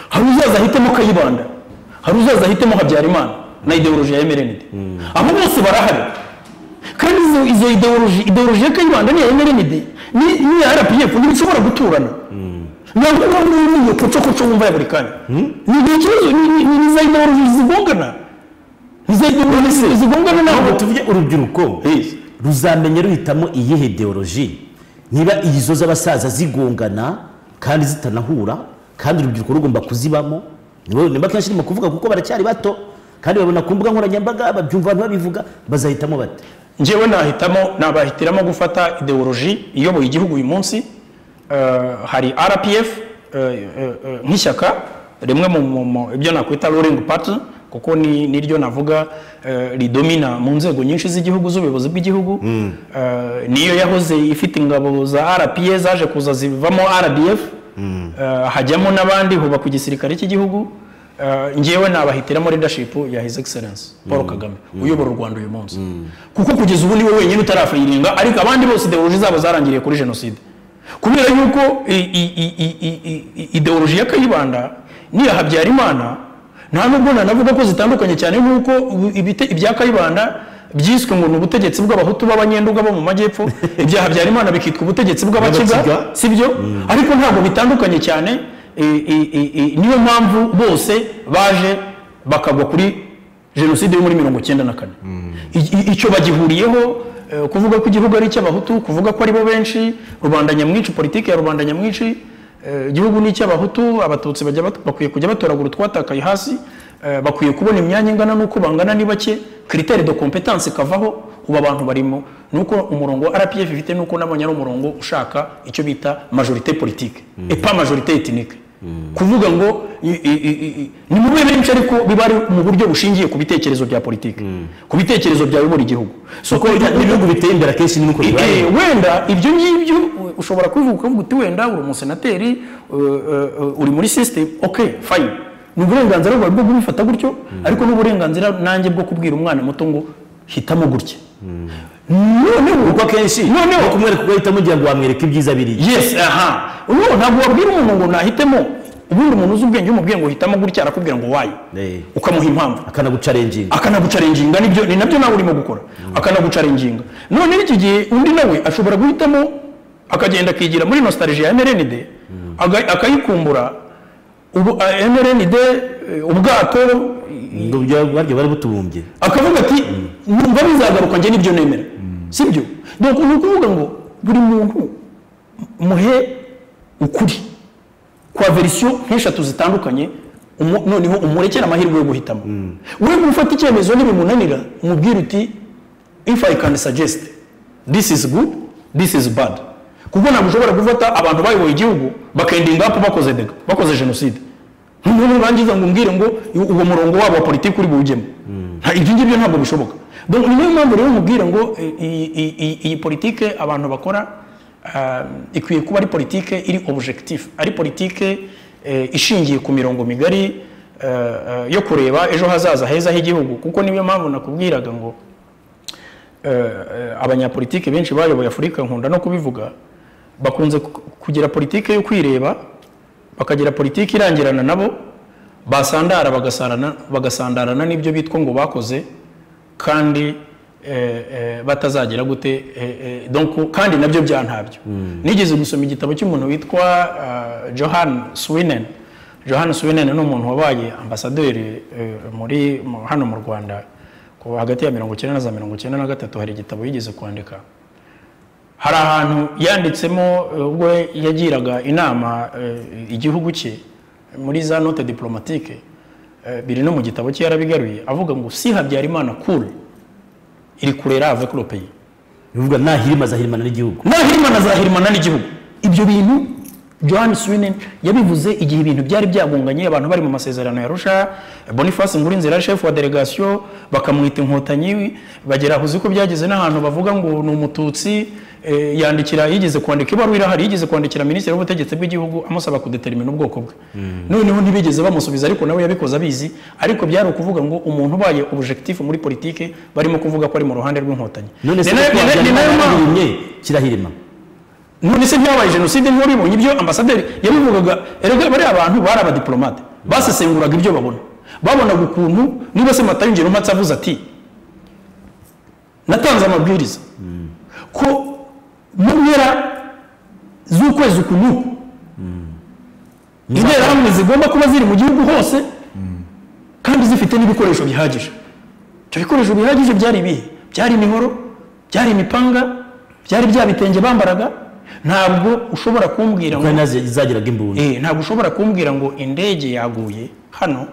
hari uzaza ahitemo kayibanda hari uzaza ahitemo habyarimana na ideoloji ya mrnd abo bose barahari kandi izo izo ideoloji ideoloji ya kayibanda n'iya mrnd ni- n'iya rpf ntibishobora guturana ntabwo niba muri iyo kocokoco wumva ya buri kanya ni ni ikibazo ni- ni- ni za ideoloji zigongana ni za ideoloji zigongana ntabwo ntabwo tuvuge urubyiruko Yes. ruzamenya ruhitamo iyihe ideoloji niba izo z'abasaza zigongana kandi zitanahura kandi urubyiruko rugomba kuzibamo nibo niba kenshi ndimo kuvuga kuko baracyari bato kandi babona ku mbuga nkoranyambaga babyumva abantu babivuga bazahitamo bate njyewe nahitamo nabahitiramo gufata ideoloji iyoboye igihugu uyu munsi Eh, hari rpf eh, eh, eh, nk'ishyaka rimwe mu- mu mu- ibyo nakwita ruling party kuko ni niryo navuga eh, ridomina mu nzego nyinshi z'igihugu z'ubuyobozi bw'igihugu Eh, niyo yahoze ifite ingabo za rpa zaje kuza zivamo rdf Eh, hajyamo n'abandi hubakwa igisirikare cy'igihugu Eh, njyewe nabahitiramo leadership ya his excellence paul kagame uyobora u rwanda uyu munsi kuko kugeza ubu niwe wenyine utarafayiringa ariko abandi bose ideoloji zabo zarangiriye kuri jenoside kubera yuko i- i- i- i- i- i- i- ideoloji ya kayibanda n'iya habyarimana nta nubwo nanavuga ko zitandukanye cyane nk'uko ubu ibite- ibya kayibanda byiswe ngo ni ubutegetsi bw'abahutu b'abanyenduga bo mu majyepfo ibyaha bya Harerimana bikitwa ubutegetsi Bw'Abakiga. bw'abakiga si byo ariko ntabwo bitandukanye cyane e, e, e, e, niyo mpamvu bose baje bakagwa kuri jenoside yo muri mirongo icyenda na kane I- i- icyo bagihuriyeho eh, kuvuga ko igihugu ari icy'abahutu kuvuga ko ari bo benshi rubanda nyamwinshi politiki ya rubanda nyamwinshi eh, igihugu ni icy'abahutu abatutsi bajya bat- bakwiye kujya batoragura utwatakaye hasi eh, bakwiye kubona imyanya ingana n'uko bangana ni bake kiriteri de kompetanse kavaho ubu abantu barimo nuko umurongo wa rpf ifite nuko nabonye ari umurongo ushaka icyo bita majorite politike epa majorite etinique kuvuga ngo i- i- i- i- ni mube benshi ariko biba ari mu buryo bushingiye ku bitekerezo bya politike ku bitekerezo byayobora igihugu so kuko ibihugu biteye imbere akenshi ni uko bibaye Eh, wenda ibyo ngibyo uh, ushobora kubivuga ukavuga uti wenda uri umusenateri uh, uh, uh, uri muri system okay fine ni uburenganzira bwawe bwo kubifata gutyo ariko n'uburenganzira nanjye bwo kubwira umwana muto ngo hitamo gutya noneho kuko akenshi noneho no kumwereka uko ahitamo ugira ngo wamwereke ibyiza biri yes aha ubu ntabwo wabwira umuntu ngo nahitemo ubundi umuntu uzi ubwenge umubwiye ngo hitamo gutya arakubwira ngo wayi Eh. ukamuha impamvu akanagucarenginga akanagucarenginga nibyo ni nabyo nawe urimo gukora akanagucarenginga none n'iki gihe undi nawe ashobora guhitamo akagenda akigira muri nostalgie ya mrnd aga- akayikumbura ubu eh, mrnd eh, ubwato ngo bya- baryo bari butubumbye akavuga ati numva bizagaruka njye nibyo nemera sibyo donc ni ukuvuga ngo buri muntu muhe ukuri kwa verisiyo nk'eshatu zitandukanye umu- noneho umurekere amahirwe yo guhitamo we gufata icyemezo ntibimunanira umubwire uti if i can suggest this is good this is bad kuko ntabwo ushobora gufata abantu bayoboye igihugu bakendinga up bakoze dega bakoze jenoside noneho urangiza ngo umbwire ngo uwo murongo wabo wa politiki uri buwujyemo Nta- ibyo ngibyo ntabwo bishoboka donc ni niyo mpamvu rero nkubwira ngo eh, iyi- iyi- iyi- iyi politike abantu bakora Ah, ikwiye kuba ari politike iri objectif ari politike eh, ishingiye ku mirongo migari eh, eh, yo kureba ejo hazaza heza h'igihugu kuko niyo mpamvu nakubwiraga ngo eh, eh, abanyapolitike benshi bayoboye afurika nkunda no kubivuga bakunze ku- kugira politike yo kwireba bakagira politike irangirana nabo basandara bagasarana bagasandarana n'ibyo bitwa ngo bakoze kandi eh, eh, batazagera gute eh, eh, donc kandi nabyo byantabyo nigeze gusoma igitabo cy'umuntu witwa ah, Johan Swinen Johan Swinen ni umuntu wabaye ambasaderi eh, muri mu- hano mu Rwanda kuva hagati ya mirongo icyenda na za mirongo icyenda na gatatu hari igitabo yigeze kwandika hari ahantu yanditsemo eh, ubwo yagiraga inama eh, igihugu cye muri za note diplomatike eh, biri no mu gitabo cye yarabigaruye avuga ngo si habyarimana kure iri kurera ave kuri peyi bivuga nahirima azahirimana n'igihugu nahirimana azahirimana n'igihugu ibyo bintu john swinen yabivuze igihe ibintu byari byagunganye abantu bari mu masezerano ya rusha boniface ngurinzira yari shefu wa delegasiyo bakamwita inkotanyi bagera aho uzi ko byageze n'ahantu bavuga ngo ni umututsi eh, yandikira yigeze kwandika ibaruwa irahari yigeze kwandikira minisitiri w'ubutegetsi bw'igihugu amusaba kudetermina ubwoko bwe noneho ntibigeze bamusubiza ariko nawe yabikoze abizi ariko byari ukuvuga ngo umuntu ubaye objectif muri politike barimo kuvuga ko ari mu ruhande rw'inkotanyi none se Ni nayo- kuko ni nayo- ni habyarimana nayo mpamvu- yarahirimye kirahirima none se byabaye jenoside ntiwabibonye ibyo ambasaderi yabivugaga erega bariya abantu bari abadiplomate basesenguraga ibyo babona babonaga ukuntu niba se matayo ingero mpatse avuze ati natanze amabwiriza ko mu mpera z'ukwezi uku n'uku interahamwe zigomba kuba ziri mu gihugu hose kandi zifite n'ibikoresho bihagije ibyo bikoresho bihagije byari ibihe byari imihoro byari imipanga byari bya bitenge bambaraga ntabwo ushobora kumbwira ngo kandi nazagiraga imbunda Eh, ntabwo ushobora kumbwira ngo indege yaguye hano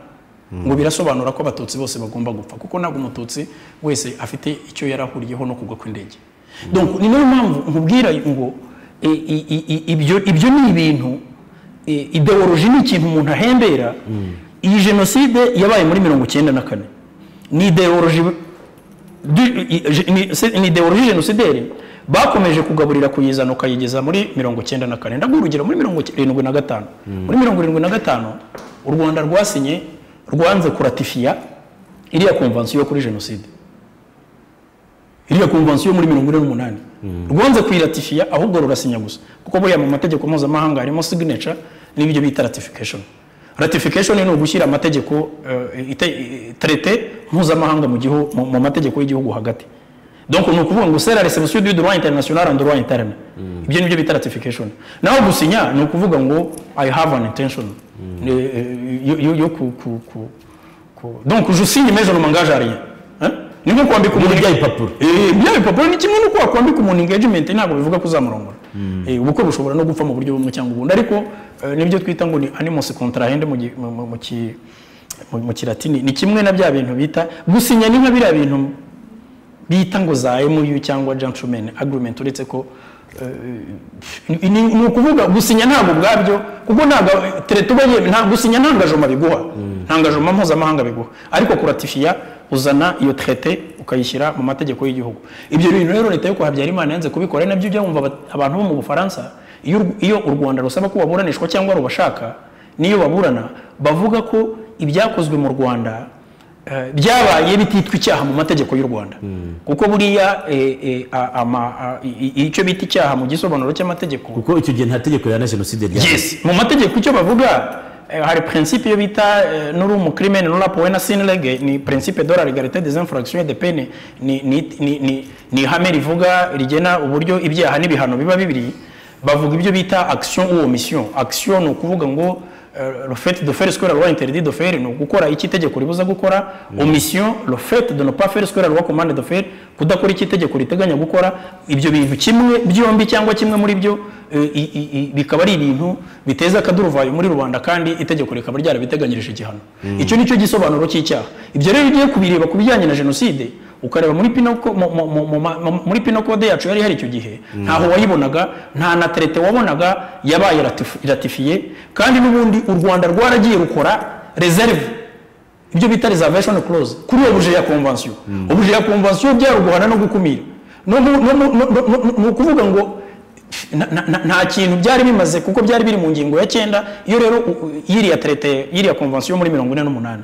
ngo birasobanura ko abatutsi bose bagomba gupfa kuko ntabwo umututsi wese afite icyo yarahuriyeho no kugwa kw'indege donc ni nayo mpamvu nkubwira ngo eh, i- i- i- ibyo ibyo ni ibintu eh, ideoloji ni ikintu umuntu ahembera iyi jenoside yabaye muri mirongo icyenda na kane ni ideoloji du- i- je- ni se- ni ideologie génocidaire bakomeje kugaburira kuyizana ukayigeza muri mirongo icyenda na kane ndaguha urugero muri mirongo irindwi na gatanu muri mirongo irindwi na gatanu u rwanda rwasinye rwanze kuratifiya iriya konvansiyo kuri jenoside iriya konvansiyo muri mirongo ine n'umunani rwanze kuyiratifiya ahubwo rurasinya gusa kuko buriya mu mategeko mpuzamahanga harimo signature n'ibyo bita ratification ratification ni ugushyira amategeko eh, ite- eh, traité mpuzamahanga mu gihu- mu- mu mategeko y'igihugu hagati donc ni ukuvuga ngo sera reception du droit international en droit interne ibyo nibyo bita ratification naho gusinya ni ukuvuga ngo i have an intention Eh, eh, yo- yo- yo ku- ku- ku- ku- donc je signe mais je ne m'engage à rien Hein? ni nko kwambika umuntu bya bipapuro. Eh, bya bipapuro ni kimwe n'uko wakwambika umuntu engagement ntabwo bivuga ko uzamurongora Eh, ubukwe bushobora no gupfa mu buryo bumwe cyangwa ubundi ariko eh, nibyo twita ngo ni animus contrahende mu gi- mu- mu- mu ki- mu- mu kilatini ni kimwe na bya bintu bita gusinya ni nka biriya bintu bita ngo za MOU cyangwa gentleman agreement uretse ko eh, ni- ni ni ukuvuga gusinya ntabwo ubwabyo kuko ntabwo tere tuba yeme nta gusinya nta ngajoma biguha nta ngajoma mpuzamahanga biguha ariko kuratifiya uzana iyo traite ukayishyira mu mategeko y'igihugu ibyo bintu rero leta yo kwa Habyarimana yanze kubikora ari nabyo ujya wumva abat- abantu bo mu Bufaransa iyo ur- iyo u Rwanda rusaba ko baburanishwa cyangwa rubashaka n'iyo baburana bavuga ko ibyakozwe mu Rwanda Eh, byabaye bititwa icyaha mu mategeko y'u rwanda kuko buriya eh, eh, a- ama- a- i- i- icyo bita icyaha mu gisobanuro cy'amategeko kuko icyo gihe nta tegeko rihana jenoside ryari yes mu mategeko icyo bavuga eh, hari principe yo bita eh, nuri umukrimen nuri apoena sin lege ni principe de la legalite des infractions et de pene ni, ni, ni, ni, ni ihame rivuga rigena uburyo ibyaha n'ibihano biba bibiri bavuga ibyo bita action ou omission action ni ukuvuga ngo eh, le fait de faire ce que la loi interdit de faire ni ugukora icyo itegeko ribuza gukora omission le fait de ne pas faire ce que la loi commande de faire kudakora icyo itegeko riteganya gukora ibyo bintu kimwe byombi cyangwa kimwe muri byo eh, i- i- i- bikaba ari ibintu biteza akaduruvayo muri rubanda kandi itegeko rikaba ryarabiteganyirije igihano icyo ni cyo gisobanuro cy'icyaha ibyo rero iyo ugiye kubireba ku bijyanye na jenoside ukareba muri pino ko- mu- mu- mu- mu- mu- muri pino kode yacu yari ihari icyo gihe ntaho wayibonaga nta na terete wabonaga yabaye ratifi- ratifiye kandi n'ubundi u rwanda rwaragiye rukora reserve ibyo bita reservation clause kuri uwo buje ya convention ubuje ya convention byaruguhana no gukumira no mu- no mu- no- no- no- ni ukuvuga ngo na- na- na- nta kintu byari bimaze kuko byari biri mu ngingo ya cyenda iyo rero u- u- yiriya traite yiriya convention yo muri mirongo ine n'umunani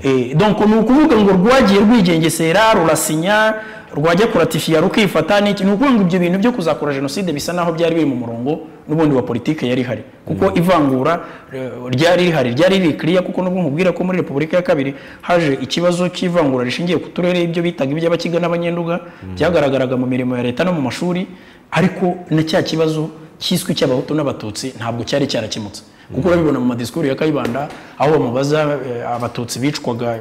Eh, donc ni ukuvuga ngo rwagiye rwigengesera rurasinya rwajya kuratifiya rukifata n'iki ni ukuvuga ngo ibyo bintu byo kuzakora jenoside bisa naho byari biri mu murongo n'ubundi wa politike yari ihari kuko ivangura eh, ryari rihari ryari rikiriya kuko nubwo nkubwira ko muri repubulika ya kabiri haje ikibazo cy'ivangura rishingiye ku turere ibyo bitaga iby'abakiga n'abanyenduga byagaragaraga mu mirimo ya leta no mu mashuri ariko na cya kibazo cyiswe cy'abahutu n'abatutsi ntabwo cyari cyarakemutse kuko urabibona mu madisikuru ya kayibanda aho bamubaza eh, abatutsi bicwaga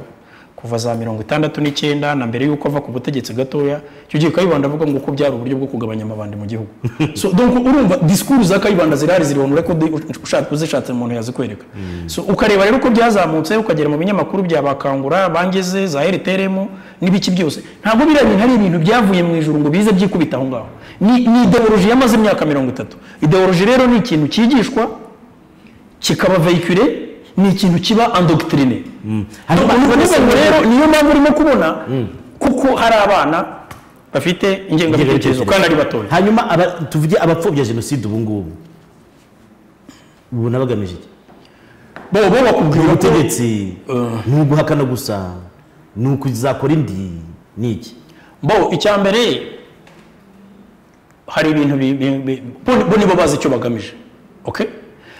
kuva za mirongo itandatu n'icyenda na mbere y'uko ava ku butegetsi gatoya icyo gihe kayibanda avuga ngo ko byari uburyo bwo kugabanya amabandi mu gihugu so donc urumva disikuru za kayibanda zirahari ziribonera ko di- ushatse uzishatse umuntu yazikwereka so ukareba rero uko byazamutse ukagera mu binyamakuru bya bakangura bangeze za rtrm n'ibiki byose ntabwo biriya bintu ari ibintu byavuye mu ijuru ngo bize byikubita aho ngaho ni, ni ideoloji yamaze imyaka mirongo itatu ideoloji rero ni ikintu cyigishwa kikaba vehicule ni ikintu kiba endoctrine Hanyuma ukuvuga ngo rero niyo mpamvu urimo kubona kuko hari abana bafite ingengabitekerezo kandi ari batoya hanyuma aba- tuvuge abapfobya jenoside ubu ngubu ubu nabagamije iki bo bo bakubwira ni ko ubutegetsi ni uguhakana gusa ni ukuzakora indi ni iki bo icya mbere hari ibintu bi- bi- bi- bo- bo nibo bazi icyo bagamije okay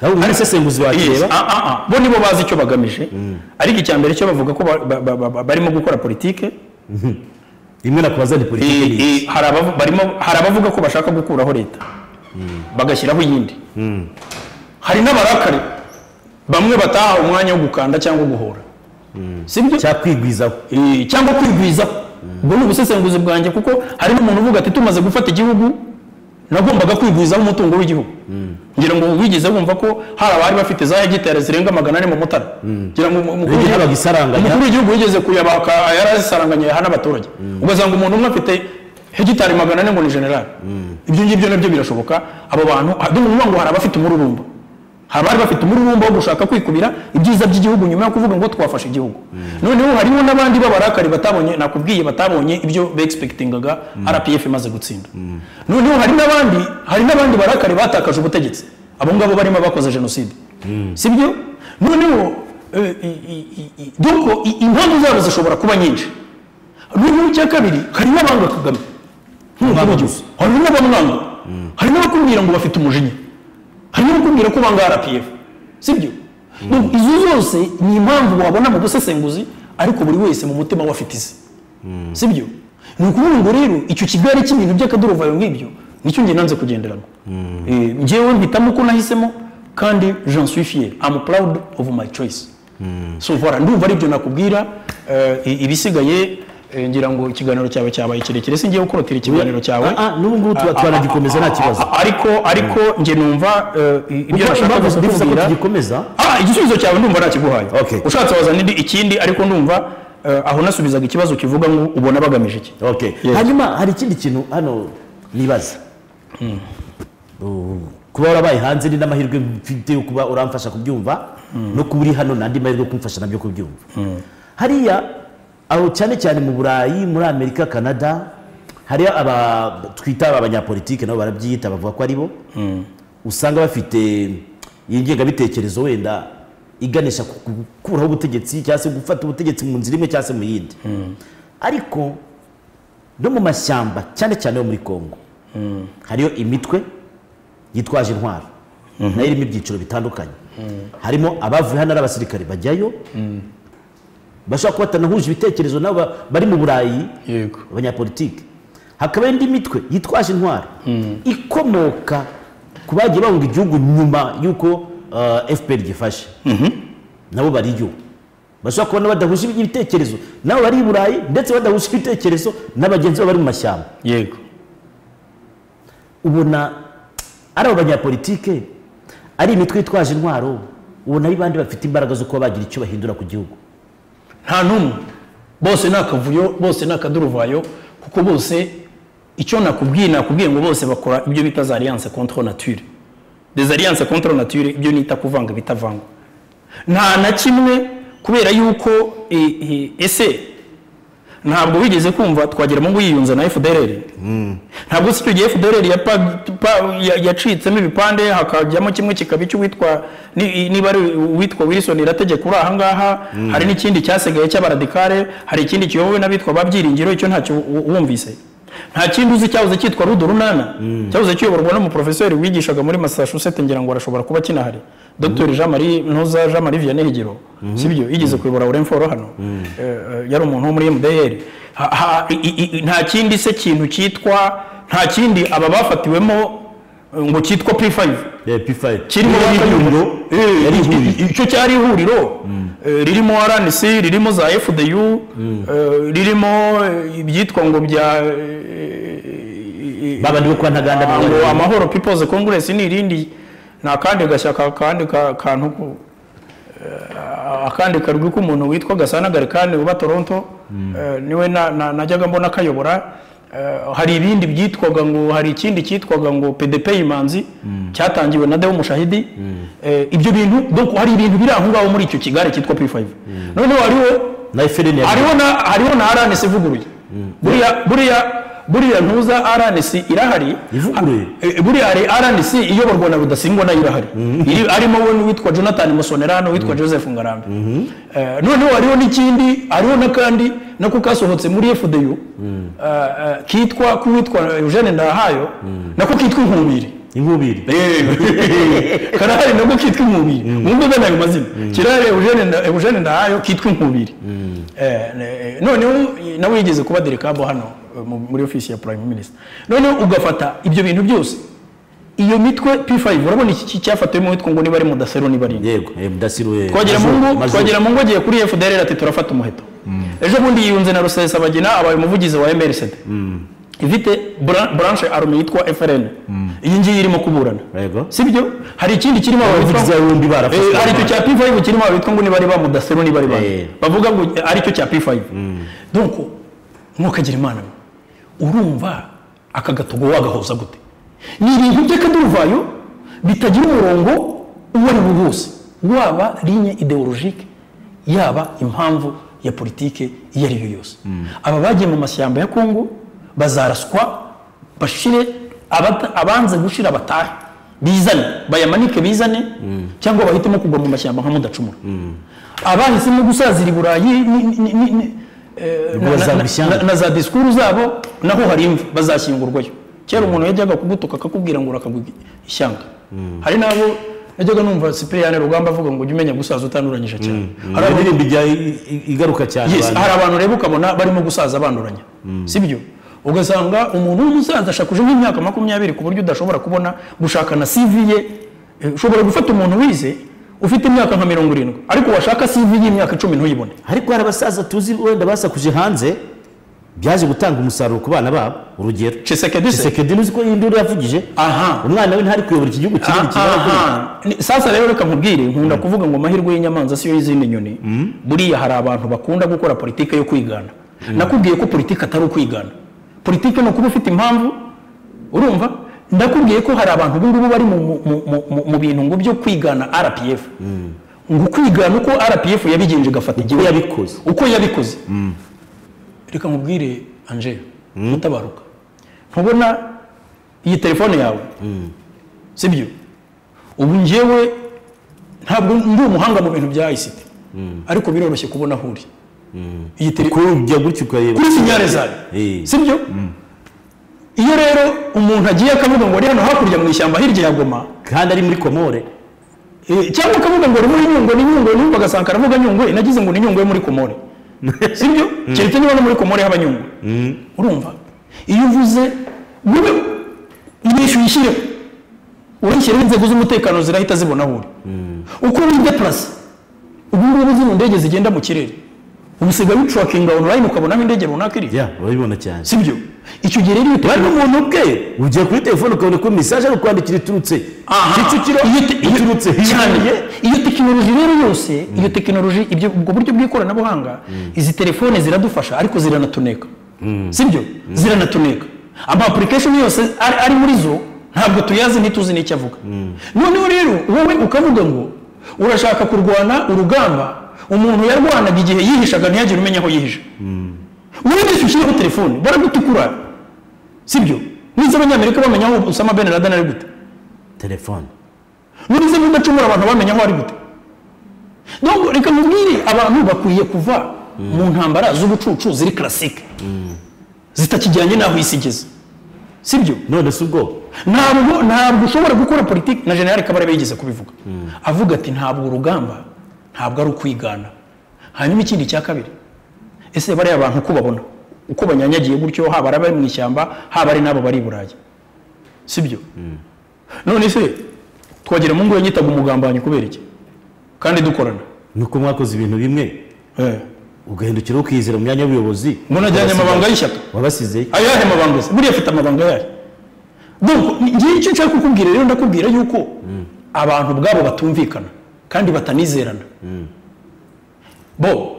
ahubwo muri sesenguzi Yes, wakireba ah, ah, ah. bo nibo bazi icyo bagamije ariko icya mbere cyo bavuga ko ba- ba- ba- ba- barimo gukora politike rimwe nakubaza ni politiki ni iki? Eh, eh, hari abavu- barimo- hari abavuga ko bashaka gukuraho leta bagashyiraho iyindi hari n'abarakare bamwe bataha umwanya wo gukanda cyangwa guhora sibyo cya kwigwizaho Eh, cyangwa kwigwizaho ubwo ni ubusesenguzi bwanjye kuko hari n'umuntu uvuga ati tumaze gufata igihugu nagombaga kwigwizaho umutungo w'igihugu ngira ngo wigeze wumva ko hari abari bafite za hegitari zirenga magana ane mu mutara ngira ngo umukuru Ibyo w'igihugu- habaga isaranganya. umukuru w'igihugu yigeze kuyabaka yarazisaranganya yaha n'abaturage ugasanga umuntu umwe afite hegitari magana ane ngo ni generali ibyo ngibyo nabyo birashoboka abo bantu ah, ndumva uvuga ngo hari abafite umururumba hari abari bafite umururumba wo gushaka kwikubira ibyiza by'igihugu nyuma yo kuvuga ngo twafashe igihugu noneho hariho n'abandi b'abarakari batabonye nakubwiye batabonye ibyo begispektingaga rpf imaze gutsinda noneho hari n'abandi hari n'abandi barakari batakaje ubutegetsi abo ngabo barimo abakoze jenoside sibyo noneho eh, i- i- i- i- donc i- impamvu zabo zishobora kuba nyinshi noneho icya kabiri hari n'abanga kagame nk'umukuru w'igihugu hari n'abamwanga hari n'abakubwira ngo bafite umujinya hari n'abakubwira ko banga rpf sibyo Donc, izo zose ni impamvu wabona mu busesenguzi ariko buri wese mu mutima we afite izi si byo ni ukuvuga ngo rero icyo kigare cy'ibintu by'akaduruvayo nk'ibyo nicyo njye nanze kugenderamo Eh, njyewe mpitamo uko nahisemo kandi jean suis fier am proud of my choice so voilà ndumva aribyo nakubwira eh, i- ibisigaye eh, ngira ngo ikiganiro cyawe cyabaye kirekire singiye gukorotira ikiganiro cyawe Ah, ah, n'ubu ngubu tuba twanagikomeza nta kibazo A- ariko ariko njye numva eh, i- ibyo nashaka Impamvu gusa ndifuza ko kubwira tugikomeza Ah, igisubizo cyawe ndumva nakiguhaye Okay. ushatse wazana indi- ikindi ariko ndumva eh, aho nasubizaga ikibazo kivuga ngo ubona bagamije iki okay Yes. hanyuma hari ikindi kintu hano nibaza Uh, kuba warabaye hanze ni n'amahirwe mfite yo kuba uramfasha kubyumva no kuba uri hano n'andi mahirwe yo kumfasha nabyo kubyumva hariya aho cyane cyane mu burayi muri amerika canada hariya aba twita abanyapolitike nabo barabyita bavuga ko ari bo usanga bafite iyi ngengabitekerezo wenda iganisha ku gukuraho ubutegetsi cyangwa se gufata ubutegetsi mu nzira imwe cyangwa se mu yindi ariko no mu mashyamba cyane cyane yo muri congo hariyo imitwe yitwaje intwaro nayo irimo ibyiciro bitandukanye harimo abavuye hano ari abasirikare bajyayo bashobora kuba batanahuje ibitekerezo nabo ba- bari mu burayi yego abanyapolitiki hakaba indi mitwe yitwaje intwaro ikomoka ku bagiye bahunga igihugu nyuma y'uko uh, fpr gifashe nabo bariyo bashobora kubona badahuje ibitekerezo nabo bari i burayi ndetse badahuje ibitekerezo na bagenzi babo bari mu mashyamba yego ubona ari abo banyapolitike ari imitwe yitwaje intwaro ubona ari bandi bafite imbaraga zo kuba bagira icyo bahindura ku gihugu nta n'umwe bose ni akavuyo bose ni akaduruvayo kuko bose icyo nakubwiye nakubwiye ngo bose bakora ibyo bita za alliance contre nature des alliance contre nature ibyo nita kuvanga bitavangwa nta na kimwe kubera yuko e, e, ese ntabwo wigeze kumva twagira ngo yiyunze na fdrr ntabwo si icyo gihe fdrr yapa- pa- ya- yacitsemo ibipande hakajyamo kimwe kikaba icy'uwitwa ni- niba ari uwitwa wilson irategeka uri ahangaha hari n'ikindi cyasigaye cy'abaradikare hari ikindi kiyobowe n'abitwa ba byiringiro icyo ntacyo wu- wumvise nta kindi uzi cyahoze cyitwa rudo runana cyahoze kiyoborwa n'umuprofesori wigishaga muri massachusetts ngira ngo arashobora kuba kinahari dr jean marie ntuza jean marie vianney higiro sibyo yigeze kuyobora uremforo hano Eh, eh, yari umuntu wo muri mdr Ha- ha- i- i- i- nta kindi se kintu cyitwa nta kindi aba bafatiwemo eh, ngo cyitwa p5 kirimo Eh, yari ihuriro. ihuriro icyo cyari ihuriro eh, ririmo rnc ririmo za fdu eh, ririmo eh, ibyitwa ngo bya eh, babandi bo kwa ntaganda Ah, ngo bari- amahoro people's congress ni irindi ni akandi gashyaka kandi ka- kantu ku- eh, akandi karwi k'umuntu witwa gasana garikani uba toronto Eh, niwe na- na- najyaga mbona kayobora Eh, hari ibindi byitwaga ngo hari ikindi cyitwaga ngo pdp imanzi cyatangiwe na deo mushahidi Eh, ibyo bintu donc hari ibintu biri aho ngaho muri icyo kigare cyitwa p5 noneho hariho na fpr ya hariho na hariho na RNC ivuguruye buriya buriya buriya ntuza RNC irahari Ivuguruye? Eh, buriya hari RNC iyoborwa na Rudasingwa nayo irahari Iri- arimo we witwa Jonathan Musonerano witwa Joseph Ngarambe Eh, noneho hariho n'ikindi hariho n'akandi nako kasohotse muri FDU eh, eh, kitwa kuwitwa Eugene Ndahayo nako kitwa inkubiri inkubiri karahari nabwo kitwa inkubiri mwumve gana ayo mazina kirahari Eugene Nda- Eugene Ndahayo kitwa inkubiri Eh, eh, noneho eh, nawe yigeze kuba derekabo hano eh, mu- muri ofisi ya prime minister noneho ugafata ibyo bintu byose iyo mitwe p5 urabona iki ki- cyafatiwemo witwa ngo niba ari mudasero niba ari yego eh, mudasiruwe twagera mu Majoro, ngo Majoro. twagera mu ngo agiye kuri FDR ati turafata umuheto ejo bundi yiyunze na Rusesabagina abaye umuvugizi wa MRCD ifite bra- branche army yitwa FRN iyi ngiyi irimo kuburana Yego. sibyo hari ikindi kirimo Abavugizi abitwa- bombi barafashwe. Eh, hari icyo cya P5 kirimo abitwa ngo nibari ba mudasero nibari ba Eh. bavuga ngo eh, ari cyo cya P5 donc ntukagira imana mwe. urumva aka gatogo wagahoza gute ni ibintu by'akaduruvayo bitagira umurongo uwo ari wo wose waba ligne ideologike yaba impamvu ya politike iyo ari yo yose aba bagiye mu mashyamba ya kongo bazaraswa bashire abata- abanze gushira batahe bizane bayamanike bizane cyangwa bahitemo kugwa mu mashyamba nka mudacumura abahisemo gusazira i burayi ni- ni- ni- ni- eh, Ngo bazagwa ishyamba. na- na za disikuru zabo naho hari imva bazashyingurwayo kera umuntu yajyaga kugutuka akakubwira ngo urakagwa ishyanga hari n'abo najyaga numva sipiriyane rugamba avuga ngo ujye umenya gusaza utanuranyije cyane hari iyo abantu- ndirimbo ijya i- i- igaruka cyane Yes, abantu hari abantu reba ukabona barimo gusaza banduranya sibyo ugasanga umuntu w'umusaza ashakuje nk'imyaka makumyabiri ku buryo udashobora kubona gushaka na CV ye Eh, ushobora gufata umuntu wize ufite imyaka nka mirongo irindwi ariko washaka CV y'imyaka icumi ntuyibone ariko hari abasaza tuzi wenda basakuje hanze byaje gutanga umusaruro ku bana babo urugero Tshisekedi se? Tshisekedi uzi ko iyi nduru yavugije aha umwana we ntari kuyobora iki gihugu kinini kinini Aha. Ni- sasa rero reka nkubwire nkunda kuvuga ngo amahirwe y'inyamanza siyo y'izindi nyoni buriya hari abantu bakunda gukora politike yo kwigana nakubwiye ko politike atari ukwigana politike ni ukuba ufite impamvu urumva ndakubwiye ko hari abantu ubungubu bari mu, mu, mu, mu- mu, mu bintu ngo byo kwigana rpf ngo kwigana uko rpf yabigenje igafata igihugu yabikoze. uko yabikoze reka nkubwire angel mutabaruka ntubona iyi telefone yawe sibyo ubu njyewe ntabwo ndi umuhanga mu bintu bya ICT ariko biroroshye kubona aho uri iyi telefone ko ujya gutya ukayeba kuri sinyarezare Eh. sibyo iyo rero umuntu agiye akavuga ngo ari hano hakurya mu ishyamba hirya ya goma kandi ari muri komore Eh, cyangwa akavuga ngo muri nyungwe ni nyungwe n'umva agasanga aravuga nyungwe nagize ngo ni nyungwe yo muri komore sibyo keretse niba no muri komore haba nyungwe urumva iyo uvuze wowe ibesha uyishyireho urayishyiraho inzego z'umutekano zirahita zibona aho uri uko wideplase ubu ngubu zino ndege zigenda mu kirere ubu usigaye ucurakinga online ukabonamo indege runaka iri ya urabibona cyane sibyo icyo gihe rero iyo bari tekinoloji- n'umuntu ubwe ugiye kuri telefone ukabona ko mesaje ari kwandikira iturutse Aha. kicukiro Iyo te- iyo- iturutse cyane. hirya iyo tekinoloji rero yose iyo tekinoloji ibyo ubwo buryo bw'ikoranabuhanga izi telefone ziradufasha ariko ziranatuneka sibyo ziranatuneka ama application yose ari, ari muri zo ntabwo tuyazi ntituzi n'icyo avuga noneho rero wowe ukavuga ngo urashaka kurwana urugamba umuntu yarwanaga igihe yihishaga ntiyagire umenya aho yihisha wigisha ushyireho telefone baragutukura sibyo nize abanyamerika bamenya aho usama ben laden ari gute telefone nize mudacumura abantu bamenya aho ari gute donc reka mubwire abantu bakwiye kuva mu ntambara z'ubucucu ziri classique zitakijyanye n'aho isi igeze sibyo none si ubwo ntabwo ntabwo ushobora gukora politiki na generale kabare yigeze kubivuga avuga ati ntabwo urugamba ntabwo ari ukwigana hanyuma ikindi cya kabiri ese bariya bantu uko babona uko banyanyagiye gutyo haba ari abari mu ishyamba haba ari n'abo bari i burayi sibyo none se twagera mu ngo nyitaga umugambanyi kubera iki kandi dukorana nuko mwakoze ibintu bimwe ugahindukira ukizera mu myanya y'ubuyobozi ngo najyanye amabanga y'ishyaka wabasizeyo ayahe mabanga se buriya afite amabanga yayo donc ngiye icyo nshaka kukubwira rero ndakubwira yuko abantu ubwabo batumvikana kandi batanizerana bo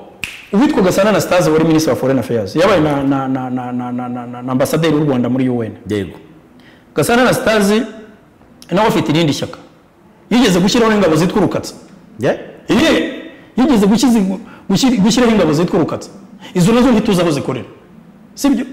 uwitwa gasana anastase wari minisitiri wa foreign affairs yabaye na, na, na, na, na, na, na, na, na ambasaderi w'u rwanda muri un yego gasana anastase nawe afite irindi shyaka yigeze gushyiraho ingabo zitwa urukatsa Yeah. ye yigeze gushyize- gushyira- gushyiraho ingabo zitwa urukatsa izo nazo ntituzi aho zikorera sibyo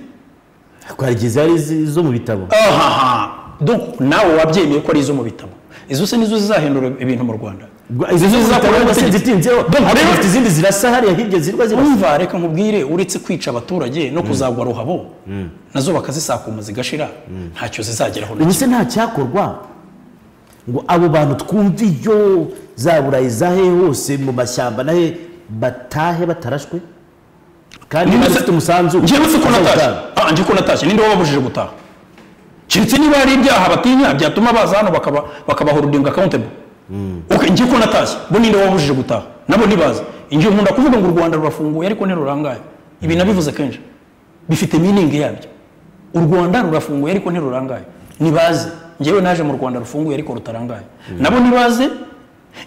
twagize ari izi- zo mu bitabo ahaha donc nawe wabyemeye ko ari izo mu bitabo izo se nizo zizahindura ibintu mu rwanda izi zo mu bitabo zakorewe wenda sinzitinzeho Dore- ariko dore- dufite izindi zirasa hariya hirya zirwa zirasa umva reka nkubwire uretse kwica abaturage no kuzagwa ruhabo nazo bakazisakuma zigashira ntacyo zizageraho na ubu kimwe. se nta cyakorwa ngo abo bantu twumve iyo za burayi za hehe hose mu mashyamba na he batahe batarashwe kandi Niba se- bafite umusanzu njyewe si ko natashye bazawutanga. Ah, njye ko natashye ninde wababujije gutaha keretse niba hari ibyaha batinya byatuma baza hano bakaba bakabahurudinga accountable okay njye ko natashye bo ninde wababujije gutaha nabo ntibaza njye nkunda kuvuga ngo u rwanda rurafunguye ariko ntirurangaye ibi nabivuze kenshi bifite meaning yabyo u rwanda rurafunguye ariko ntirurangaye nibaze njyewe naje mu rwanda rufunguye ariko rutarangaye nabo nibaze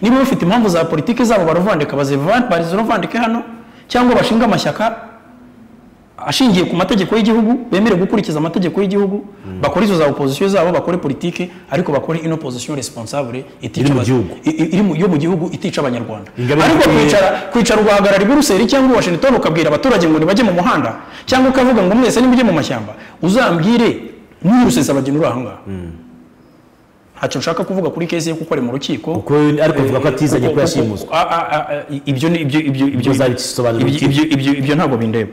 niba bafite impamvu za politiki zabo baruvandika bazivan- baziruvandike hano cyangwa bashinga amashyaka ashingiye ku mategeko y'igihugu bemerewe gukurikiza amategeko y'igihugu bakora izo za opozisiyo zabo bakore politike ariko bakore ino opozisiyo responsable itica Iri mu aba- gihugu. i- i- iri mu- yo mu gihugu itica abanyarwanda Ingabire ariko ikwiye- kwicara kwicara ugahagarara i buruseli cyangwa i washington ukabwira abaturage ngo ntibajye mu muhanda cyangwa ukavuga ngo mwese nimujye mu mashyamba uzambwire ntirusesa bageni uri ahangaha ntacyo nshaka kuvuga kuri kesi ye kuko ari mu rukiko Kuko we- ariko avuga ko atizanye ko yashimuswe Ah, ah, ah, ah, ibyo ni- ibyo- ibyo- ibyo- Muzabisobanurira ibyo- ibyo- ibyo- ibyo ntabwo bindeba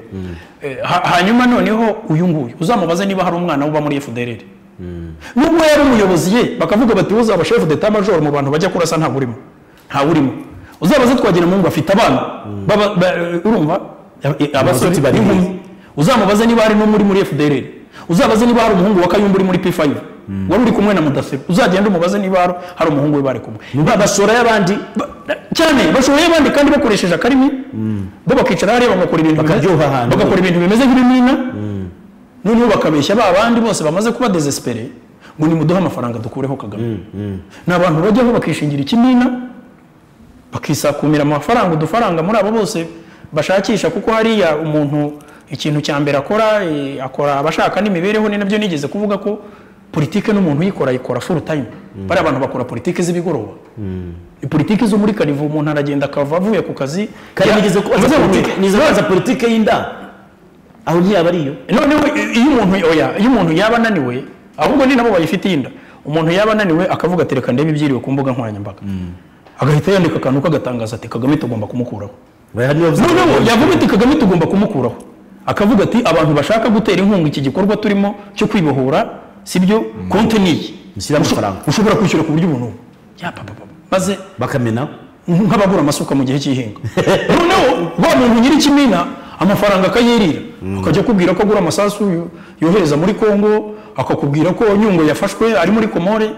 Eh, ha- hanyuma noneho uyu nguyu uzamubaze niba hari umwana we uba muri fdrr nubwo yari umuyobozi ye bakavuga bati uzaba shefu de majoro mu bantu bajya kurasa ntawe urimo ntawe urimo uzabaze twagira mungu afite abana baba- ba- urumva abasore Abasore bari n'inkumi heza. uzamubaze niba hari n'umwe uri muri fdr uzabaze niba hari umuhungu wa kayumba uri muri p5 wari uri kumwe na mudasiro uzagenda umubaze niba hari- hari umuhungu we bari kumwe babashora y'abandi Ba- cyane bashoboye abandi kandi bakoresheje akarimi bo bakicara hariya bagakora ibintu bimeze- Bakaryoha ahantu. bagakora ibintu bimeze nk'ibimina noneho bakabeshya ba bandi bose bamaze kuba desespere ngo nimuduhe amafaranga dukureho kagame ni abantu bajyaho bakishingira ikimina bakisakumira amafaranga udufaranga muri abo bose bashakisha kuko hariya umuntu ikintu cya mbere akora eh, akora abashaka n'imibereho ni nabyo nigeze kuvuga ko politike n'umuntu uyikora ayikora full time bariya abantu bakora politike z'ibigoroba politiki zo muri karivu umuntu aragenda akava avuye ku kazi kandi ya- nigeze kubaza Avuze ngo, politiki- nigeze kubaza politiki y'inda aho ntiyaba ariyo noneho iyo umuntu oya iyo umuntu yaba ananiwe ahubwo ni nabo bayifitiye inda umuntu yaba ananiwe akavuga ati reka ndebe ibyiriwe ku mbuga nkoranyambaga agahita yandika akantu kagatangaza ati kagame tugomba kumukuraho Bariya nibo bavuze- noneho yavuga ati kagame tugomba kumukuraho akavuga ati abantu bashaka gutera inkunga iki gikorwa turimo cyo kwibohora sibyo konti niyi Mushyire amafaranga. ushobora kwishyura ku buryo ubu n'ubu ya papa papa. maze bakamena nk'ababura amasuka mu gihe cy'ihinga noneho wa muntu nyiri ikimina amafaranga akayirira akajya akubwira ko agura amasasu yo- yohereza muri kongo akakubwira ko nyungwe yafashwe ari muri komore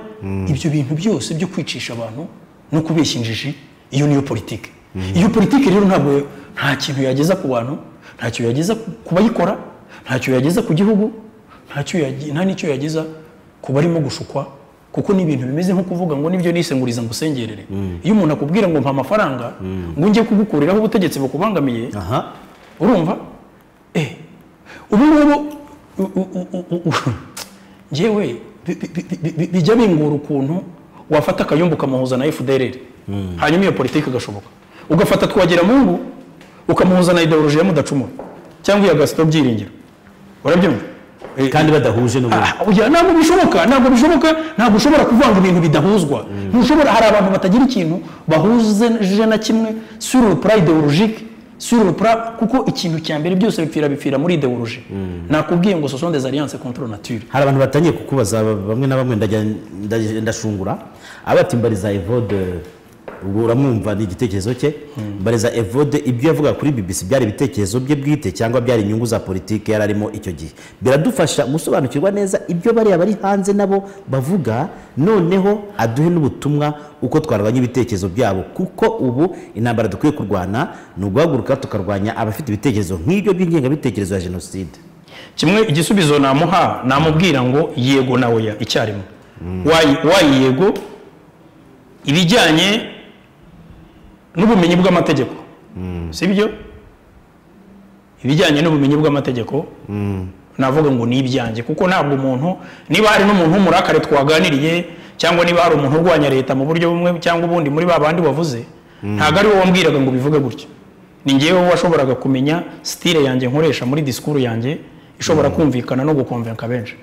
ibyo bintu byose byo kwicisha abantu no kubeshya injiji iyo niyo politike iyo politike rero ntabwo nta kintu yageza ku bantu nta kintu yageza ku- ku bayikora nta kintu yageza ku gihugu nta cyo yagi- nta n'icyo yageza ku barimo gushukwa kuko ni ibintu bimeze nko kuvuga ngo nibyo nisenguriza ngo usengerere iyo umuntu akubwira ngo mpa amafaranga ngo njye kugukuriraho ubutegetsi bukubangamiye aha urumva eh ubu ngubu u- u- u- u- u- njyewe bi- bi- bi- bi- bi- bijya bingura ukuntu wafata akayumbu ukamuhuza na fdr hanyuma iyo politiki igashoboka ugafata twagira mungu ukamuhuza na ideoloji ya mudacumura cyangwa iya gasito byiringiro urabyumva Eh, kandi badahuje n'ubundi Ah, oya, ntabwo bishoboka ntabwo bishoboka ntabwo ushobora kuvanga ibintu bidahuzwa ntushobora hari abantu batagira ikintu bahuje na kimwe sur le plan idéologique sur le plan kuko ikintu cya mbere byose bipfira bipfira muri idéologie nakubwiye ngo ce sont des alliances contre nature hari abantu batangiye kukubaza bamwe na bamwe ndajya- ndajya- ndashungura abati mbariza evode ubu uramwumva ni igitekerezo cye mbariza evode ibyo yavuga kuri bbc byari ibitekerezo bye bwite cyangwa byari inyungu za politiki yari arimo icyo gihe biradufasha gusobanukirwa neza ibyo bariya bari hanze nabo bavuga noneho aduhe n'ubutumwa uko twarwanya ibitekerezo byabo kuko ubu intambara dukwiye kurwana ni uguhaguruka tukarwanya abafite ibitekerezo nk'ibyo by'ingengabitekerezo ya jenoside kimwe igisubizo namuha namubwira ngo yego na oya icyarimwe Wayi- wayi yego ibijyanye n'ubumenyi bw'amategeko sibyo ibijyanye n'ubumenyi bw'amategeko navuga ngo ni ibyanjye kuko ntabwo umuntu niba hari n'umuntu w'umurakare twaganiriye cyangwa niba hari umuntu urwanya leta mu buryo bumwe cyangwa ubundi muri ba bandi wavuze ntabwo ari wowe wambwiraga ngo bivuge gutya ni ngewe washoboraga kumenya sitire yanjye nkoresha muri disikuru yanjye ishobora kumvikana no gukonvenka benshi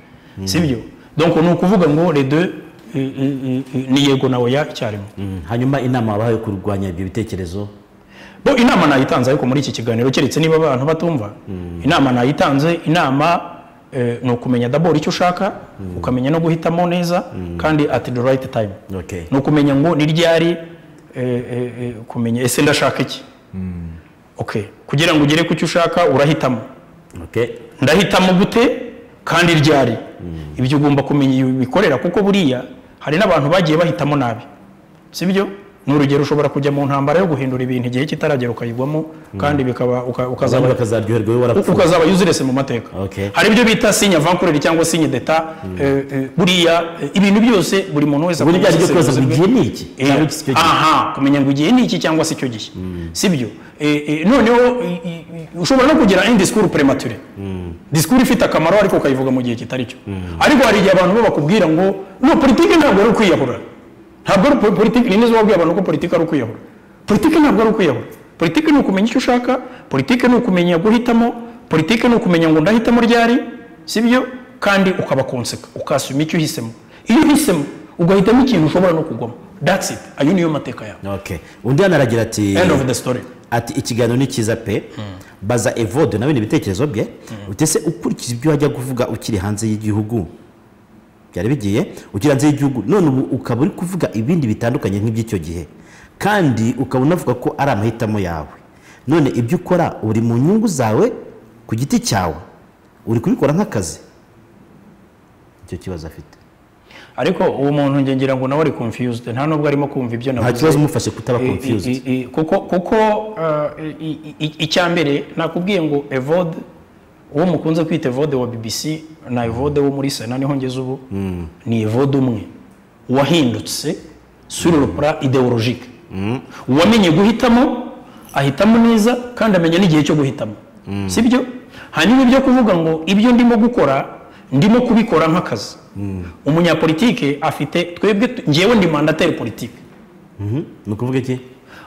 sibyo donc ni ukuvuga ngo les deux eh, eh, eh, ni yego na oya icyarimwe Mm, hanyuma inama wabahaye yo kurwanya ibyo bitekerezo bo inama nayitanze ariko muri iki kiganiro keretse niba abantu batumva inama nayitanze inama eh, ni ukumenya dabora icyo ushaka ukamenya no guhitamo neza kandi at the right time Okay. ni ukumenya ngo ni ryari eh, eh, eh, kumenya ese ndashaka iki okay kugira ngo ugere ku cyo ushaka urahitamo okay. ndahitamo gute kandi ryari ibyo ugomba kumenya iyo bikorera kuko buriya hari n'abantu bagiye bahitamo nabi sibyo ni urugero ushobora kujya mu ntambara yo guhindura ibintu igihe kitaragera ukayigwamo kandi bikaba uka- Abandi ukazaba bakazaryoherwa iyo warapfuye ukazaba yuziresu mu mateka Okay. hari ibyo bita sinya vankureri cyangwa sinya deta eh, eh, buriya eh, ibintu byose buri muntu wese buri byaje byo akumva kubaza ngo ubusembwa igihe ni iki Eh, cyangwa iki cyo gihe aha kumenya ngo igihe ni iki cyangwa se icyo gihe sibyo Eh, eh, noneho i- i- i- ushobora no kugira indi disikuru premature disikuru ifite akamaro ariko ukayivuga mu gihe kitari cyo ariko hari igihe abantu bo bakubwira ngo no politiki ntabwo ari ukwiyahura ntabwo ari po- politiki ni n'izo wabwiye abantu ko politiki ari ukwiyahura politiki ntabwo ari ukwiyahura politiki ni ukumenya icyo ushaka politiki ni ukumenya guhitamo politiki ni ukumenya ngo ndahitamo ryari sibyo kandi ukaba konseka ukasuma icyo uhisemo iyo uhisemo ugahitamo ikintu ushobora no kugwamo that's it ayo niyo mateka yawe okay undi hano aragira ati end of the story ati ikiganiro ni cyiza pe baza evode nawe ni ibitekerezo bye utese ukurikije ibyo wajya kuvuga ukiri hanze y'igihugu byari bigiye ugira hanze y'igihugu none ubu ukaba uri kuvuga ibindi bitandukanye nk'iby'icyo gihe kandi ukaba unavuga ko ari amahitamo yawe none ibyo ukora uri mu nyungu zawe ku giti cyawe uri kubikora nk'akazi icyo kibazo afite ariko uwo muntu njye ngira ngo nawe ari confused nta nubwo arimo kumva ibyo navuze nta kibazo umufashe kutaba I- i- confused i- i- kuko kuko uh, i- i- i- icya mbere nakubwiye ngo evode uwo mukunze kwita evode wa bbc na evode wo muri sena niho ngeze ubu ni evode umwe wahindutse sur le plan ideologique uwamenye guhitamo ahitamo neza kandi amenya n'igihe cyo guhitamo sibyo hanyuma ibyo kuvuga ngo ibyo ndimo gukora ndimo kubikora nk'akazi umunyapolitike afite twebwe tu- njyewe ndi mandateri politike Mhm. ni ukuvuga iki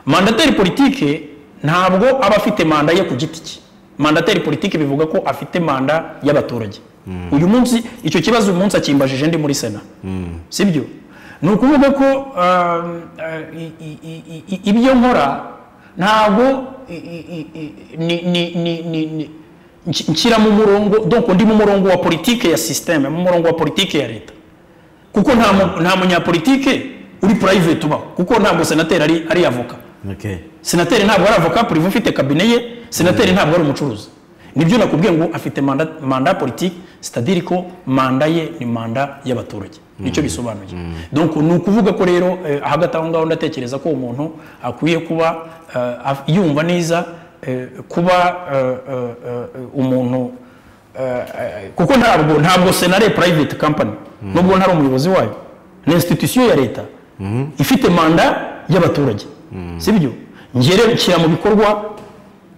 mandateri politike ntabwo aba afite manda ye ku giti cye mandateri politike bivuga ko afite manda y'abaturage uyu munsi icyo kibazo uyu munsi akimbajije ndi muri sena sibyo ni ukuvuga ko ah, ah, i- i- i- i- i- ibyo nkora ntabwo i- i- i- i- ni- ni- ni- ni- ni- nki- nshyira mu murongo donc ndi mu murongo wa politike ya sisiteme mu murongo wa politike ya leta kuko nta mu- nta munyapolitike uri private ubaho kuko ntabwo senateri ari ari avoka okay senateri ntabwo ari avoka prive ufite kabine ye senateri ntabwo ari umucuruzi nibyo nakubwiye ngo afite manda manda politiki sitadiri ko manda ye ni manda y'abaturage nicyo bisobanuye donc ni ukuvuga ko rero eh, hagati aho ngaho ndatekereza ko umuntu akwiye kuba eh, af- yumva neza eh, kuba eh, eh, eh, umuntu eh, eh, kuko ntabwo ntabwo senare private company nubwo ntari umuyobozi wayo ni institution ya leta ifite manda y'abaturage sibyo ngere nshyira mu bikorwa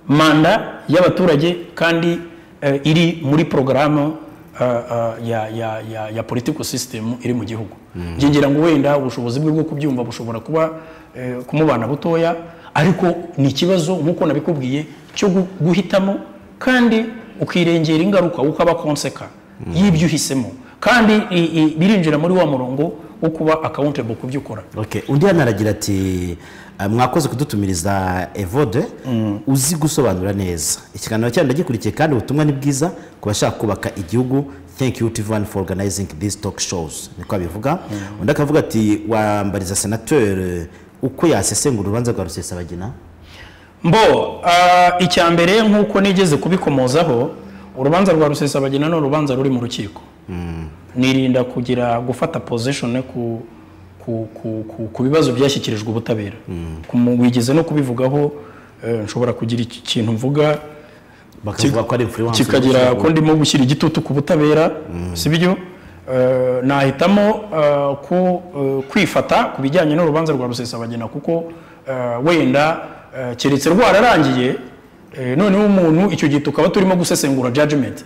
manda y'abaturage kandi eh, iri muri porogaramu eh, eh, ya, ya, ya, ya political system iri mu gihugu Njye ngira ngo wenda ubushobozi bwe bwo kubyumva bushobora kuba eh, kumubana butoya ariko ni ikibazo nk'uko nabikubwiye cyo gu- guhitamo kandi ukirengera ingaruka ukaba konseka y'ibyo uhisemo kandi i- i- birinjira muri wa murongo wo kuba accountable ku byo ukora Okay. undi hano aragira ati "Ah, mwakoze kudutumiriza evode uzi gusobanura neza ikiganiro cyanyu ndagikurikiye kandi ubutumwa ni bwiza ku bashaka kubaka igihugu thank you tv1 for organizing these talk shows niko abivuga undi akavuga ati wambariza senateri uko yasesengura urubanza rwa rusesabagina mbo ah, icya mbere nk'uko nigeze kubikomozaho urubanza rwa rusesabagina ni urubanza ruri mu rukiko nirinda kugira gufata position ku ku, ku, ku, ku bibazo byashyikirijwe ubutabera Kumu- wigeze no kubivugaho eh, nshobora kugira iki- ikintu mvuga bakavuga ko ari influence kikagira ko ndimo gushyira igitutu ku butabera sibyo Eh, nahitamo eh, ku- eh, kwifata ku bijyanye n'urubanza rwa rusesabagina kuko eh, wenda eh, keretse rwararangiye eh, noneho umuntu icyo gihe tukaba turimo gusesengura judgment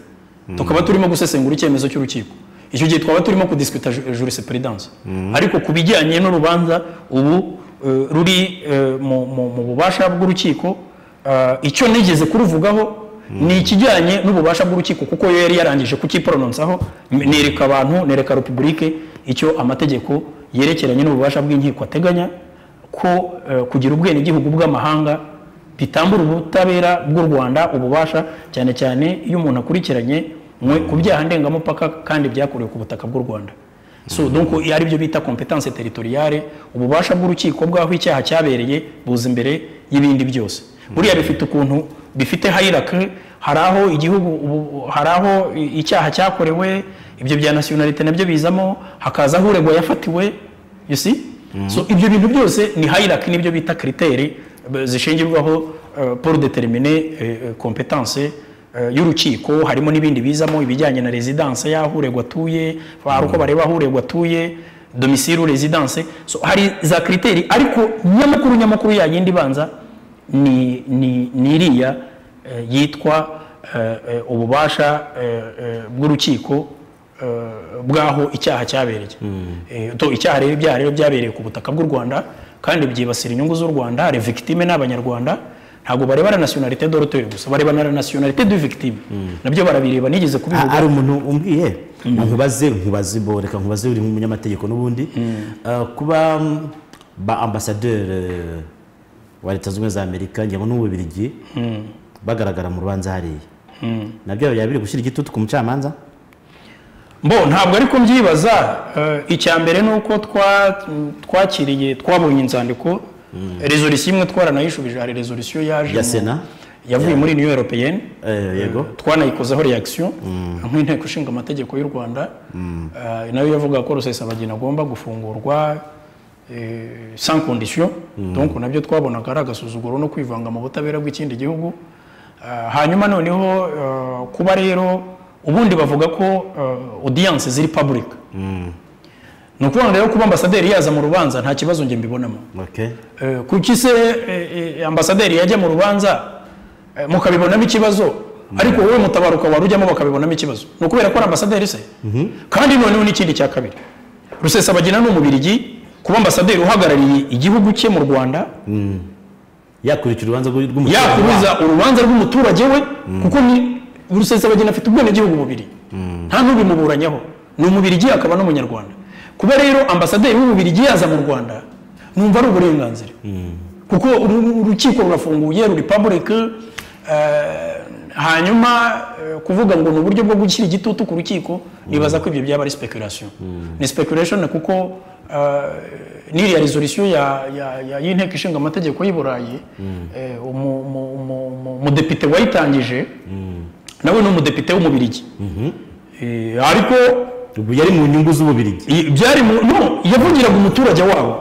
tukaba turimo gusesengura icyemezo cy'urukiko icyo gihe twaba turimo kudisikuta ju- jurisprudence ariko ku bijyanye n'urubanza ubu eh, ruri eh, mu- mu mu bubasha bw'urukiko Ah, icyo nigeze kuruvugaho ni ikijyanye n'ububasha bw'urukiko kuko yo yari yarangije kukiporononsaho m- nereka abantu nereka repubulike icyo amategeko yerekeranye n'ububasha bw'inkiko ateganya ko eh, kugira ubwenegihugu bw'amahanga bitambura ubutabera bw'u rwanda ububasha cyane cyane iyo umuntu akurikiranye mwe ku byaha ndengamupaka kandi byakorewe ku butaka bw'u rwanda so donc ari byo bita competence territoriale ububasha bw'urukiko bw'aho icyaha cyabereye buza imbere y'ibindi byose buriya bifite ukuntu bifite hierarchy hari aho igihugu ubu- hari aho i- icyaha cyakorewe ibyo bya nationalite nabyo bizamo hakaza aho uregwa yafatiwe you see so ibyo bintu byose ni hierarchy nibyo bita criteri b- zishingirwaho eh, pour determiner eh, eh, competence eh, y'urukiko harimo n'ibindi bizamo ibijyanye na residence y'aho uregwa atuye hari uko bareba aho uregwa atuye domisile residence so hari za kiriteri ariko nyamakuru nyamakuru ya yindi ibanza ni ni ni iriya eh, yitwa eh, eh, ububasha eh, eh, bw'urukiko eh, bw'aho icyaha cyabereye Eh, to- icyaha rero ibyaha rero byabereye ku butaka bw'u rwanda kandi byibasira inyungu z'u rwanda hari victime n'abanyarwanda ntabwo barebana nationalité d'auteur gusa barebana na nationalité du victime nabyo barabireba nigeze Ah, kubivuga hari umuntu umbwiye nkubaze nkubaze bo reka nkubaze uri nk'umunyamategeko n'ubundi Ah, kuba mm, ba ambasaderi eh, wa leta zunze ubumwe za amerika ngira ngo n'ububirigi bagaragara mu rubanza hariya nabyo byaba biri gushyira igitutu ku mucamanza mbo ntabwo ariko mbyibaza eh, icya mbere ni uko twa- twakiriye twabonye inzandiko rezolisiyo imwe twaranayishubije hari rezolisiyo yaje Ya mu- Sena? yavuye muri niyo europeyeni Eh, yego twanayikozeho reaction nk'inteko ishinga amategeko y'u rwanda eh, nayo yavuga ko rusesabagina agomba gufungurwa eh, sans condition donc nabyo twabonaga ari agasuzuguro no kwivanga mu butabera bw'ikindi gihugu Eh, hanyuma noneho eh, kuba rero ubundi bavuga ko eh, audience ziri public ni ukuvuga rero kuba ambasaderi yaza mu rubanza nta kibazo njye mbibonamo okay Eh, kuki se eh, eh, ambasaderi yajya mu rubanza eh, mukabibonamo ikibazo ariko wowe mutabaruka wari ujyamo bakabibonamo ikibazo ni ukubera ko ari ambasaderi se kandi noneho n'ikindi cya kabiri rusesabagina ni umubirigi kuba ambasaderi uhagarariye igihugu cye mu rwanda yakurikira urubanza rw'umuturage yakubuza urubanza rw'umuturage we kuko ni rusesabagina afite ubwenegihugu bubiri nta n'ubimuburanyaho ni umubirigi akaba n'umunyarwanda kuba rero ambasaderi w'umubirigi yaza mu rwanda numva ari uburenganzira kuko uru- urukiko rurafunguye ruri public eh, hanyuma eh, kuvuga ngo ni uburyo bwo gushyira igitutu ku rukiko nibaza ko ibyo byaba ari speculation ni speculation kuko eh, n'iriya resolution ya- ya- ya- y'inteko ishinga amategeko y'i burayi eh, umu- umu- umu- umu- umudepite wayitangije nawe ni umudepite w'umubirigi Eh, ariko ubu yari mu nyungu z'ububirigi I- byari mu no yavugiraga umuturage wabo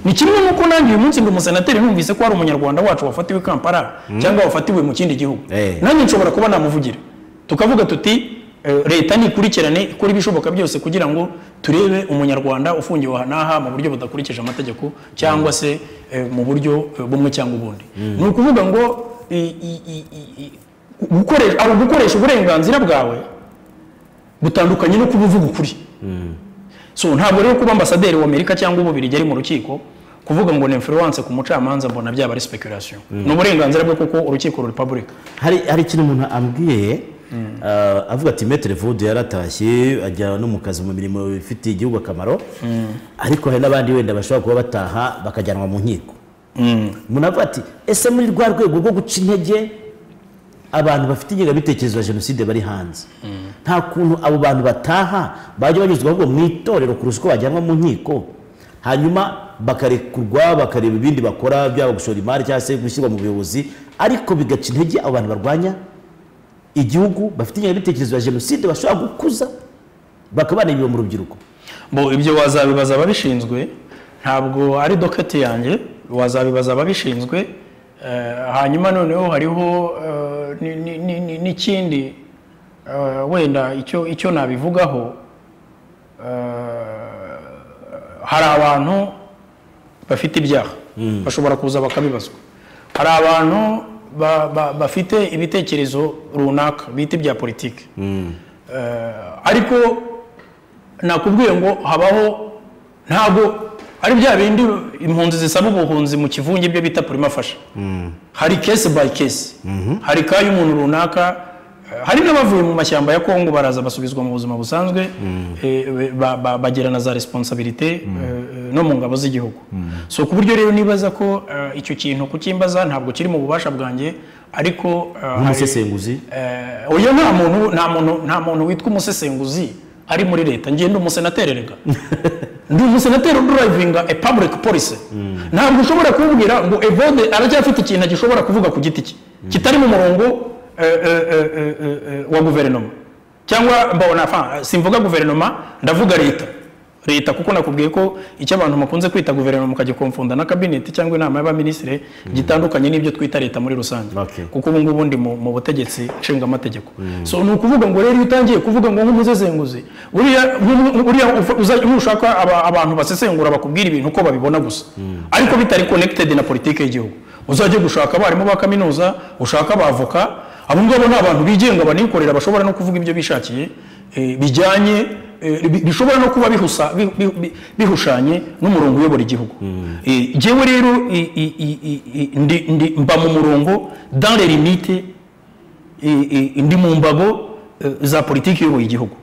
ni kimwe n'uko nanjye uyu munsi ndi umusenateri numvise ko hari umunyarwanda wacu wafatiwe i kampala cyangwa wafatiwe mu kindi gihugu Eh. nanjye nshobora kuba namuvugira tukavuga tuti eh, leta nikurikirane ikora ibishoboka byose kugira ngo turebe umunyarwanda ufungiwe aha n'aha mu buryo budakurikije amategeko cyangwa se eh, mu buryo eh, bumwe cyangwa ubundi ni ukuvuga ngo i- i- i- i- i- gukoresha- ari ugukoresha uburenganzira bwawe butandukanye no kuba uvuga ukuri so ntabwo rero kuba ambasaderi w'amerika cyangwa ububirigi ari mu rukiko kuvuga ngo ni influence ku mucamanza mbona byaba ari speculation ni uburenganzira bwe kuko urukiko ruri public hari hari ikintu umuntu ambwiye ah, avuga ati metere vudu yaratashye ajya no mu kazi mu mirimo ifitiye igihugu akamaro ariko hari n'abandi wenda bashobora kuba bataha bakajyanwa mu nkiko umuntu avuga ati ese muri rwa rwego rwo guca intege abantu bafite ingengabitekerezo ya jenoside bari hanze nta kuntu abo bantu bataha bajya banyuzwa ahubwo mu itorero kurusha uko bajyanwa mu nkiko hanyuma bakarekurwa bakareba ibindi bakora byaba gushora imari cyangwa se gushyirwa mu buyobozi ariko bigaca intege abo bantu barwanya igihugu bafite ingengabitekerezo ya jenoside bashobora gukuza bakaba banayibiba mu rubyiruko bo ibyo wazabibaza ababishinzwe ntabwo ari doketi yanjye wazabibaza ababishinzwe eh, hanyuma noneho hariho eh, ni- ni- ni- ni- n'ikindi eh, wenda icyo icyo nabivugaho eh, hari abantu bafite ibyaha bashobora kuza bakabibazwa hari abantu ba- ba- bafite ibitekerezo runaka bita ibya politiki ariko nakubwiye ngo habaho ntabwo ari bya bindi impunzi zisaba ubuhunzi mu kivunge ibyo bita purimafasha hari kesi bayi kesi hari ka y'umuntu runaka eh, hari n'abavuye mu mashyamba ya kongo baraza basubizwa mu buzima busanzwe eh, ba- ba- bagira na za responsabilite eh, no mu ngabo z'igihugu so ku buryo rero nibaza ko eh, icyo kintu kucyimbaza ntabwo kiri mu bubasha bwanjye ariko eh, hari- nk'umusesenguzi Eh, oya nta muntu nta muntu nta muntu witwa umusesenguzi ari muri leta ngiye ndi umusenateri rega ndi umusenateri udrivinga a public policy ntabwo ushobora kumubwira ngo evode aracyafite ikintu gishobora kuvuga ku giti cye kitari mu murongo eh, eh, eh, eh, eh, wa guverinoma cyangwa mbona fa simvuga guverinoma ndavuga leta leta kuko nakubwiye ko icyo abantu mukunze kwita guverinoma mukagikomfunda na kabineti cyangwa inama y'abaminisitiri gitandukanye n'ibyo twita leta muri rusange Okay. kuko ubu ngubu ndi mu mu butegetsi nshingamategeko so ni ukuvuga ngo rero iyo utangiye kuvuga ngo nk'umusesenguzi buriya nk'umu- buriya ufa- uza- nushaka aba- abantu basesengura bakubwira ibintu uko babibona gusa ariko bitari connected na politiki y'igihugu uzajye gushaka abarimu ba kaminuza ushaka abavoka abo ngabo ni abantu bigenga banikorera bashobora no kuvuga ibyo bishakiye eh, bijyanye eh, bi- bishobora no kuba bihusa- bi- bi- bi- bihushanye n'umurongo uyobora igihugu Eh, jyewe rero i- i- i- i- i- ndi- ndi- mba mu murongo dans les limites i- i- ndi mu mbago eh, za politiki iyoboye igihugu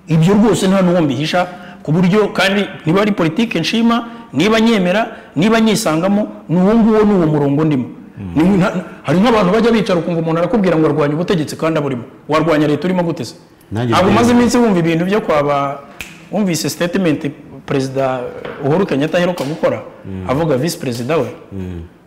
ibyo rwose nta n'uwo mbihisha ku buryo kandi niba ari politiki nshima niba nyemera niba nyisangamo ni uwo nguwo ni uwo murongo ndimo Ni- nta- hari nk'abantu bajya bicara ukumva umuntu arakubwira ngo arwanya ubutegetsi kandi aburimo warwanya leta urimo gute se Nanjye ntabwo mbere- umaze iminsi wumva ibintu byo kwaba wumvise sitatimenti perezida uhuru kenyatta aheruka gukora avuga visi perezida we eh,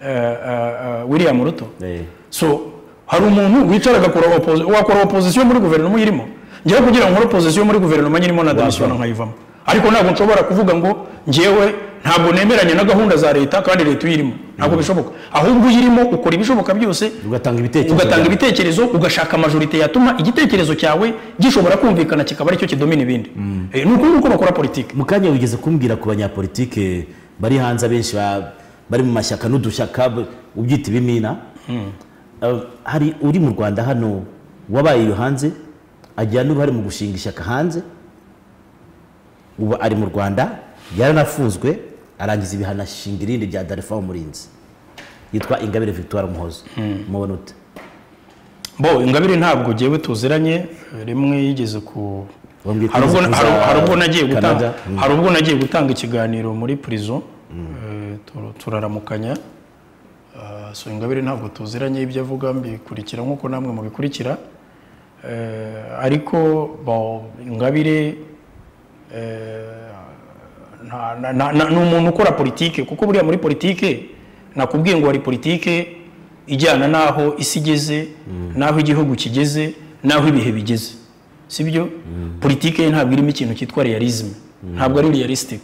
eh, eh, william ruto Eh. so hari umuntu wicara agakora opozi- wakora opozisiyo muri guverinoma uyirimo njyewe kugira ngo nkore opozisiyo muri guverinoma nyirimo nadamusiyona nkayivamo ariko ntabwo nshobora kuvuga ngo njyewe ntabwo nemeranya na gahunda za leta kandi leta uyirimo ntabwo bishoboka ahubwo uyirimo ukora ibishoboka byose ugatanga ibitekerezo ugatanga byawe. ibitekerezo ugashaka majorite yatuma igitekerezo cyawe gishobora kumvikana kikaba aricyo kidomina ibindi Eh, ni ukuvuga uko bakora politiki mu kanya wigeze kumbwira ku banyapolitike bari hanze abenshi ba- bari mu mashyaka n'udushyaka b- ubyita ibimina Eh, hari uri mu rwanda hano wabaye iyo hanze agira n'uruhare mu gushinga ishyaka hanze ubu ari mu rwanda yaranafunzwe arangiza ibihano ashinga irindi rya darifa umurinzi yitwa ingabire victoire muhozo mubona ute bo ingabire ntabwo jyewe tuziranye rimwe yigeze ku Wambwiye ko hari ubwo yigeze kuza hari- hari ubwo nagiye Canada. gutanga Mm. hari ubwo nagiye gutanga ikiganiro muri prison eh, tur- turaramukanya Ah, so ingabire ntabwo tuziranye ibyo avuga mbikurikira nk'uko namwe mubikurikira Eh, ariko bo, ingabire eh, nta- na- na- na- ni umuntu ukora politike kuko buriya muri politike nakubwiye ngo hari politike ijyana n'aho isi igeze n'aho igihugu kigeze n'aho ibihe bigeze si byo politike ye ntabwo irimo ikintu cyitwa realisme ntabwo ari realistic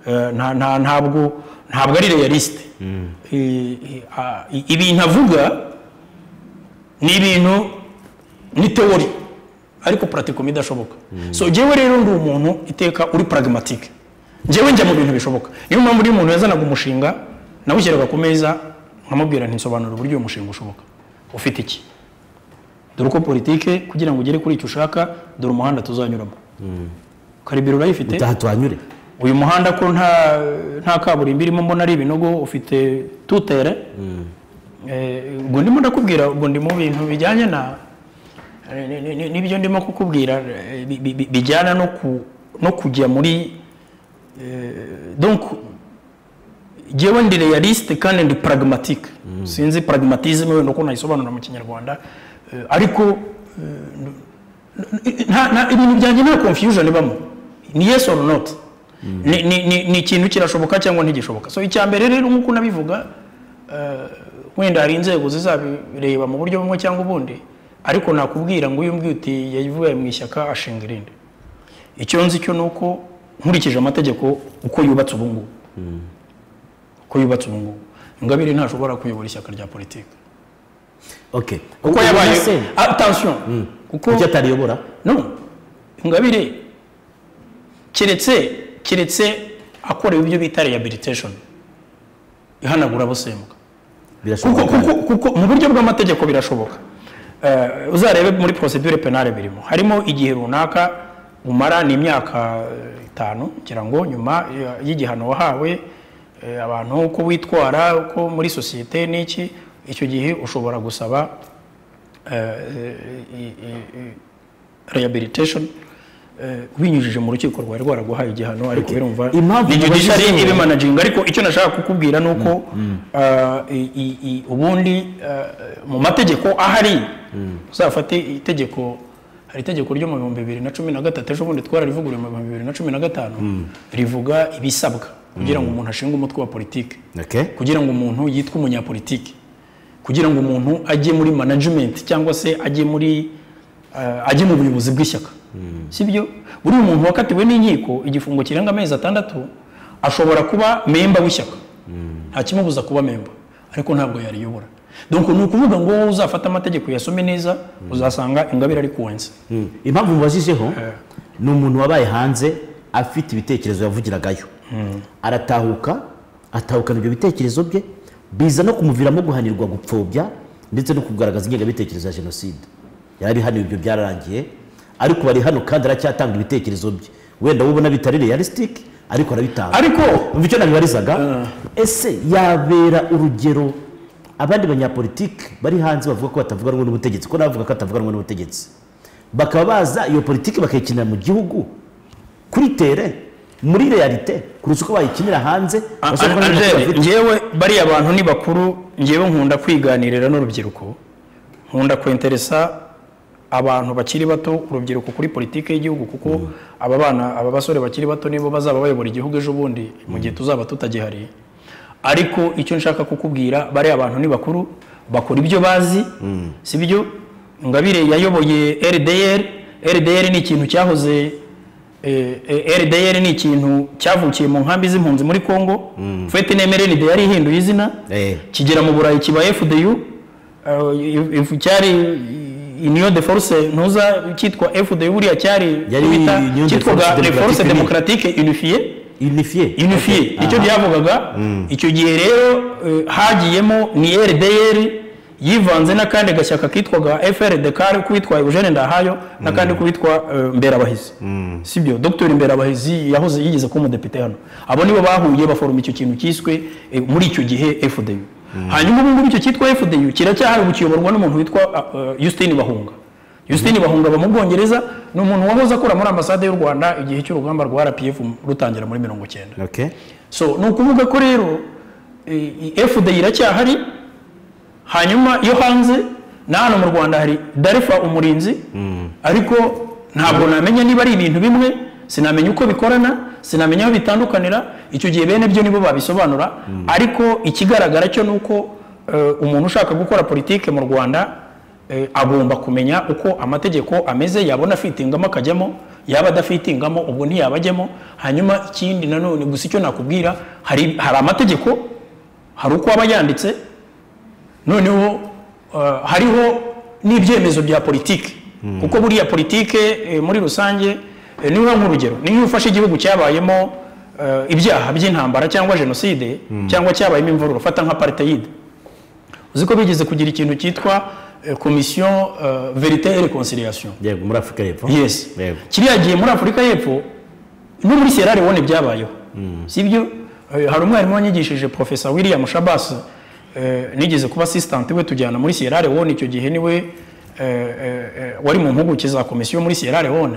Eh, nta- nta- ntabwo ntabwo ari realiste Eh, eh, ah, i- ibintu avuga ni ibintu ni teori ariko pratikum idashoboka so njyewe rero ndi umuntu iteka uri pragmatique njyewe njya mu bintu bishoboka niyo mpamvu iyo umuntu yazanaga umushinga nawushyiraga ku meza nkamubwira ntisobanura uburyo uyu mushinga ushoboka ufite iki dore uko politike kugira ngo ugere kuri icyo ushaka dore umuhanda tuzanyuramo karibiro urayifite utaha tuhanyure uyu muhanda ko nta nta kaburimbo irimo mbona ari ibinogo ufite tutere Eh, ubwo ndimo ndakubwira ubwo ndi mu bintu bijyanye na eh, ni- ni- ni- nibyo ndimo kukubwira eh, bi- bi- bi- bijyana no ku- no kujya muri eh, donc jewe ndi realiste kandi ndi pragmatique sinzi pragmatisme wenda uko nayisobanura mu kinyarwanda Eh, ariko eh, nta- nta- ibintu byanjye nta confusion ibamo ni yes or not Ni- ni- ni ni ikintu kirashoboka cyangwa ntigishoboka so icya mbere rero nk'uko nabivuga wenda hari inzego zizabireba mu buryo bumwe cyangwa ubundi ariko nakubwira ngo uyu mbwiye uti yavuye mu ishyaka ashinga irindi icyo nzi cyo ni uko nkurikije amategeko uko yubatse ubu ngubu uko yubatse ubu ngubu ingabire ntashobora kuyobora ishyaka rya politiki okay kuko Ubona yabaye se attention kuko kuki atariyobora no ingabire keretse keretse akorewe ibyo bita rehabilitation ihanagura abasembwa kuko, birashoboka kuko, kuko mu buryo bw'amategeko birashoboka Eh, uzarebe muri procedure penale birimo harimo igihe runaka umara ni imyaka eh, itanu ngira ngo nyuma eh, y'igihano wahawe eh, abantu uko witwara uko muri sosiyete n'iki icyo gihe ushobora gusaba eh, eh, i- i- i- rehabilitation eh, binyujije mu rukiko rwari rwaraguhaye igihano ariko birumva Impamvu ni mubajije judiciary ni- ibi managinga ariko icyo nashaka kukubwira ni uko ah, i- i- i- ubundi ah, mu mategeko ahari uzafate itegeko hari itegeko ryo mu bihumbi bibiri na cumi na gatatu ejo bundi twararivuguriye mu bihumbi bibiri na cumi na gatanu rivuga ibisabwa kugira ngo umuntu ashinge umutwe wa politiki okay kugira ngo umuntu yitwe umunyapolitiki kugira ngo umuntu ajye muri management cyangwa se ajye muri eh, ajye mu buyobozi bw'ishyaka si byo buriya umuntu wakatiwe n'inkiko igifungo kirenga amezi atandatu ashobora kuba memba w'ishyaka nta kimubuza kuba memba ariko ntabwo yariyobora donc ni ukuvuga ngo wowe uzafata amategeko uyasome neza uzasanga ingabire ari kuwenza Mm. impamvu mubajijeho ni umuntu wabaye hanze afite ibitekerezo yavugiragayo aratahuka atahukana ibyo bitekerezo bye biza no kumuviramo guhanirwa gupfobya ndetse no kugaragaza ingengabitekerezo ya jenoside yari hano ibyo byararangiye ariko bari hano kandi aracyatanga ibitekerezo bye wenda wowe ubona bitari realistic ariko arabitanga ariko umva icyo nabibarizaga ese yabera urugero abandi banyapolitike bari hanze bavuga ko batavuga rumwe n'ubutegetsi ko nabavuga ko batavuga rumwe n'ubutegetsi bakaba baza iyo politiki bakayikinira mu gihugu kuri tere muri realite kurusha uko bayikinira hanze bashobora kuba n'amakuru Angele bafite. njyewe bariya bantu ni bakuru njyewe nkunda kwiganirira n'urubyiruko nkunda kwenteresa abantu bakiri bato urubyiruko kuri politiki y'igihugu kuko aba bana aba basore bakiri bato nibo bazaba bayobora igihugu ejo bundi mu gihe tuzaba tutagihari ariko icyo nshaka kukubwira bariya abantu ni bakuru bakora ibyo bazi si byo ngabire yayoboye rdr rdr ni ikintu cyahoze eh, eh, rdr ni ikintu cyavukiye mu nkambi z'impunzi muri congo fete nemerenide yari ihinduye izina Eh. kigera mu burayi kiba fdu eh, if- cyari union de force ntuza cyitwa fdu buriya cyari Yari bita- Union de cyitwaga Force les forces Démocratique Unie. démocratiques unifiées unifiye unifiye icyo byavugaga icyo gihe rero eh, hagiyemo ni rdr yivanze n'akandi gashyaka kitwaga frd kuwitwa eugene ndahayo n'akandi kuwitwa eh, mberabahizi sibyo dr mberabahizi yahoze yigeze kuba umudepite hano abo nibo bahuye baforoma icyo kintu kiswe eh, muri icyo gihe fdu hanyuma ubu ngubu icyo cyitwa fdu kiracyahari ubu kiyoborwa n'umuntu witwa justine bahunga Justine Bahunga aba mu Bwongereza ni umuntu wahoze akora muri ambasade y'u Rwanda igihe cy'urugamba rwa RPF rutangira muri mirongo cyenda okay so ni ukuvuga ko rero eh, fda iracyahari hanyuma iyo hanze na hano mu rwanda hari darifa umurinzi ariko ntabwo namenya niba ari ibintu bimwe sinamenya uko bikorana sinamenya aho bitandukanira icyo gihe bene byo nibo babisobanura ariko ikigaragara cyo ni uko eh, umuntu ushaka gukora politike mu rwanda eh, agomba kumenya uko amategeko ameze yabona afitingamo akajyamo yaba adafitingamo ubwo ntiyaba ajyamo hanyuma ikindi nanone gusa icyo nakubwira hari, hari amategeko hari uko aba yanditse noneho eh, hariho n'ibyemezo bya politiki kuko buriya politiki eh, muri rusange eh, niba nk'urugero niba ufashe igihugu cyabayemo eh, ibyaha by'intambara cyangwa jenoside cyangwa cyabayemo imvururu fata nka apartheid uzi ko bigeze kugira ikintu cyitwa eh, komisiyo eh, verite et reconciliation yego muri afurika y'epfo yes yego kiriya gihe muri afurika y'epfo no muri sierra leone byabayeho sibyo Eh, hari umwarimu wanyigishije profesa william shabas eh, nigeze kuba assistant we tujyana muri sierra leone icyo gihe niwe eh, eh, eh, wari mu mpuguke za komisiyo muri sierra leone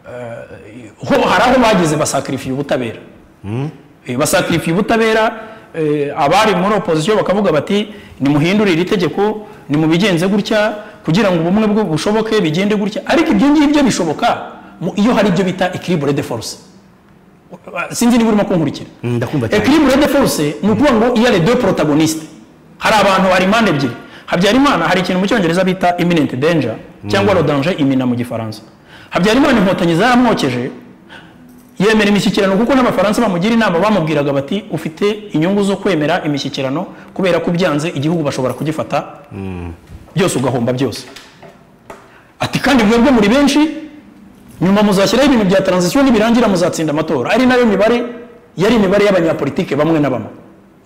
Eh, ho- hari aho bageze basakarifiye ubutabera Eh, basakarifiye ubutabera eh, abari muri opozisiyo bakavuga bati nimuhindure iri tegeko nimubigenze gutya kugira ngo ubumwe bwo bushoboke bigende gutya ariko ibyo ngibyo bishoboka mu- iyo hari ibyo bita equilibre de force sinzi niba urimo kunkurikira Mm, ndakumva cyane equilibre de force ni ukuvuga ngo iyo ari deux protagonistes hari abantu hari impande ebyiri habyarimana hari ikintu mu cyongereza bita imminent danger cyangwa le danger imina mu gifaransa habyarimana inkotanyi zaramwokeje yemera imishyikirano kuko n'abafaransa bamugira inama bamubwiraga bati ufite inyungu zo kwemera imishyikirano kubera ko byanze igihugu bashobora kugifata byose ugahomba byose ati kandi mwebwe muri benshi nyuma muzashyiraho ibintu bya taranzisiyo nibirangira muzatsinda amatora ari nayo mibare yari imibare y'abanyapolitike bamwe na bamwe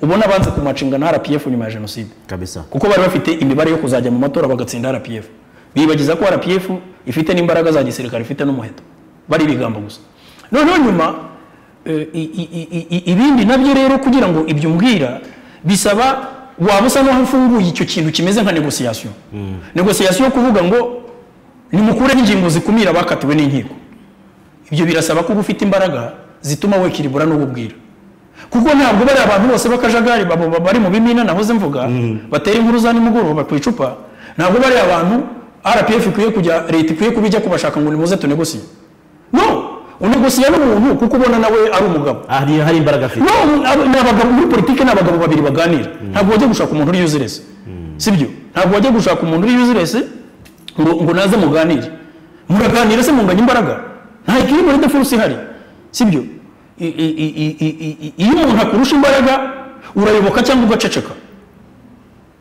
ubona banze ku macinga na rpf nyuma ya jenoside kabisa kuko bari bafite imibare yo kuzajya mu matora bagatsinda rpf bibagiza ko rpf ifite n'imbaraga za gisirikare ifite n'umuheto bari ibigambo gusa noneho nyuma eh, i- i- i- i- ibindi nabyo rero kugira ngo ibyo mbwira bisaba waba usa n'aho ufunguye icyo kintu kimeze nka negosiyasiyo negosiyasiyo yo kuvuga ngo nimukureho ingingo zikumira abakatiwe n'inkiko ibyo birasaba ko uba ufite imbaraga zituma wekiribura n'ububwira kuko ntabwo bari abantu bose b'akajagari babo baba bari mu bimina nahoze mvuga batera inkuru za nimugoroba ku icupa ntabwo bari abantu rpf ikwiye kujya leta ikwiye kuba ijya kubashaka ngo nimuze tunegosiye no unegosiya n'umuntu kuko ubona nawe ari umugabo hari hari imbaraga afite no abo- ni abagabo muri politiki ni abagabo babiri baganira ntabwo wajya gushaka umuntu uri yuzirese sibyo ntabwo wajya gushaka umuntu uri yuzirese ngo ngo naze muganire muraganira se munganya imbaraga nta kiri muri defurusi ihari sibyo I- i- i- i- i- i- i- iyo umuntu akurusha imbaraga urayoboka cyangwa ugaceceka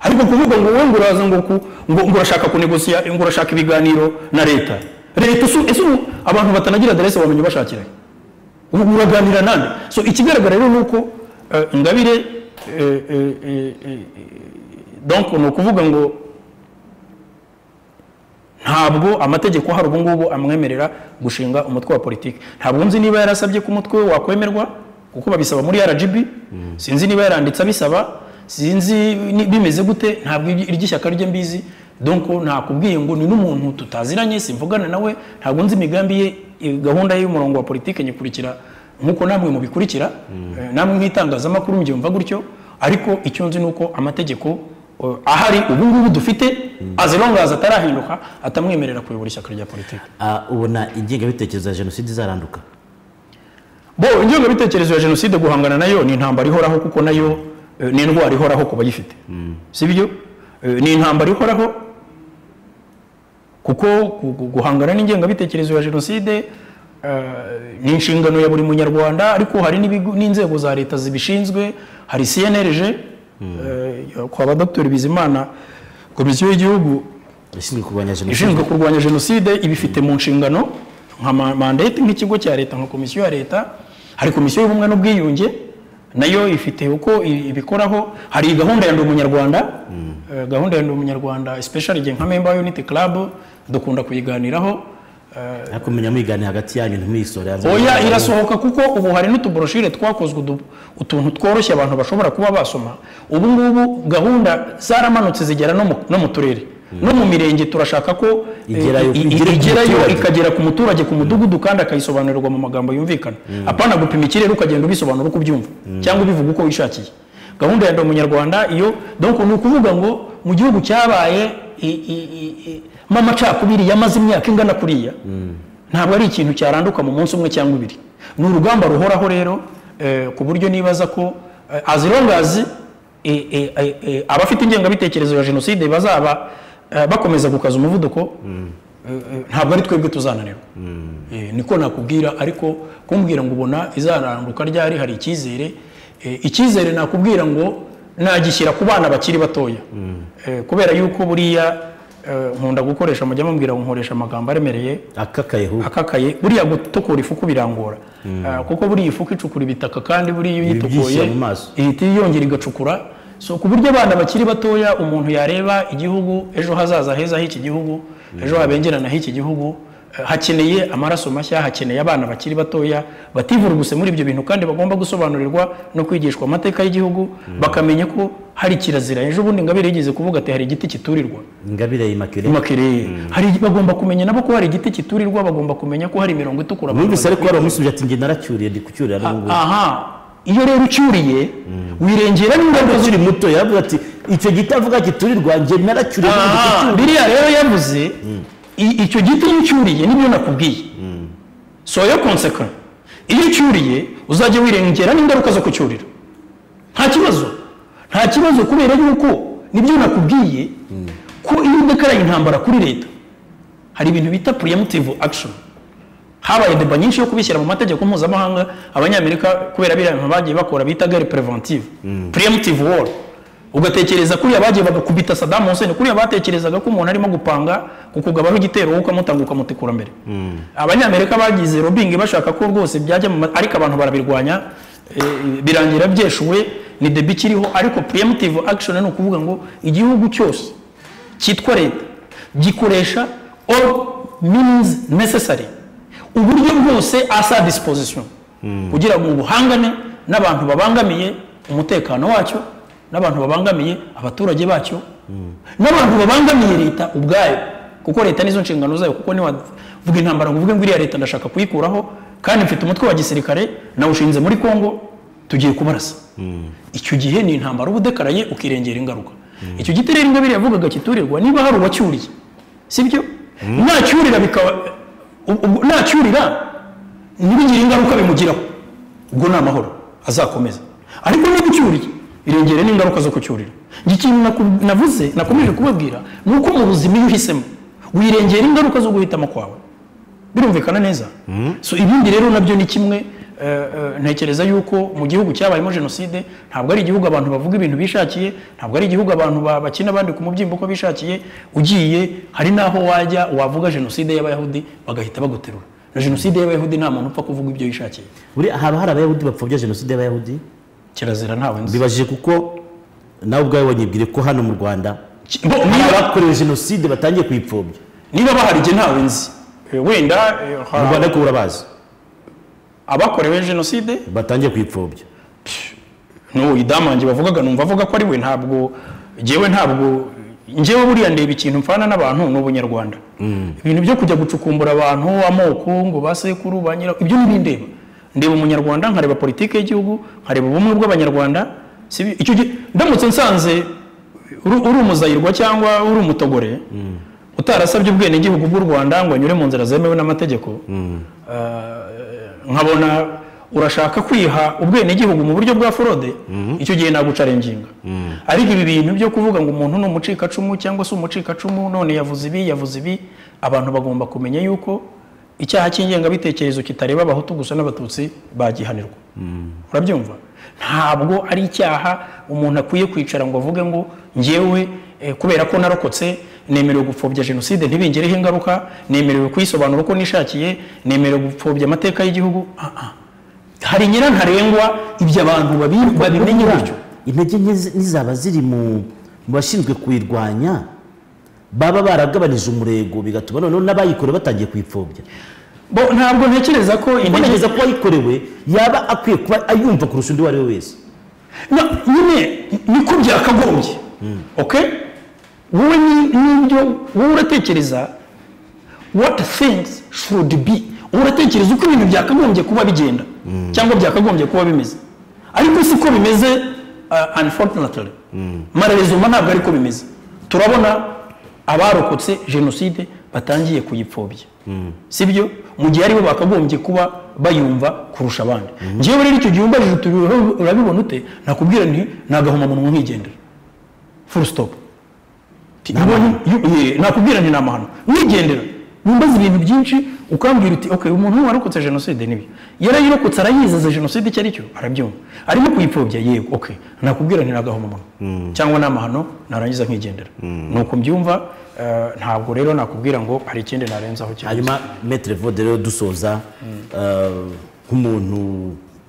ariko kuvuga ngo wowe ngo uraza ngo ku- ngo ngo urashaka kunegosiya ngo urashaka ibiganiro na leta leta ese ese ubu abantu batanagira aderese wamenya ubashakiranye ubu uraganira nande so ikigaragara rero ni uko eh, ingabire eh, eh, eh, eh, donc ni ukuvuga ngo ntabwo amategeko hari ubu ngubu amwemerera gushinga umutwe wa politiki ntabwo nzi niba yarasabye ko umutwe we wakwemerwa kuko babisaba muri rgb sinzi niba yaranditse abisaba sinzi ni- bimeze gute ntabwo iry- iry'ishyaka rye mbizi donc nakubwiye ngo ni n'umuntu tutaziranye simvugana nawe ntabwo nzi imigambi ye eh, gahunda ye y'umurongo wa politiki nyikurikira nk'uko namwe mubikurikira eh, namwe nk'itangazamakuru mbyumva gutyo ariko icyo nzi ni uko amategeko uh, ahari ubu ngubu dufite as long as atarahinduka atamwemerera kuyobora ishyaka rya politiki Ah, ubona ingengabitekerezo ya jenoside izaranduka bo ingengabitekerezo ya jenoside guhangana nayo ni intambara ihoraho kuko nayo eh, ni indwara ihoraho ku bayifite si byo Eh, ni intambara ihoraho kuko gu- gu- guhangana n'ingengabitekerezo ya jenoside eh, ni inshingano ya buri munyarwanda ariko hari n'ibigo- n'inzego za leta zibishinzwe hari cnlg eh, kwa ba dr bizimana komisiyo y'igihugu ishinzwe kurwanya jenoside ishinzwe kurwanya jenoside ibifite mu nshingano nka ma- mandate nk'ikigo cya leta nka komisiyo ya leta hari komisiyo y'ubumwe n'ubwiyunge nayo ifite uko i- ibikoraho hari gahunda ya ndi umunyarwanda eh, gahunda ya ndi umunyarwanda especially igihe nka member wa unity club dukunda kuyiganiraho eh, ariko menya muyigane hagati yanyu ntimuyisore hanze oya irasohoka kuko ubu hari n'utuboroshire twakozwe udu- utuntu tworoshye abantu bashobora kuba basoma ubu ngubu gahunda zaramanutse zigera no mu- no mu turere no mu mirenge turashaka ko eh, Igerayo- i- i- igere ku igerayo muturage. ikagera ku muturage ku mudugudu kandi akayisobanurirwa mu magambo yumvikana apana gupima ikirere ukagenda ubisobanura uko ubyumva cyangwa ubivuga uko wishakiye gahunda ya ndi umunyarwanda iyo donc ni ukuvuga ngo mu gihugu cyabaye i- i- i- i- mo amacakubiri yamaze imyaka ingana kuriya ntabwo ari ikintu cyaranduka mu munsi umwe cyangwa ibiri ni urugamba ruhoraho rero eh, ku buryo nibaza ko eh, as long as eh, eh, eh, eh, abafite ingengabitekerezo ya jenoside bazaba eh, bakomeza gukaza umuvuduko eh, eh, ntabwo ari twebwe tuzananirwa Eh, niko nakubwira ariko kumbwira ngo ubona izaranduka ryari hari icyizere Eh, icyizere nakubwira ngo nagishyira ku bana bakiri batoya Eh, kubera yuko buriya eh, nkunda gukoresha mujya mumbwira ngo nkoresha amagambo aremereye akakaye hu akakaye buriya gutukura ifuku birangora Ah, kuko buriya ifuku icukura ibitaka kandi buriya iyo Ibyishya uyitukuye mu maso. ihita yongera igacukura so ku buryo abana bakiri batoya umuntu yareba igihugu ejo hazaza heza h'iki gihugu ejo habengerana h'iki gihugu eh, hakeneye amaraso mashya hakeneye abana bakiri batoya bativuruguse muri ibyo bintu kandi bagomba gusobanurirwa no kwigishwa amateka y'igihugu bakamenya ko hari kirazira ejo bundi ngabire yigeze kuvuga ati hari igiti kiturirwa ingabire imakire Immaculée. hari bagomba kumenya nabo ko hari igiti kiturirwa bagomba kumenya ko hari imirongo itukura numvise bagomba ariko hari umusubiza ati njye naracyuriye ndi kucyurira kwiga. n'ubu aha iyo rero ucyuriye wirengera n'ingaruka akiri muto yaravuga ati icyo giti avuga kiturirwa njye naracyuriye n'ubu ndi Aha, kucyurira." biriya rero yavuze i- icyo giti iyo ucyuriye nibyo nakubwiye so yo konseka iyo ucyuriye uzajya wirengera n'ingaruka zo kucyurira nta kibazo nta kibazo kubera yuko nibyo nakubwiye ko iyo udakaraye intambara kuri leta hari ibintu bita preemptive action habaye deba nyinshi yo kubishyira mu mategeko mpuzamahanga abanyamerika kubera biriya bintu bagiye bakora bita guerre preventive preemptive war ugatekereza kuriya bagiye bagakubita Saddam Hussein kuriya batekerezaga ko umuntu arimo gupanga kukugabaho igitero wowe ukamutanga ukamutikura mbere abanyamerika bagize lobbying bashaka ko rwose byajya mu ma- ariko abantu barabirwanya eh, birangira byeshuwe ni deba ikiriho ariko preemptive action ni ukuvuga ngo igihugu cyose cyitwa leta gikoresha all means necessary uburyo bwose asa disposition kugira ngo buhangane n'abantu babangamiye umutekano wacyo n'abantu babangamiye abaturage bacyo n'abantu babangamiye leta ubwayo kuko leta nizo nshingano zayo kuko niwavuga intambara ngo uvuge ngo iriya leta ndashaka kuyikuraho kandi mfite umutwe wa gisirikare nawushinze muri kongo tugiye kubarasa icyo gihe ni intambara uba udekaraye ukirengera ingaruka icyo giti rero ingabire yavugaga kiturirwa niba hari uwacyuriye sibyo nacyurira bikaba u- u- nacyurira ntibigire ingaruka bimugiraho ubwo ni amahoro azakomeza ariko niba ucyuriye irengere n'ingaruka zo kucyurira njye ikintu naku- navuze nakomeje kubabwira ni uko mu buzima iyo uhisemo wirengera ingaruka zo guhitamo kwawe birumvikana neza so ibindi rero nabyo ni kimwe eh, eh, ntekereza yuko mu gihugu cyabayemo jenoside ntabwo ari igihugu abantu bavuga ibintu bishakiye ntabwo ari igihugu abantu ba- bakina abandi ku mubyimba uko bishakiye ugiye hari n'aho wajya wavuga jenoside y'abayahudi bagahita baguterura na jenoside y'abayahudi nta muntu upfa kuvuga ibyo yishakiye buriya haba hari abayahudi bapfobya jenoside y'abayahudi kirazira ntawe nzi bibajije kuko nawe ubwawe wanyibwire ko hano mu rwanda Ki- bo- hari niba- abakorewe jenoside batangiye kuyipfobya niba bahari igihe ntawe nzi Eh, wenda eh, mu hari rwanda ariko urabazi abakorewe jenoside batangiye kuyipfobya no idamange bavugaga numva avuga ko ari we ntabwo njyewe ntabwo njyewe buriya ndeba ikintu mfana n'abantu ni ubunyarwanda ibintu byo kujya gucukumbura abantu amoko ngo ba sekuru ba nyira ibyo ntibindeba ndeba umunyarwanda nkareba politiki y'igihugu nkareba ubumwe bw'abanyarwanda si bi- icyo gihe ndamutse nsanze uri uri umuzayirwa cyangwa uri umutogore utarasabye ubwenegihugu bw'u rwanda ngo anyure mu nzira zemewe n'amategeko eh, nkabona urashaka kwiha ubwenegihugu mu buryo bwa forode icyo gihe nagucarenginga ariko ibi bintu byo kuvuga ngo umuntu ni umucikacumu cyangwa se umucikacumu none yavuze ibi yavuze ibi abantu bagomba kumenya yuko icyaha cy'ingengabitekerezo kitareba abahutu gusa n'abatutsi bagihanirwa urabyumva ntabwo ari icyaha umuntu akwiye kwicara ngo avuge ngo ngewe eh, kubera ko narokotse nemerewe gupfobya jenoside ntibingereho ingaruka nemerewe kuyisobanura uko nishakiye nemerewe gupfobya amateka y'igihugu Ah, ah. hari nyirantarengwa ibyo abantu babi- babimenye gutyo intege nke zi- nizaba ziri mu mu bashinzwe kuyirwanya baba baragabanije umurego bigatuma noneho n'abayikorewe batangiye kuyipfobya bo ntabwo ntekereza ko intege ntekereza ko uwayikorewe yaba akwiye kuba ayumva kurusha undi uwo ari we wese No, nyine niko byakagombye okay wowe ni- nibyo wowe uratekereza what things should be wowe uratekereza uko ibintu byakagombye kuba bigenda cyangwa byakagombye kuba bimeze ariko siko bimeze uh, unfortunately mararezuma ntabwo ariko bimeze turabona abarokotse jenoside batangiye kuyipfobya sibyo mu gihe aribo bakagombye kuba bayumva kurusha abandi ngewe rero icyo gihe umbajije uti urabibona ute nakubwira nti nagahomamunwa nkigendera full stop Ti- ubu- yu- ye, nakubwira nti ni amahano nigendera wumbaza ibintu byinshi ukambwira uti okay umuntu warokotse jenoside nibyo yarayirokotse arayizize jenoside icyo ari cyo arabyumva arimo kuyipfobya yego okay nakubwira nti ni agahomamunwa cyangwa ni amahano narangiza nkigendera nuko mbyumva eh, ntabwo rero nakubwira ngo hari ikindi narenzaho cyane hanyuma metere vode rero dusoza eh, nk'umuntu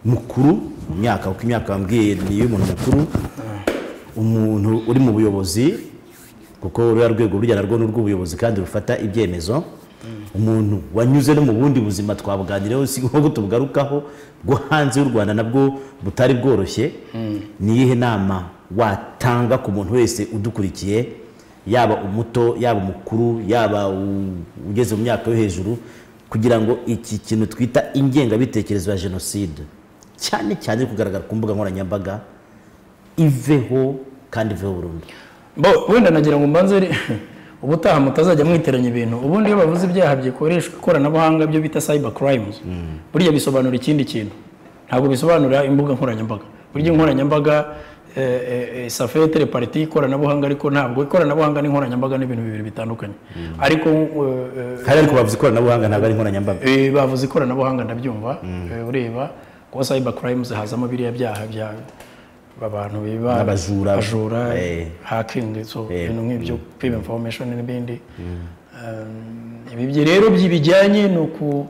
mukuru mu myaka kuko imyaka wambwiye ni iy'umuntu mukuru umuntu uri mu buyobozi kuko ruriya rwego burya narwo ni urw'ubuyobozi kandi rufata ibyemezo umuntu wanyuze no mu bundi buzima twabuganireho si nko tubugarukaho bwo hanze y'u rwanda nabwo butari bworoshye ni iyihe nama watanga ku muntu wese udukurikiye yaba umuto yaba umukuru yaba u- ugeze mu myaka yo hejuru kugira ngo iki kintu twita ingengabitekerezo ya jenoside cyane cyane iri kugaragara ku mbuga nkoranyambaga iveho kandi iveho burundu bo wenda nagira ngo mbanze re- ubutaha mutazajya mwiteranya ibintu ubundi iyo bavuze ibyaha bikoreshwa ikoranabuhanga byo bita cyber crimes burya bisobanura ikindi kintu ntabwo bisobanura imbuga nkoranyambaga burya nkoranyambaga safete repariti ikoranabuhanga ariko ntabwo ikoranabuhanga n'inkoranyambaga ni ibintu bibiri bitandukanye ariko eh, eh, hari ariko bavuze ikoranabuhanga ntabwo ari nkoranyambaga Eh, bavuze ikoranabuhanga ndabyumva Eh, ureba kuba cyber crimes hazamo biriya byaha bya abantu biba Abajura. bajura Eh. hacking so ibintu nk'ibyo kwiba information n'ibindi Um, ibi byo rero byibijyanye ni uku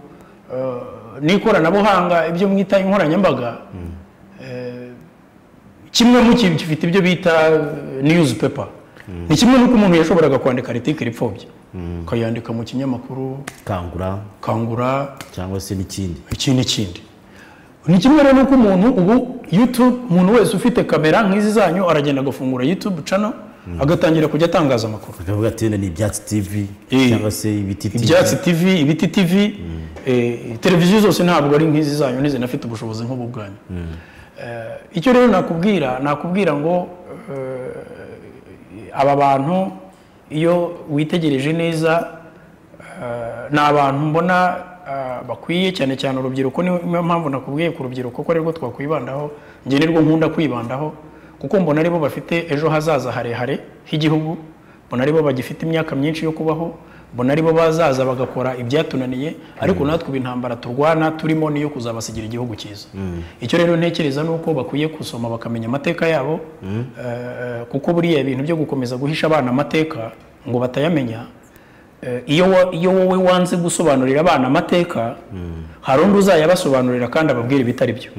eh, n'ikoranabuhanga ibyo mwita inkoranyambaga eh, kimwe mu kintu gifite ibyo bita eh, newspaper ni kimwe n'uko umuntu yashoboraga kwandika article ipfobya akayandika mu kinyamakuru kangura kangura cyangwa se n'ikindi iki n'ikindi ni kimwe rero n'uko umuntu ubu youtube umuntu wese ufite kamera nk'izi zanyu aragenda agafungura youtube channel agatangira kujya atangaza amakuru bakavuga ati "Wenda ni ibyatsi tv Eh, cyangwa se ibiti TV." ibyatsi tv ibiti tv eh, televiziyo zose ntabwo ari nk'izi zanyu ntizinafite ubushobozi nk'ubu bwanyu Eh, icyo rero nakubwira nakubwira ngo eh, aba bantu iyo witegereje neza eh, ni abantu mbona eh, bakwiye cyane cyane urubyiruko niyo mpamvu nakubwiye ku rubyiruko ko arirwo twakwibandaho njye nirwo nkunda kwibandaho kuko mbona aribo bafite ejo hazaza harehare h'igihugu mbona aribo bagifite imyaka myinshi yo kubaho mbona aribo bazaza bagakora ibyatunaniye ariko natwe intambara turwana turimo niyo kuzabasigira igihugu cyiza icyo rero ntekereza ni uko bakwiye gusoma bakamenya amateka yabo eh, kuko buriya ibintu byo gukomeza guhisha abana amateka ngo batayamenya Eh, iyo wa- iyo wowe wanze gusobanurira abana amateka hari undi uzayabasobanurira kandi ababwira ibitari byo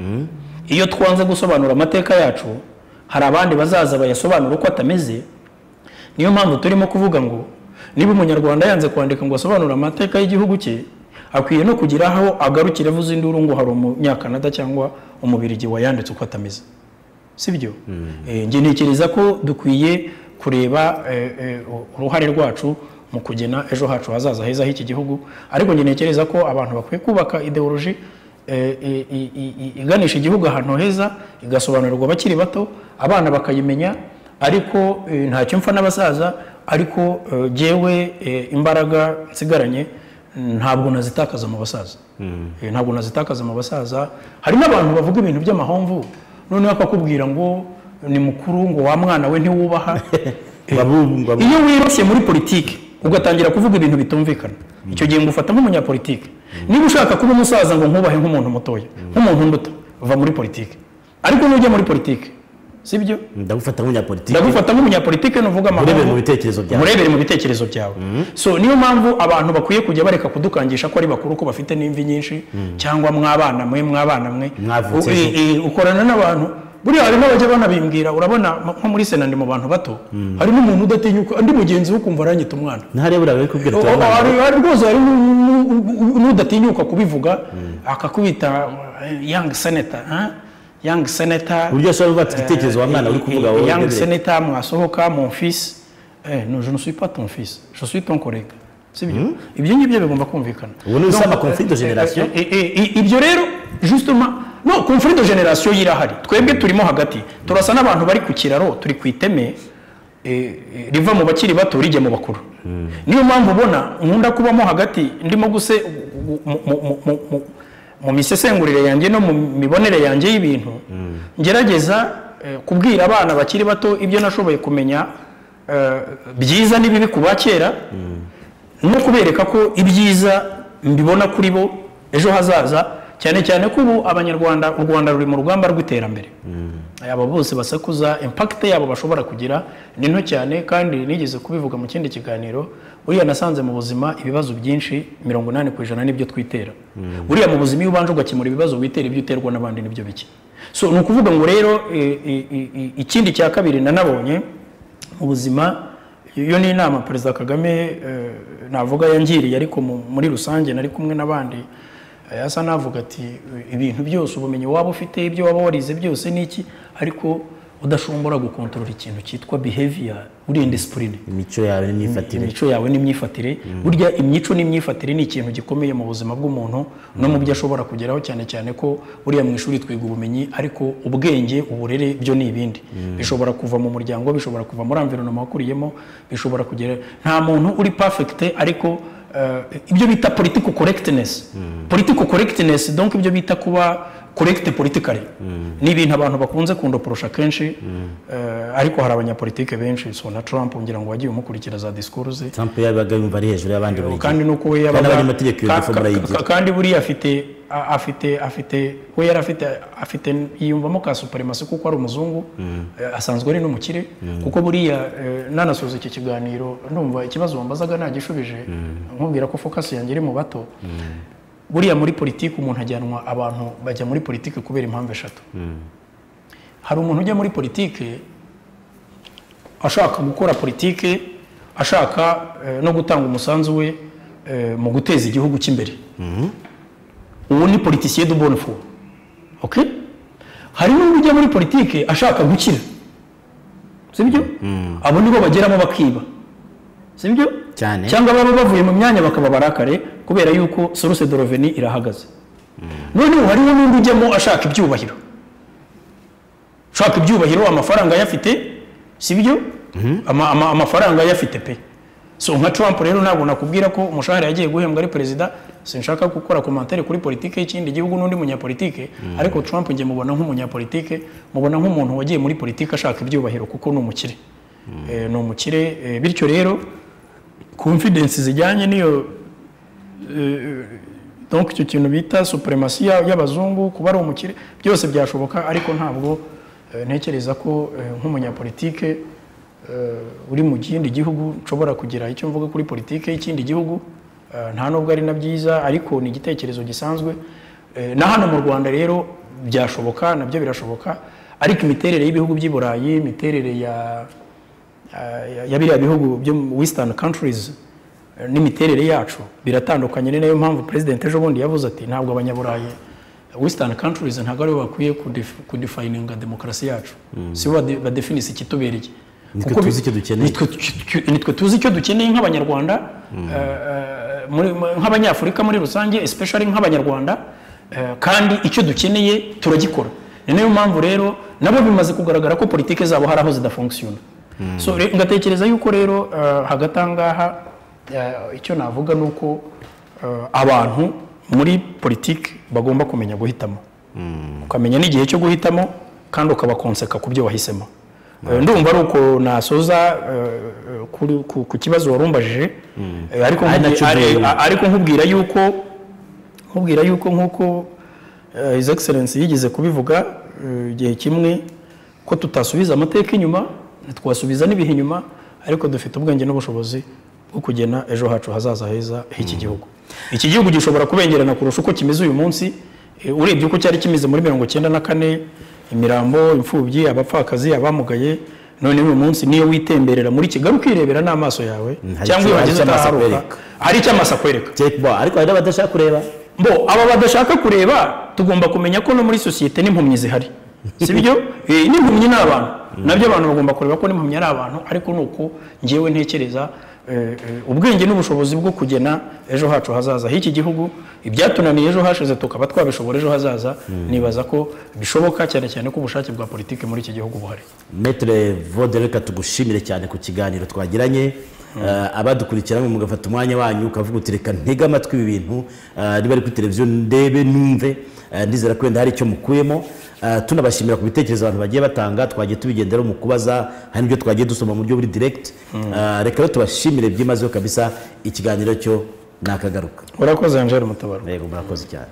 iyo twanze gusobanura amateka yacu hari abandi bazaza bayasobanura uko atameze niyo mpamvu turimo kuvuga ngo niba umunyarwanda yanze kwandika ngo asobanure amateka y'igihugu cye akwiye no kugira aho agarukira avuze induru ngo hari umunyakanada cyangwa umubirigi wayanditse uko atameze sibyo Eh, njye ntekereza ko dukwiye kureba eh, eh, uruhare rwacu mu kugena ejo hacu hazaza heza h'iki gihugu ariko njye ntekereza ko abantu bakwiye kubaka ideoloji eh, i- i- i- iganisha igihugu ahantu heza igasobanurirwa abakiri bato abana bakayimenya ariko eh, ntacyo mfa n'abasaza ariko eh, jyewe eh, imbaraga nsigaranye ntabwo nazitakaza mu basaza Eh, ntabwo nazitakaza mu basaza hari n'abantu bavuga ibintu by'amahomvu noneho akakubwira ngo ni mukuru ngo wa mwana we ntiwubaha Eh, Babumva iyo wirashye muri politiki ugatangira kuvuga ibintu bitumvikana icyo gihe ngufata nk'umunyapolitiki niba ushaka kuba umusaza ngo nkubahe nk'umuntu mutoya nk'umuntu nduta va muri politiki ariko nujya muri politiki sibyo ndagufata nk'umunyapolitiki ndagufata nk'umunyapolitiki nuvuga urebere mu amahoro bitekerezo byawe murebere mu bitekerezo byawe so niyo mpamvu abantu bakwiye kujya bareka kudukangisha ko ari bakuru ko bafite n'imvi nyinshi cyangwa mwabana mwe mwabana mwe Mwavutse U- i- i- ukorana n'abantu buriya hari n'abajya banabimbwira urabona m- nko muri sena ndi mu bantu bato hari n'umuntu udatinyuka undi mugenzi we ukumva aranyita umwana ntihariya buriya bari kubwira O- o- turabana hari- hari rwose hari n'u- n'u- n'u- n'udatinyuka kubivuga akakubita young senator huh? young senator uburyo ashobora kuvuga ati igitekerezo wa mwana uri kuvuga wowe Young urebere. Sénéta, mwasohoka mon fils Eh, non, je ne suis pas ton fils je suis ton collègue si byo ibyo ngibyo bigomba kumvikana ubu ni Donc, usama conflit de generation eh, eh, eh, ibyo rero justement no conflit de generation yirahari twebwe turimo hagati turasa n'abantu bari ku kiraro turi ku iteme eh, eh, riva mu bakiri bato rijya mu bakuru niyo mpamvu ubona nkunda kubamo hagati ndimo guse mu- mu- mu- mu- mu- mu misesengurire yanjye no mu mibonere yanjye y'ibintu ngerageza eh, kubwira abana bakiri bato ibyo nashoboye kumenya eh, byiza n'ibibi ku ba kera no kubereka ko ibyiza mbibona kuri bo ejo hazaza cyane cyane ko ubu abanyarwanda u rwanda ruri mu rugamba rw'iterambere aba bose basakuza impakite yabo bashobora kugira ni nto cyane kandi nigeze kubivuga mu kindi kiganiro buriya nasanze mu buzima ibibazo byinshi mirongo inani ku ijana nibyo twitera buriya mu buzima iyo ubanje ugakemura ibibazo witera ibyo uterwa n'abandi nibyo bike so ni ukuvuga ngo rero eh, eh, eh, ikindi cya kabiri nanabonye mu buzima iyo ni inama perezida kagame eh, navuga yangiriye ariko mu- muri rusange nari kumwe n'abandi eh, yasa navuga ati "Eh, ibintu byose ubumenyi waba ufite ibyo waba warize byose n'iki ariko udashombora gukontorora ikintu cyitwa behavior uri indisipurine imico yawe n'imyifatire imico yawe n'imyifatire burya imico n'imyifatire ni ikintu gikomeye mu buzima bw'umuntu no mu byo ashobora kugeraho cyane cyane ko buriya mu ishuri twiga ubumenyi ariko ubwenge uburere byo ni ibindi bishobora kuva mu muryango bishobora kuva muri environoma wakuriyemo bishobora kugera nta muntu uri perfect ariko eh, ibyo bita political correctness political correctness donc ibyo bita kuba correct politically ni ibintu abantu bakunze kundoporosha kenshi eh, ariko hari abanyapolitike benshi so na Trump ngira ngo wagiye umukurikira za discours ze trump yabaga yumva ari hejuru y'abandi buri gihe kandi nuko we kandi yabaga abanyamategeko iyo ka- ngeso ka- murayigira ka- kandi buriya afite a- afite afite we yari afite afite yiyumvamo ka supremacy kuko ari umuzungu eh, asanzwe ari n'umukire kuko buriya eh, nanasoza iki kiganiro ndumva ikibazo wambazaga nagishubije nkubwira ko focus yanjye iri mu bato buriya muri politiki umuntu ajyanwa abantu bajya muri politiki kubera impamvu eshatu hari umuntu ujya muri politiki ashaka gukora politiki ashaka eh, no gutanga umusanzu we eh, mu guteza igihugu cy'imbere uwo ni politisiye de bonne foi okay? hari n'undi ujya muri politiki ashaka gukira sibyo abo nibo bageramo bakiba sibyo Cyane. cyangwa baba bavuye mu myanya bakaba barakare kubera yuko source de reveni irahagaze noneho hariho n'undi ujyamo ashaka ibyubahiro ushaka ibyubahiro amafaranga ayafite si byo Ama- ama- amafaranga ayafite pe so nka trump rero ntabwo nakubwira ko umushahara yagiye guhembwa ari perezida sinshaka gukora komantere kuri politike y'ikindi gihugu n'undi munyapolitike ariko trump njye mubona nk'umunyapolitike mubona nk'umuntu wagiye muri politike ashaka ibyubahiro kuko ni umukire Eh, ni umukire eh, bityo rero confidence zijyanye n'iyo donc icyo kintu bita supremasi y'abazungu kuba ari umukire byose byashoboka ariko ntabwo eh, ntekereza ko eh, nk'umunyapolitike eh, uri mu kindi gihugu nshobora kugira icyo mvuga kuri politike y'ikindi gihugu eh, nta nubwo ari na byiza ariko ni igitekerezo gisanzwe Eh, na hano mu rwanda rero byashoboka nabyo birashoboka ariko imiterere y'ibihugu by'i burayi imiterere ya ya- ya biriya bihugu byo mu western countries eh, n'imiterere yacu biratandukanye ni nayo mpamvu president ejo bundi yavuze ati ntabwo abanyaburayi western countries ntabwo aribo bakwiye kudef- kudefininga demokarasi yacu si bo bade- badefinisa ikitubereye Nitwe Kuko bi- tuzi icyo dukeneye. nitwe tu- tu- nitwe tuzi icyo dukeneye nk'abanyarwanda eh, eh, muri- mu- nk'abanyafurika muri rusange especially nk'abanyarwanda eh, kandi icyo dukeneye turagikora ni nayo mpamvu rero nabo bimaze kugaragara ko politiki zabo hari aho zidafunkisiyona so re- ngatekereza yuko rero eh, hagati aha ngaha eh, icyo navuga ni uko eh, abantu muri politiki bagomba kumenya guhitamo ukamenya n'igihe cyo guhitamo kandi ukabakonseka ku byo wahisemo Eh, ndumva ari uko nasoza eh, kuri- ku- ku kibazo warumbajije Eh, ariko Ari nkubwi- nacyo ari- duhura. ariko nkubwira yuko nkubwira yuko nk'uko eh, his excellence yigeze kubivuga eh, igihe kimwe ko tutasubiza amateka inyuma ntitwasubiza n'ibihe inyuma ariko dufite ubwenge n'ubushobozi bwo kugena ejo hacu hazaza heza h'iki gihugu iki gihugu gishobora kubengerana kurusha uko kimeze uyu munsi eh, urebye uko cyari kimeze muri mirongo icyenda na kane imirambo imfubyi abapfakazi abamugaye noneho uyu munsi niyo witemberera muri kigali ukirebera n'amaso yawe hari icyo- cyangwa iyo hari icyo wageze amaso utaharuka akwereka. hari icyo amaso akwereka Jack Bo, ariko hari n'abadashaka kureba bo aba badashaka kureba tugomba kumenya ko no muri sosiyete n'impumyi zihari si byo Eh, n'impumyi ni abantu nabyo abantu bagomba kureba ko n'impumyi ari abantu ariko ni uko ngewe ntekereza eh, eh, ubwenge n'ubushobozi bwo kugena ejo hacu hazaza h'iki gihugu ibyatunaniye ejo hashize tukaba twabishobora ejo hazaza nibaza ko bishoboka cyane cyane ko ubushake bwa politiki muri iki gihugu buhari metere vodere reka tugushimire cyane ku kiganiro twagiranye Eh, abadukurikiranye mugafata umwanya wanyu ukavuga uti reka ntege amatwi ibi bintu eh, niba ari kuri televiziyo ndebe numve eh, ndizera ko wenda hari icyo mukuyemo Eh, tunabashimira ku bitekerezo abantu bagiye batanga twagiye tubigenderaho mu kubaza hari n'ibyo twagiye dusoma mu buryo buri direct Eh, reka rero tubashimire byimazeho kabisa ikiganiro cyo nakagaruka urakoze angel mutabaro yego murakoze cyane